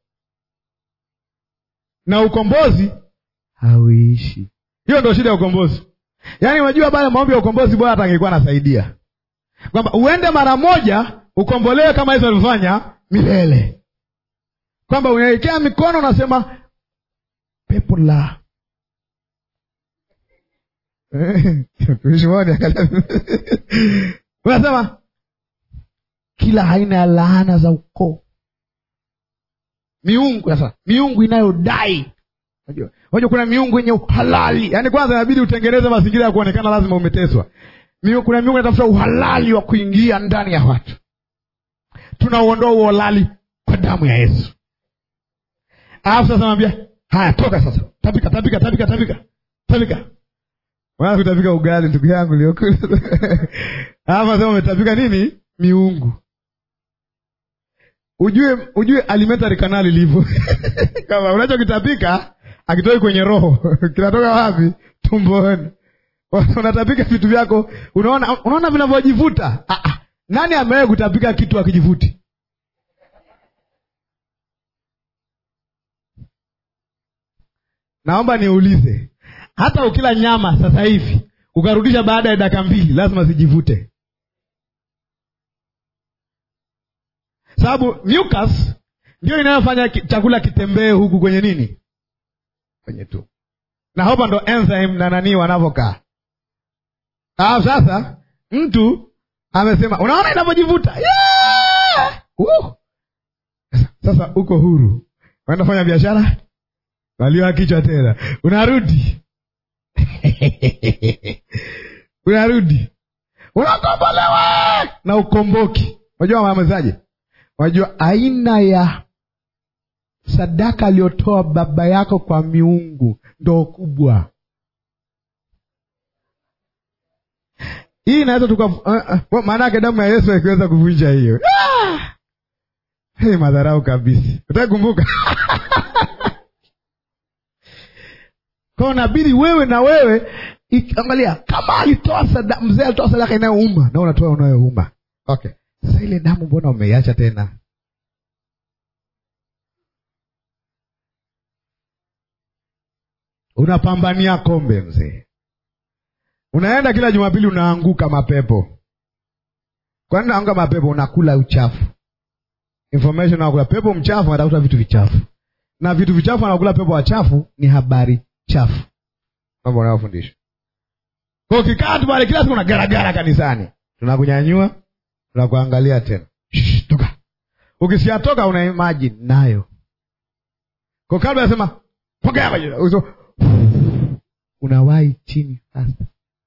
na ukombozi hauishi. Hiyo ndio shida ya ukombozi. Yaani unajua pale maombi ya ukombozi bora hata angekuwa anasaidia. Kwamba uende mara moja ukombolewe kama hizo alivyofanya milele. Kwamba unaelekea mikono unasema pepo la unasema kila aina ya laana za ukoo, miungu sasa, miungu inayodai Unajua, unajua kuna miungu yenye uhalali. Yaani kwanza inabidi utengeneze mazingira ya kuonekana lazima umeteswa. Miungu, kuna miungu inatafuta uhalali wa kuingia ndani ya watu. Tunauondoa huo uhalali kwa damu ya Yesu. Alafu sasa namwambia, haya toka sasa. Tapika, tapika, tapika, tapika. Tapika. Wala kutapika ugali ndugu yangu liokula. Alafu sasa umetapika nini? Miungu. Ujue ujue alimentary canal ilivyo. Kama unachokitapika akitoi kwenye roho kinatoka wapi? Tumboni. Unatapika vitu vyako, unaona unaona vinavyojivuta. Ah, ah. Nani amewahi kutapika kitu akijivuti? Naomba niulize, hata ukila nyama sasa hivi ukarudisha baada ya dakika mbili, lazima zijivute, sababu mucus ndio inayofanya chakula kitembee huku kwenye nini kwenye tu na hapa ndo enzyme na nanii wanavyokaa. Ah, sasa mtu amesema, unaona inavyojivuta yeah! uh! Sasa uko huru, unaenda fanya biashara, waliwa kichwa tena, unarudi unarudi, unakombolewa na ukomboki. Unajua maamezaje? Unajua aina ya sadaka aliyotoa baba yako kwa miungu ndo kubwa. Hii inaweza tuka uh, uh, maana yake damu ya Yesu ikiweza kuvunja hiyo ah! Hey, madharau kabisa. Utakumbuka kwa nabidi wewe na wewe angalia, kama alitoa sadaka, mzee alitoa sadaka inayouma na unatoa unayouma. Okay, sasa ile damu mbona umeiacha tena? Unapambania kombe mzee, unaenda kila Jumapili unaanguka mapepo. Kwani unaanguka mapepo? Unakula uchafu, information unakula pepo mchafu, anatafuta vitu vichafu, na vitu vichafu anakula pepo wachafu, ni habari chafu, mambo unayofundisha. Kwa ukikaa tu pale kila siku unagaragara kanisani, tunakunyanyua tunakuangalia tena, Shh, toka. Ukisiatoka una imagine nayo kwa kabla nasema pokea maji unawahi chini sasa,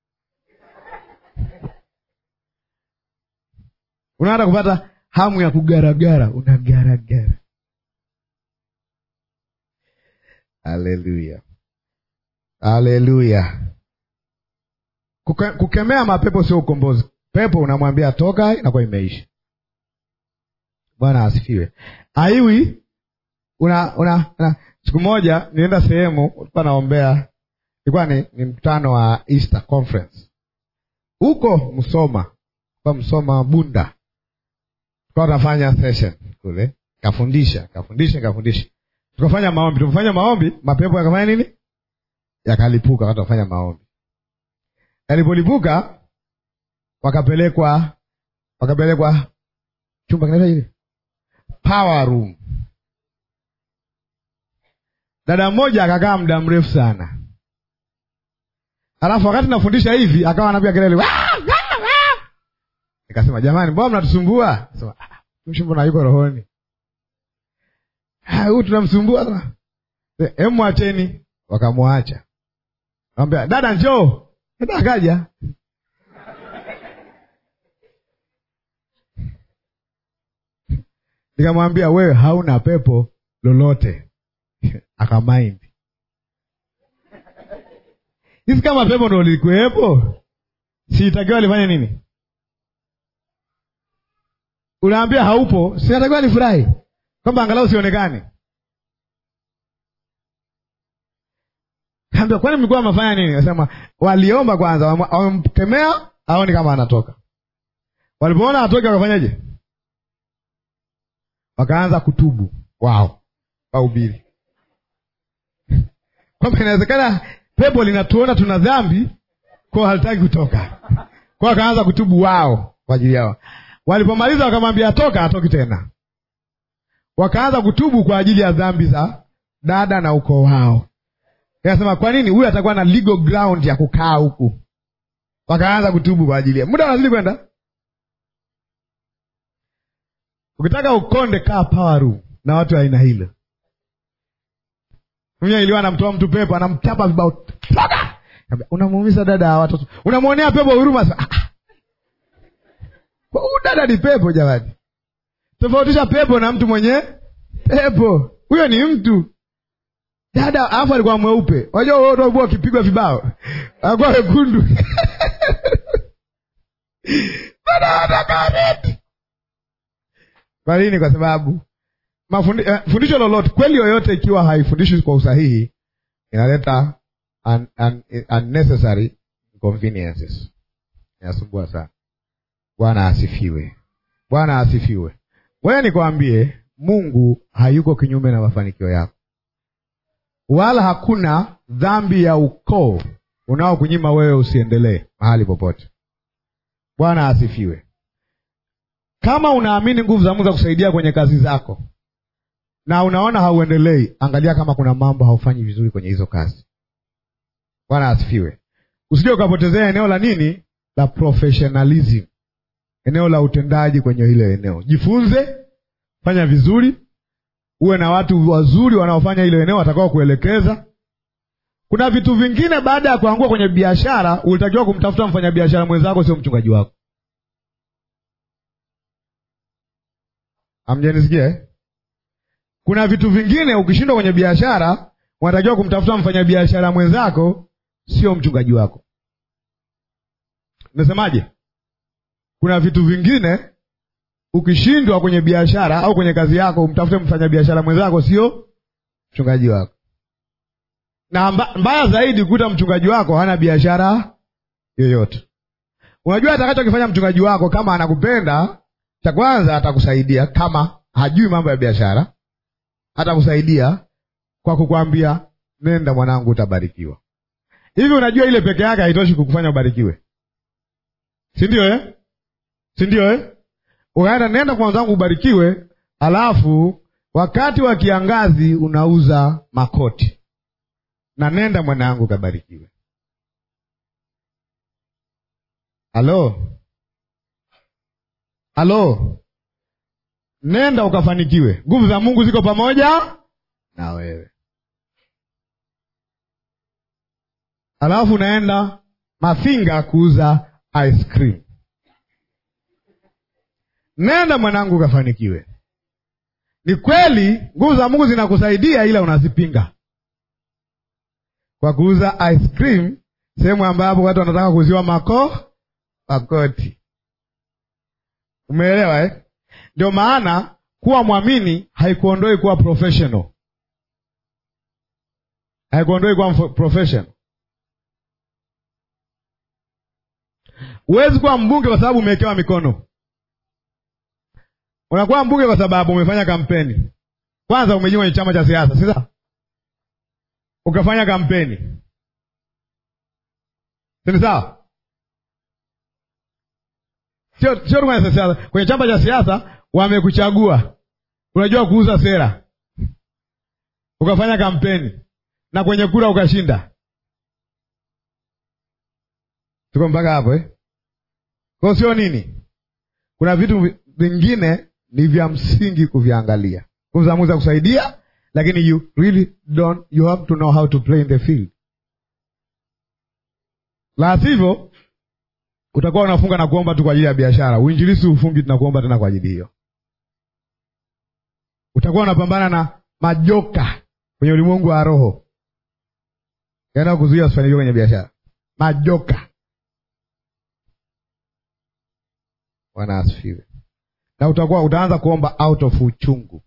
unaanza kupata hamu ya kugaragara, unagaragara. Haleluya, haleluya. Kuke, kukemea mapepo sio ukombozi. Pepo unamwambia toka, inakuwa imeisha. Bwana asifiwe. Aiwi una, una, una siku moja nienda sehemu, ulikuwa naombea, ilikuwa ni, ni mkutano wa Easter Conference huko Msoma, kwa Msoma Bunda, tukawa tunafanya session kule, kafundisha kafundisha kafundisha, tukafanya maombi. Tukafanya maombi, mapepo yakafanya nini? Yakalipuka wakati tunafanya maombi. Yalipolipuka wakapelekwa wakapelekwa chumba kinaitwa hivi power room Dada mmoja akakaa muda mrefu sana, alafu wakati nafundisha hivi akawa anapiga kelele, Nikasema jamani, mbona mnatusumbua? Sema mtumishi, mbona yuko rohoni? Huyu tunamsumbua sana. Hebu mwacheni. Wakamwacha. Akamwambia dada, njoo. Dada akaja. Nikamwambia wewe hauna pepo lolote. Akamaindi. Hizi kama pepo ndo likuwepo, siitakiwa lifanye nini? Unaambia haupo, sinatakiwa nifurahi kwamba angalau sionekane. Kaambia kwani mlikuwa mnafanya nini? Nasema waliomba kwanza, wamemkemea aoni kama anatoka. Walipoona atoke, wakafanyaje? Wakaanza kutubu wao wahubiri kwamba inawezekana pepo linatuona tuna dhambi, kwao halitaki kutoka. Kwao wakaanza kutubu wao kwa ajili yao. Walipomaliza wakamwambia atoka, atoki tena. Wakaanza kutubu kwa ajili ya dhambi za dada na ukoo wao. Akasema kwa nini huyu atakuwa na legal ground ya kukaa huku? Wakaanza kutubu kwa ajili ya muda, unazidi kwenda. Ukitaka ukonde, kaa power room na watu aina hilo. Mwenye iliwa anamtoa mtu pepo, anamchapa vibao, toka. Unamuumiza dada ya watoto, unamwonea pepo huruma. Ah, huyu dada ni pepo jamani. Tofautisha pepo na mtu mwenye pepo. Huyo ni mtu dada, alafu alikuwa mweupe. Unajua wewe ndio ulikuwa ukipigwa vibao, alikuwa wekundu dada anataka red. Kwa nini? Kwa sababu mafundi, eh, fundisho lolote kweli yoyote ikiwa haifundishwi kwa usahihi inaleta un, un, unnecessary inconveniences, inasumbua sana. Bwana asifiwe, Bwana asifiwe. Wewe nikwambie, Mungu hayuko kinyume na mafanikio yako, wala hakuna dhambi ya ukoo unaokunyima wewe usiendelee mahali popote. Bwana asifiwe. Kama unaamini nguvu za Mungu za kusaidia kwenye kazi zako na unaona hauendelei, angalia kama kuna mambo haufanyi vizuri kwenye hizo kazi. Bwana asifiwe. Usije ukapotezea eneo la nini, la professionalism, eneo la utendaji kwenye ile eneo. Jifunze, fanya vizuri, uwe na watu wazuri wanaofanya ile eneo watakao kuelekeza. Kuna vitu vingine, baada ya kuangua kwenye biashara, ulitakiwa kumtafuta mfanyabiashara mwenzako, sio mchungaji wako. Amjanisikia eh? Kuna vitu vingine ukishindwa kwenye biashara, unatakiwa kumtafuta mfanyabiashara mwenzako, sio mchungaji wako. Nimesemaje? Kuna vitu vingine ukishindwa kwenye biashara au kwenye kazi yako, umtafute mfanyabiashara mwenzako, sio mchungaji wako. Na mba, mbaya zaidi kuta mchungaji wako hana biashara yoyote. Unajua atakachokifanya mchungaji wako, kama anakupenda, cha kwanza atakusaidia. Kama hajui mambo ya biashara, atakusaidia kwa kukwambia, nenda mwanangu, utabarikiwa. Hivi unajua ile peke yake haitoshi kukufanya ubarikiwe, si ndio eh? si ndio eh? Ukaenda nenda kwa mwenzangu ubarikiwe, alafu wakati wa kiangazi unauza makoti na nenda mwanangu kabarikiwe. Halo, halo, nenda ukafanikiwe. Nguvu za Mungu ziko pamoja na wewe. Alafu unaenda Mafinga kuuza ice cream. Nenda mwanangu ukafanikiwe. Ni kweli nguvu za Mungu zinakusaidia, ila unazipinga kwa kuuza ice cream sehemu ambapo watu wanataka kuuziwa mako makoti. Umeelewa eh? Ndio maana kuwa mwamini haikuondoi kuwa professional, haikuondoi kuwa professional. Huwezi kuwa mbunge kwa sababu umewekewa mikono. Unakuwa mbunge kwa sababu umefanya kampeni. Kwanza umejiunga kwenye chama cha siasa, si sawa? Ukafanya kampeni, si sawa? Sio sio kwenye siasa, kwenye chama cha siasa wamekuchagua, unajua kuuza sera, ukafanya kampeni na kwenye kura ukashinda. Tuko mpaka hapo eh? Kwa sio nini kuna vitu vingine ni vya msingi kuviangalia kuzaamuza kusaidia lakini you really don't you have to know how to play in the field la sivyo utakuwa unafunga na kuomba tu kwa ajili ya biashara uinjilisi ufungi tunakuomba tena kwa ajili hiyo utakuwa unapambana na majoka kwenye ulimwengu wa roho yaenda kuzuia usifanikiwe kwenye biashara majoka bwana asifiwe na utakuwa utaanza kuomba out of uchungu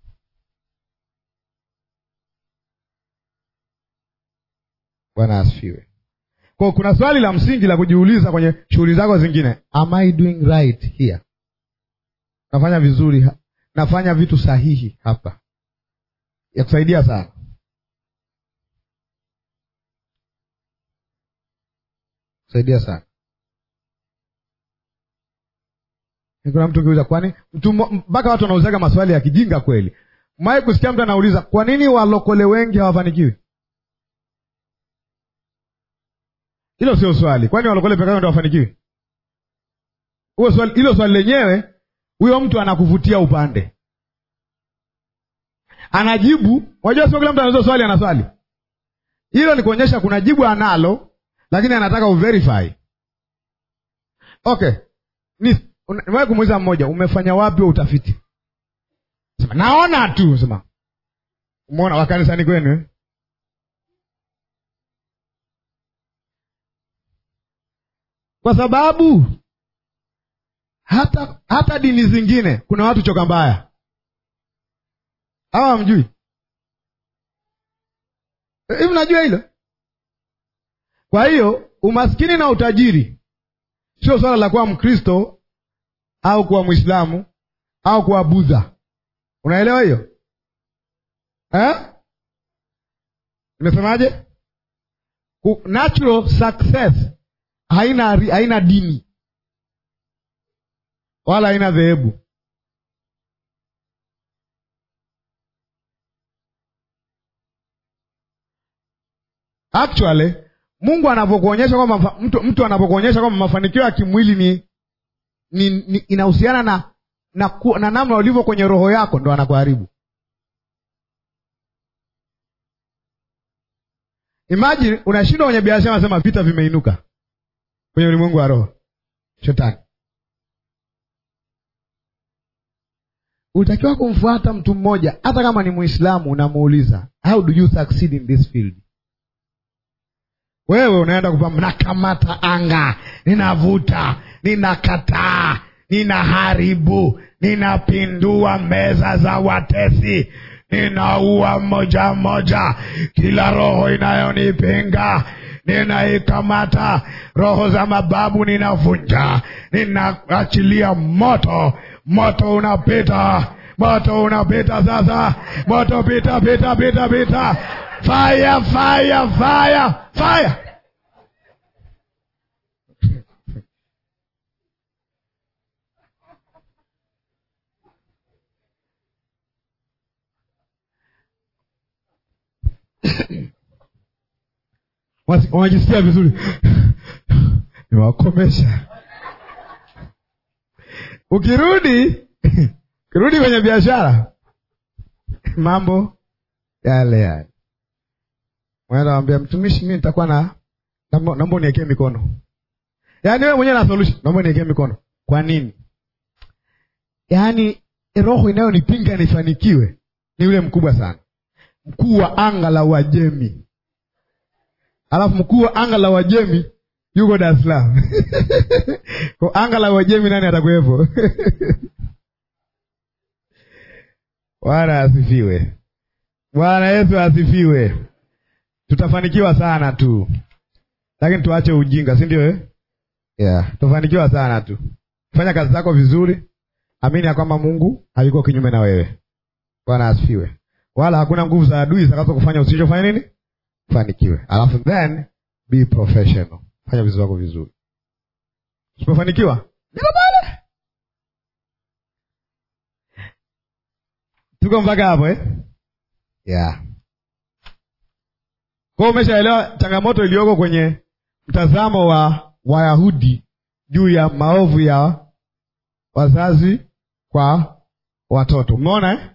bwana asifiwe kwa kuna swali la msingi la kujiuliza kwenye shughuli zako zingine am i doing right here nafanya vizuri ha- nafanya vitu sahihi hapa ya kusaidia sana kusaidia sana kuna mtu ukiuliza kwani mtu mmo- mpaka watu wanauzaga maswali ya kijinga kweli mwai kusikia mtu anauliza kwa nini walokole wengi hawafanikiwi hilo sio swali kwani walokole pekee ndo wafanikiwi huo swali hilo swali lenyewe huyo mtu anakuvutia upande anajibu unajua sio kila mtu anauliza swali ana swali hilo ni kuonyesha kuna jibu analo lakini anataka uverify okay ni nimewahi kumuuliza mmoja umefanya wapi wa utafiti sema naona tu sema umeona wakanisani kwenu eh? kwa sababu hata hata dini zingine kuna watu choka mbaya hawa hamjui hivi mnajua hilo kwa hiyo umaskini na utajiri sio swala la kuwa mkristo au kuwa mwislamu au kuwa budha unaelewa hiyo eh? nimesemaje Ku- natural success haina haina dini wala haina dhehebu actually mungu anapokuonyesha kwamba mafa- mtu, mtu anapokuonyesha kwamba mafanikio ya kimwili ni, ni, ni inahusiana na na, ku, na namna ulivyo kwenye roho yako ndo anakuharibu imagine unashindwa kwenye biashara nasema vita vimeinuka kwenye ulimwengu wa roho shetani utakiwa kumfuata mtu mmoja hata kama ni muislamu unamuuliza how do you succeed in this field wewe unaenda kupamba nakamata anga ninavuta ninakataa ninaharibu ninapindua meza za watesi ninaua moja moja kila roho inayonipinga ninaikamata roho za mababu ninavunja ninaachilia moto moto unapita moto unapita sasa moto pita pita pita pita fire fire fire fire Wasi- wanajisikia vizuri niwakomesha ukirudi ukirudi kwenye biashara mambo yale yale wanawambia mtumishi mi nitakuwa na naomba naomba uniekee mikono yaani wewe mwenyewe na solution naomba uniekee mikono kwa nini yaani roho inayonipinga nifanikiwe ni yule mkubwa sana mkuu wa anga la uajemi alafu mkuu wa anga la uajemi yuko dar es salaam kwa anga la uajemi nani atakuwepo bwana asifiwe bwana yesu asifiwe tutafanikiwa sana tu lakini tuache ujinga si ndio eh? yeah. tutafanikiwa sana tu fanya kazi zako vizuri amini ya kwamba mungu hayuko kinyume na wewe bwana asifiwe wala hakuna nguvu za adui zitakazo kufanya usichofanya nini fanikiwe alafu then be professional fanya vitu vyako vizuri usipofanikiwa niko pale tuko mpaka hapo eh? yeah. kwao umeshaelewa changamoto iliyoko kwenye mtazamo wa wayahudi juu ya maovu ya wazazi kwa watoto. Umeona eh?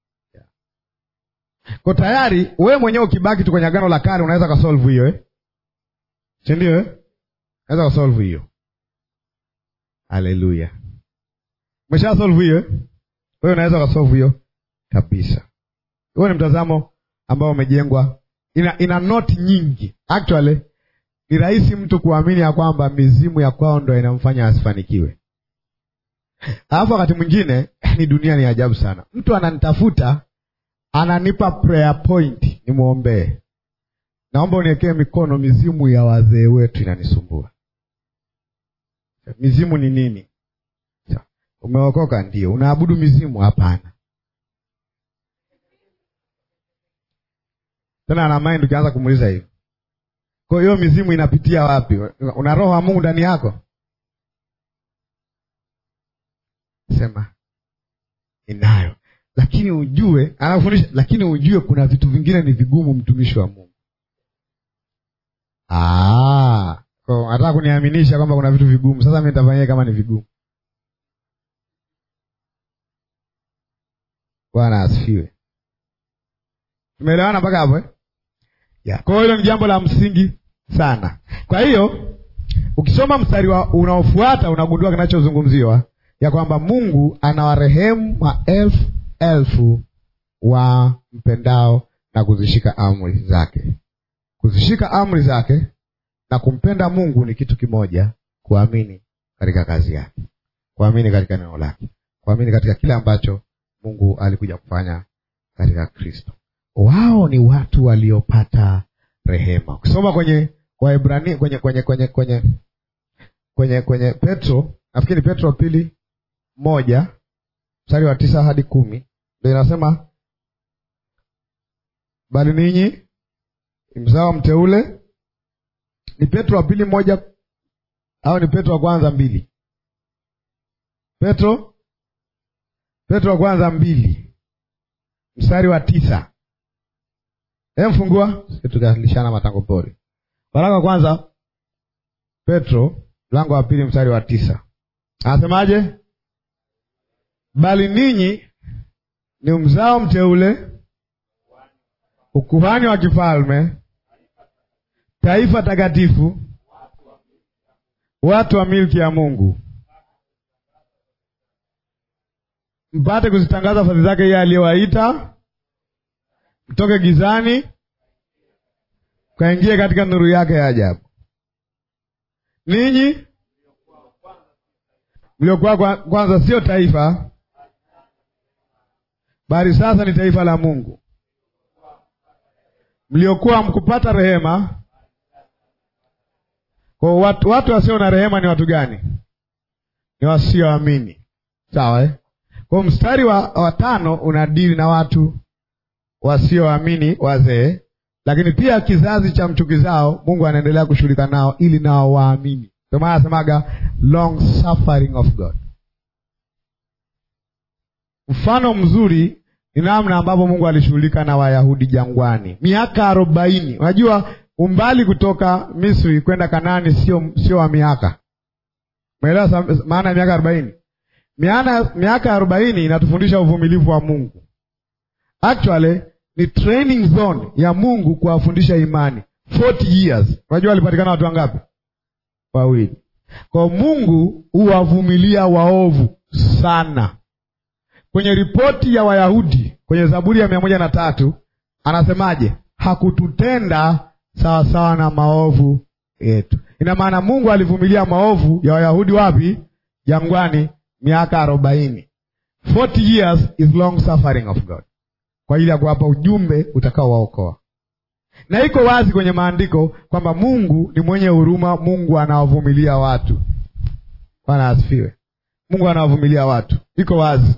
Kwa tayari wewe mwenyewe ukibaki tu kwenye agano la kale unaweza kasolve hiyo eh? si ndio eh? Unaweza kasolve hiyo. Haleluya, umesha solve hiyo eh? Wewe unaweza kasolve hiyo kabisa. Huo ni mtazamo ambao umejengwa, ina, ina noti nyingi. Actually ni rahisi mtu kuamini ya kwamba mizimu ya kwao ndo inamfanya asifanikiwe. Alafu wakati mwingine ni dunia ni ajabu sana. Mtu ananitafuta ananipa prayer point nimwombee, naomba uniwekee mikono, mizimu ya wazee wetu inanisumbua. Mizimu ni nini? Umeokoka? Ndio. Unaabudu mizimu? Hapana. Tena ana mind, ukianza kumuuliza hivi, kwa hiyo mizimu inapitia wapi? Una roho wa Mungu ndani yako? Sema inayo, lakini ujue, anafundisha, lakini ujue kuna vitu vingine ni vigumu, mtumishi wa Mungu. Ah, kwa nataka kuniaminisha kwamba kuna vitu vigumu. Sasa mimi nitafanyia kama ni vigumu? Bwana asifiwe. Tumeelewana mpaka hapo eh? Ya. Kwa hiyo hilo ni jambo la msingi sana. Kwa hiyo ukisoma mstari unaofuata unagundua kinachozungumziwa ya kwamba Mungu anawarehemu maelfu elfu wa mpendao na kuzishika amri zake. Kuzishika amri zake na kumpenda Mungu ni kitu kimoja, kuamini katika kazi yake, kuamini katika neno lake, kuamini katika kile ambacho Mungu alikuja kufanya katika Kristo. Wao ni watu waliopata rehema. Ukisoma kwenye Waebrania, kwenye kwenye kwenye kwenye kwenye kwenye Petro, nafikiri Petro pili moja mstari wa tisa hadi kumi ndio inasema, bali ninyi mzao mteule. Ni Petro wa pili moja au ni Petro wa kwanza mbili? Petro Petro wa kwanza mbili mstari wa tisa Emfungua tukalishana matango pori. Waraka wa kwanza Petro mlango wa pili mstari wa tisa anasemaje? Bali ninyi ni mzao mteule, ukuhani wa kifalme, taifa takatifu, watu wa milki ya Mungu, mpate kuzitangaza fadhili zake yeye aliyewaita mtoke gizani kaingie katika nuru yake ya ajabu. Ninyi mliokuwa kwanza sio taifa, bali sasa ni taifa la Mungu, mliokuwa mkupata rehema. Kwa watu, watu wasio na rehema ni watu gani? Ni wasioamini. Sawa eh? Kwa mstari wa, wa tano unadili na watu wasioamini wazee, lakini pia kizazi cha mchukizao Mungu anaendelea kushughulika nao ili nao waamini. Ndio maana anasemaga long suffering of God. Mfano mzuri ni namna ambapo Mungu alishughulika na Wayahudi jangwani miaka arobaini. Unajua umbali kutoka Misri kwenda Kanaani sio sio wa miaka. Umeelewa maana ya miaka arobaini? Miaka arobaini inatufundisha uvumilivu wa Mungu. Actually ni training zone ya Mungu kuwafundisha imani 40 years. Unajua walipatikana watu wangapi? Wawili. Kwa Mungu huwavumilia waovu sana. Kwenye ripoti ya Wayahudi kwenye Zaburi ya mia moja na tatu anasemaje? Hakututenda sawasawa na maovu yetu. Ina maana Mungu alivumilia maovu ya Wayahudi wapi? Jangwani, miaka arobaini. 40 years is long suffering of God kwa ajili ya kuwapa ujumbe utakaowaokoa. Na iko wazi kwenye maandiko kwamba Mungu ni mwenye huruma, Mungu anawavumilia watu. Bwana asifiwe. Mungu anawavumilia watu, iko wazi.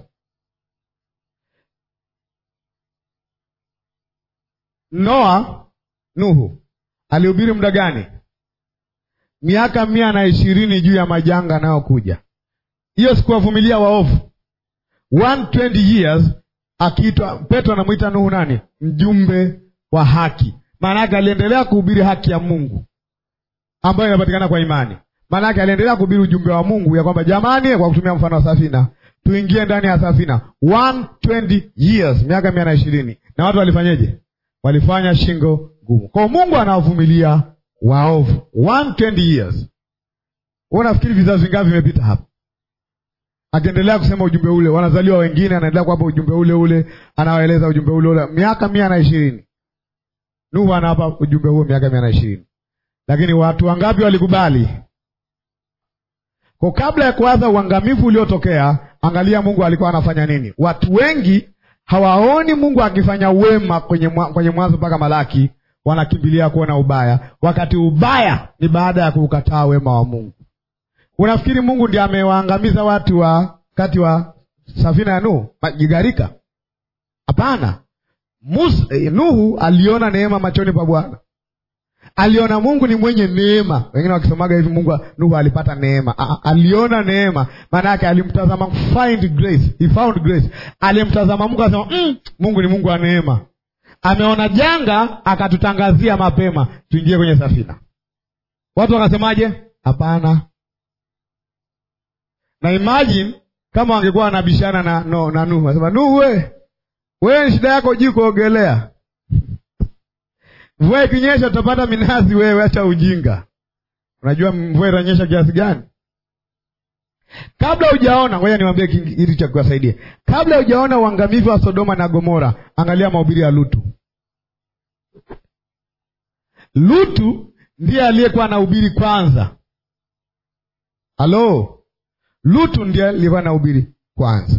Noa, Nuhu alihubiri muda gani? Miaka mia na ishirini juu ya majanga yanayokuja. Hiyo sikuwavumilia waovu 120 years akiitwa Petro anamwita Nuhu nani? Mjumbe wa haki. Maana yake aliendelea kuhubiri haki ya Mungu ambayo inapatikana kwa imani. Maanake aliendelea kuhubiri ujumbe wa Mungu ya kwamba jamani, kwa kutumia mfano wa safina, tuingie ndani ya safina 120 years, miaka mia na ishirini. Na watu walifanyeje? Walifanya shingo ngumu. Kwa Mungu anawavumilia waovu 120 years. Wewe unafikiri vizazi vingapi vimepita hapa? Akiendelea kusema ujumbe ule, wanazaliwa wengine, anaendelea kuwapa ujumbe ule ule, anawaeleza ujumbe ule ule, miaka mia na ishirini. Nuhu anawapa ujumbe huo miaka mia na ishirini, lakini watu wangapi walikubali? Kwa kabla ya kuanza uangamivu uliotokea, angalia Mungu alikuwa anafanya nini. Watu wengi hawaoni Mungu akifanya wema kwenye mwa, kwenye Mwanzo mpaka Malaki, wanakimbilia kuona ubaya, wakati ubaya ni baada ya kuukataa wema wa Mungu. Unafikiri Mungu ndiye amewaangamiza watu wa kati wa safina ya Nuhu majigarika? Hapana. Eh, Nuhu aliona neema machoni pa Bwana, aliona Mungu ni mwenye neema. Wengine wakisomaga hivi Mungu Nuhu alipata neema. A, aliona neema, maana yake alimtazama, find grace, he found grace. Alimtazama Mungu akasema, mm, Mungu ni Mungu wa neema. Ameona janga akatutangazia mapema tuingie kwenye safina. Watu wakasemaje? Hapana. Na imagine kama wangekuwa wanabishana na no, na Nuhu asema Nuhu, we wewe shida yako juu kuogelea, mvua ikinyesha utapata minazi. Wewe acha ujinga. Unajua mvua itanyesha kiasi gani? Kabla hujaona, ngoja niwaambie kitu cha kuwasaidia. Kabla hujaona uangamivu wa Sodoma na Gomora, angalia mahubiri ya Lutu. Lutu ndiye aliyekuwa anahubiri kwanza. Halo, Lutu ndiye aliyekuwa anahubiri kwanza.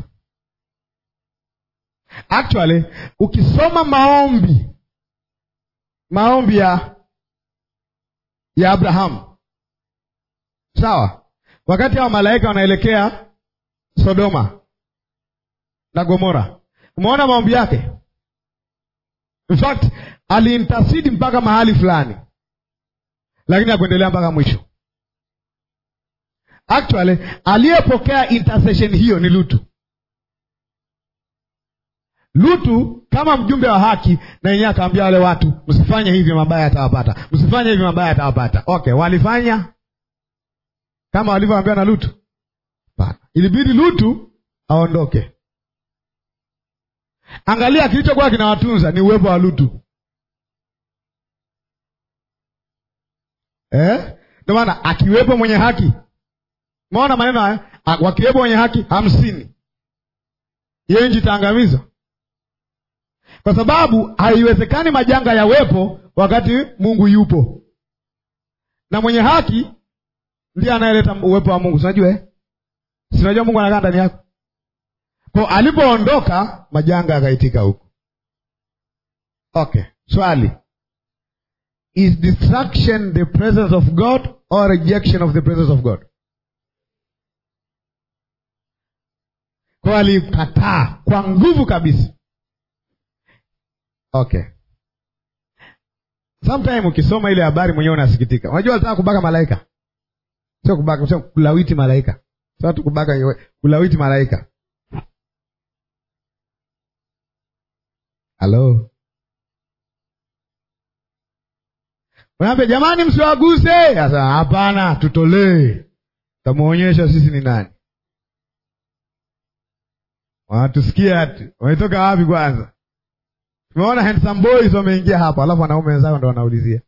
Actually, ukisoma maombi maombi ya ya Abrahamu, sawa, wakati hao malaika wanaelekea Sodoma na Gomora, umeona maombi yake. In fact aliintasidi mpaka mahali fulani, lakini hakuendelea mpaka mwisho. Actually, aliyepokea intercession hiyo ni Lutu. Lutu kama mjumbe wa haki, na yenyewe akaambia wale watu, msifanye hivi, mabaya yatawapata, msifanye hivi, mabaya yatawapata. Okay, walifanya kama walivyoambiwa na Lutu? Hapana, ilibidi Lutu aondoke. Angalia, kilichokuwa kinawatunza ni uwepo wa Lutu eh? Ndio maana akiwepo mwenye haki, umeona maneno haya, wakiwepo mwenye haki hamsini, hiyo nchi itaangamizwa kwa sababu haiwezekani majanga yawepo wakati Mungu yupo, na mwenye haki ndiye anayeleta uwepo wa Mungu. Sinajua eh? Sinajua Mungu anakaa ndani yako. Kwa alipoondoka majanga yakaitika huko. Okay, swali, is destruction the presence of God or rejection of the presence of God? Kwa alikataa kwa nguvu kabisa. Okay, sometime ukisoma ile habari mwenyewe unasikitika. Unajua alitaka kubaka malaika, sio kubaka, sio kulawiti malaika, sio tu kubaka, kulawiti malaika. Halo, unaambia jamani, msiwaguse. Sasa hapana, tutolee, tamuonyesha sisi ni nani. Wanatusikia ati wametoka wapi kwanza? Tumeona handsome boys wameingia hapa, alafu wanaume wenzao ndo wanaulizia.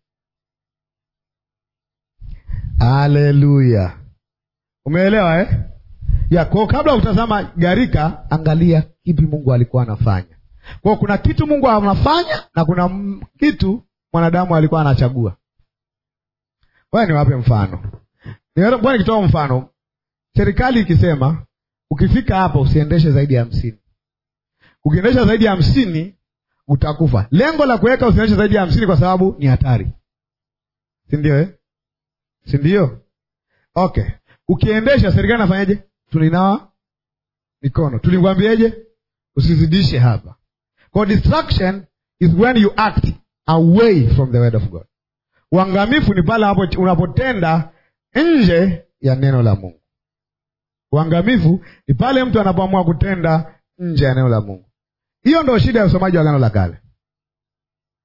Haleluya, umeelewa eh? ya kwao. Kabla utazama gharika, angalia kipi Mungu alikuwa anafanya. Kwao kuna kitu Mungu anafanya na kuna kitu mwanadamu alikuwa anachagua. Waya niwape mfano, bwana, nikitoa mfano, serikali ikisema ukifika hapa usiendeshe zaidi ya hamsini, ukiendesha zaidi ya hamsini utakufa. Lengo la kuweka usiendeshe zaidi ya hamsini kwa sababu ni hatari, si ndio eh? si ndio? Okay, ukiendesha serikali nafanyaje? Tulinawa mikono, tulikwambieje? Usizidishe hapa. Kwa distraction is when you act away from the word of God. Uangamifu ni pale hapo unapotenda nje ya neno la Mungu. Uangamifu ni pale mtu anapoamua kutenda nje ya neno la Mungu. Hiyo ndio shida ya usomaji wa Agano la Kale.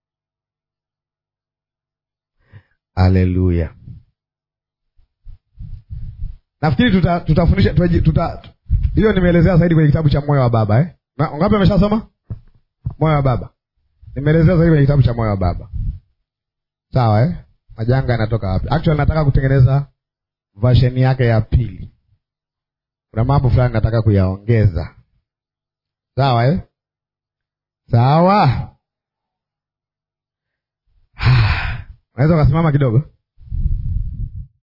Haleluya! nafikiri tuta, tutafundisha tuta, tuta, hiyo nimeelezea zaidi kwenye kitabu cha moyo wa baba eh? Na, ngapi ameshasoma moyo wa baba nimeelezea zaidi kwenye kitabu cha moyo wa baba sawa eh? majanga yanatoka wapi actually nataka kutengeneza version yake ya pili kuna mambo fulani nataka kuyaongeza sawa eh? sawa unaweza ukasimama kidogo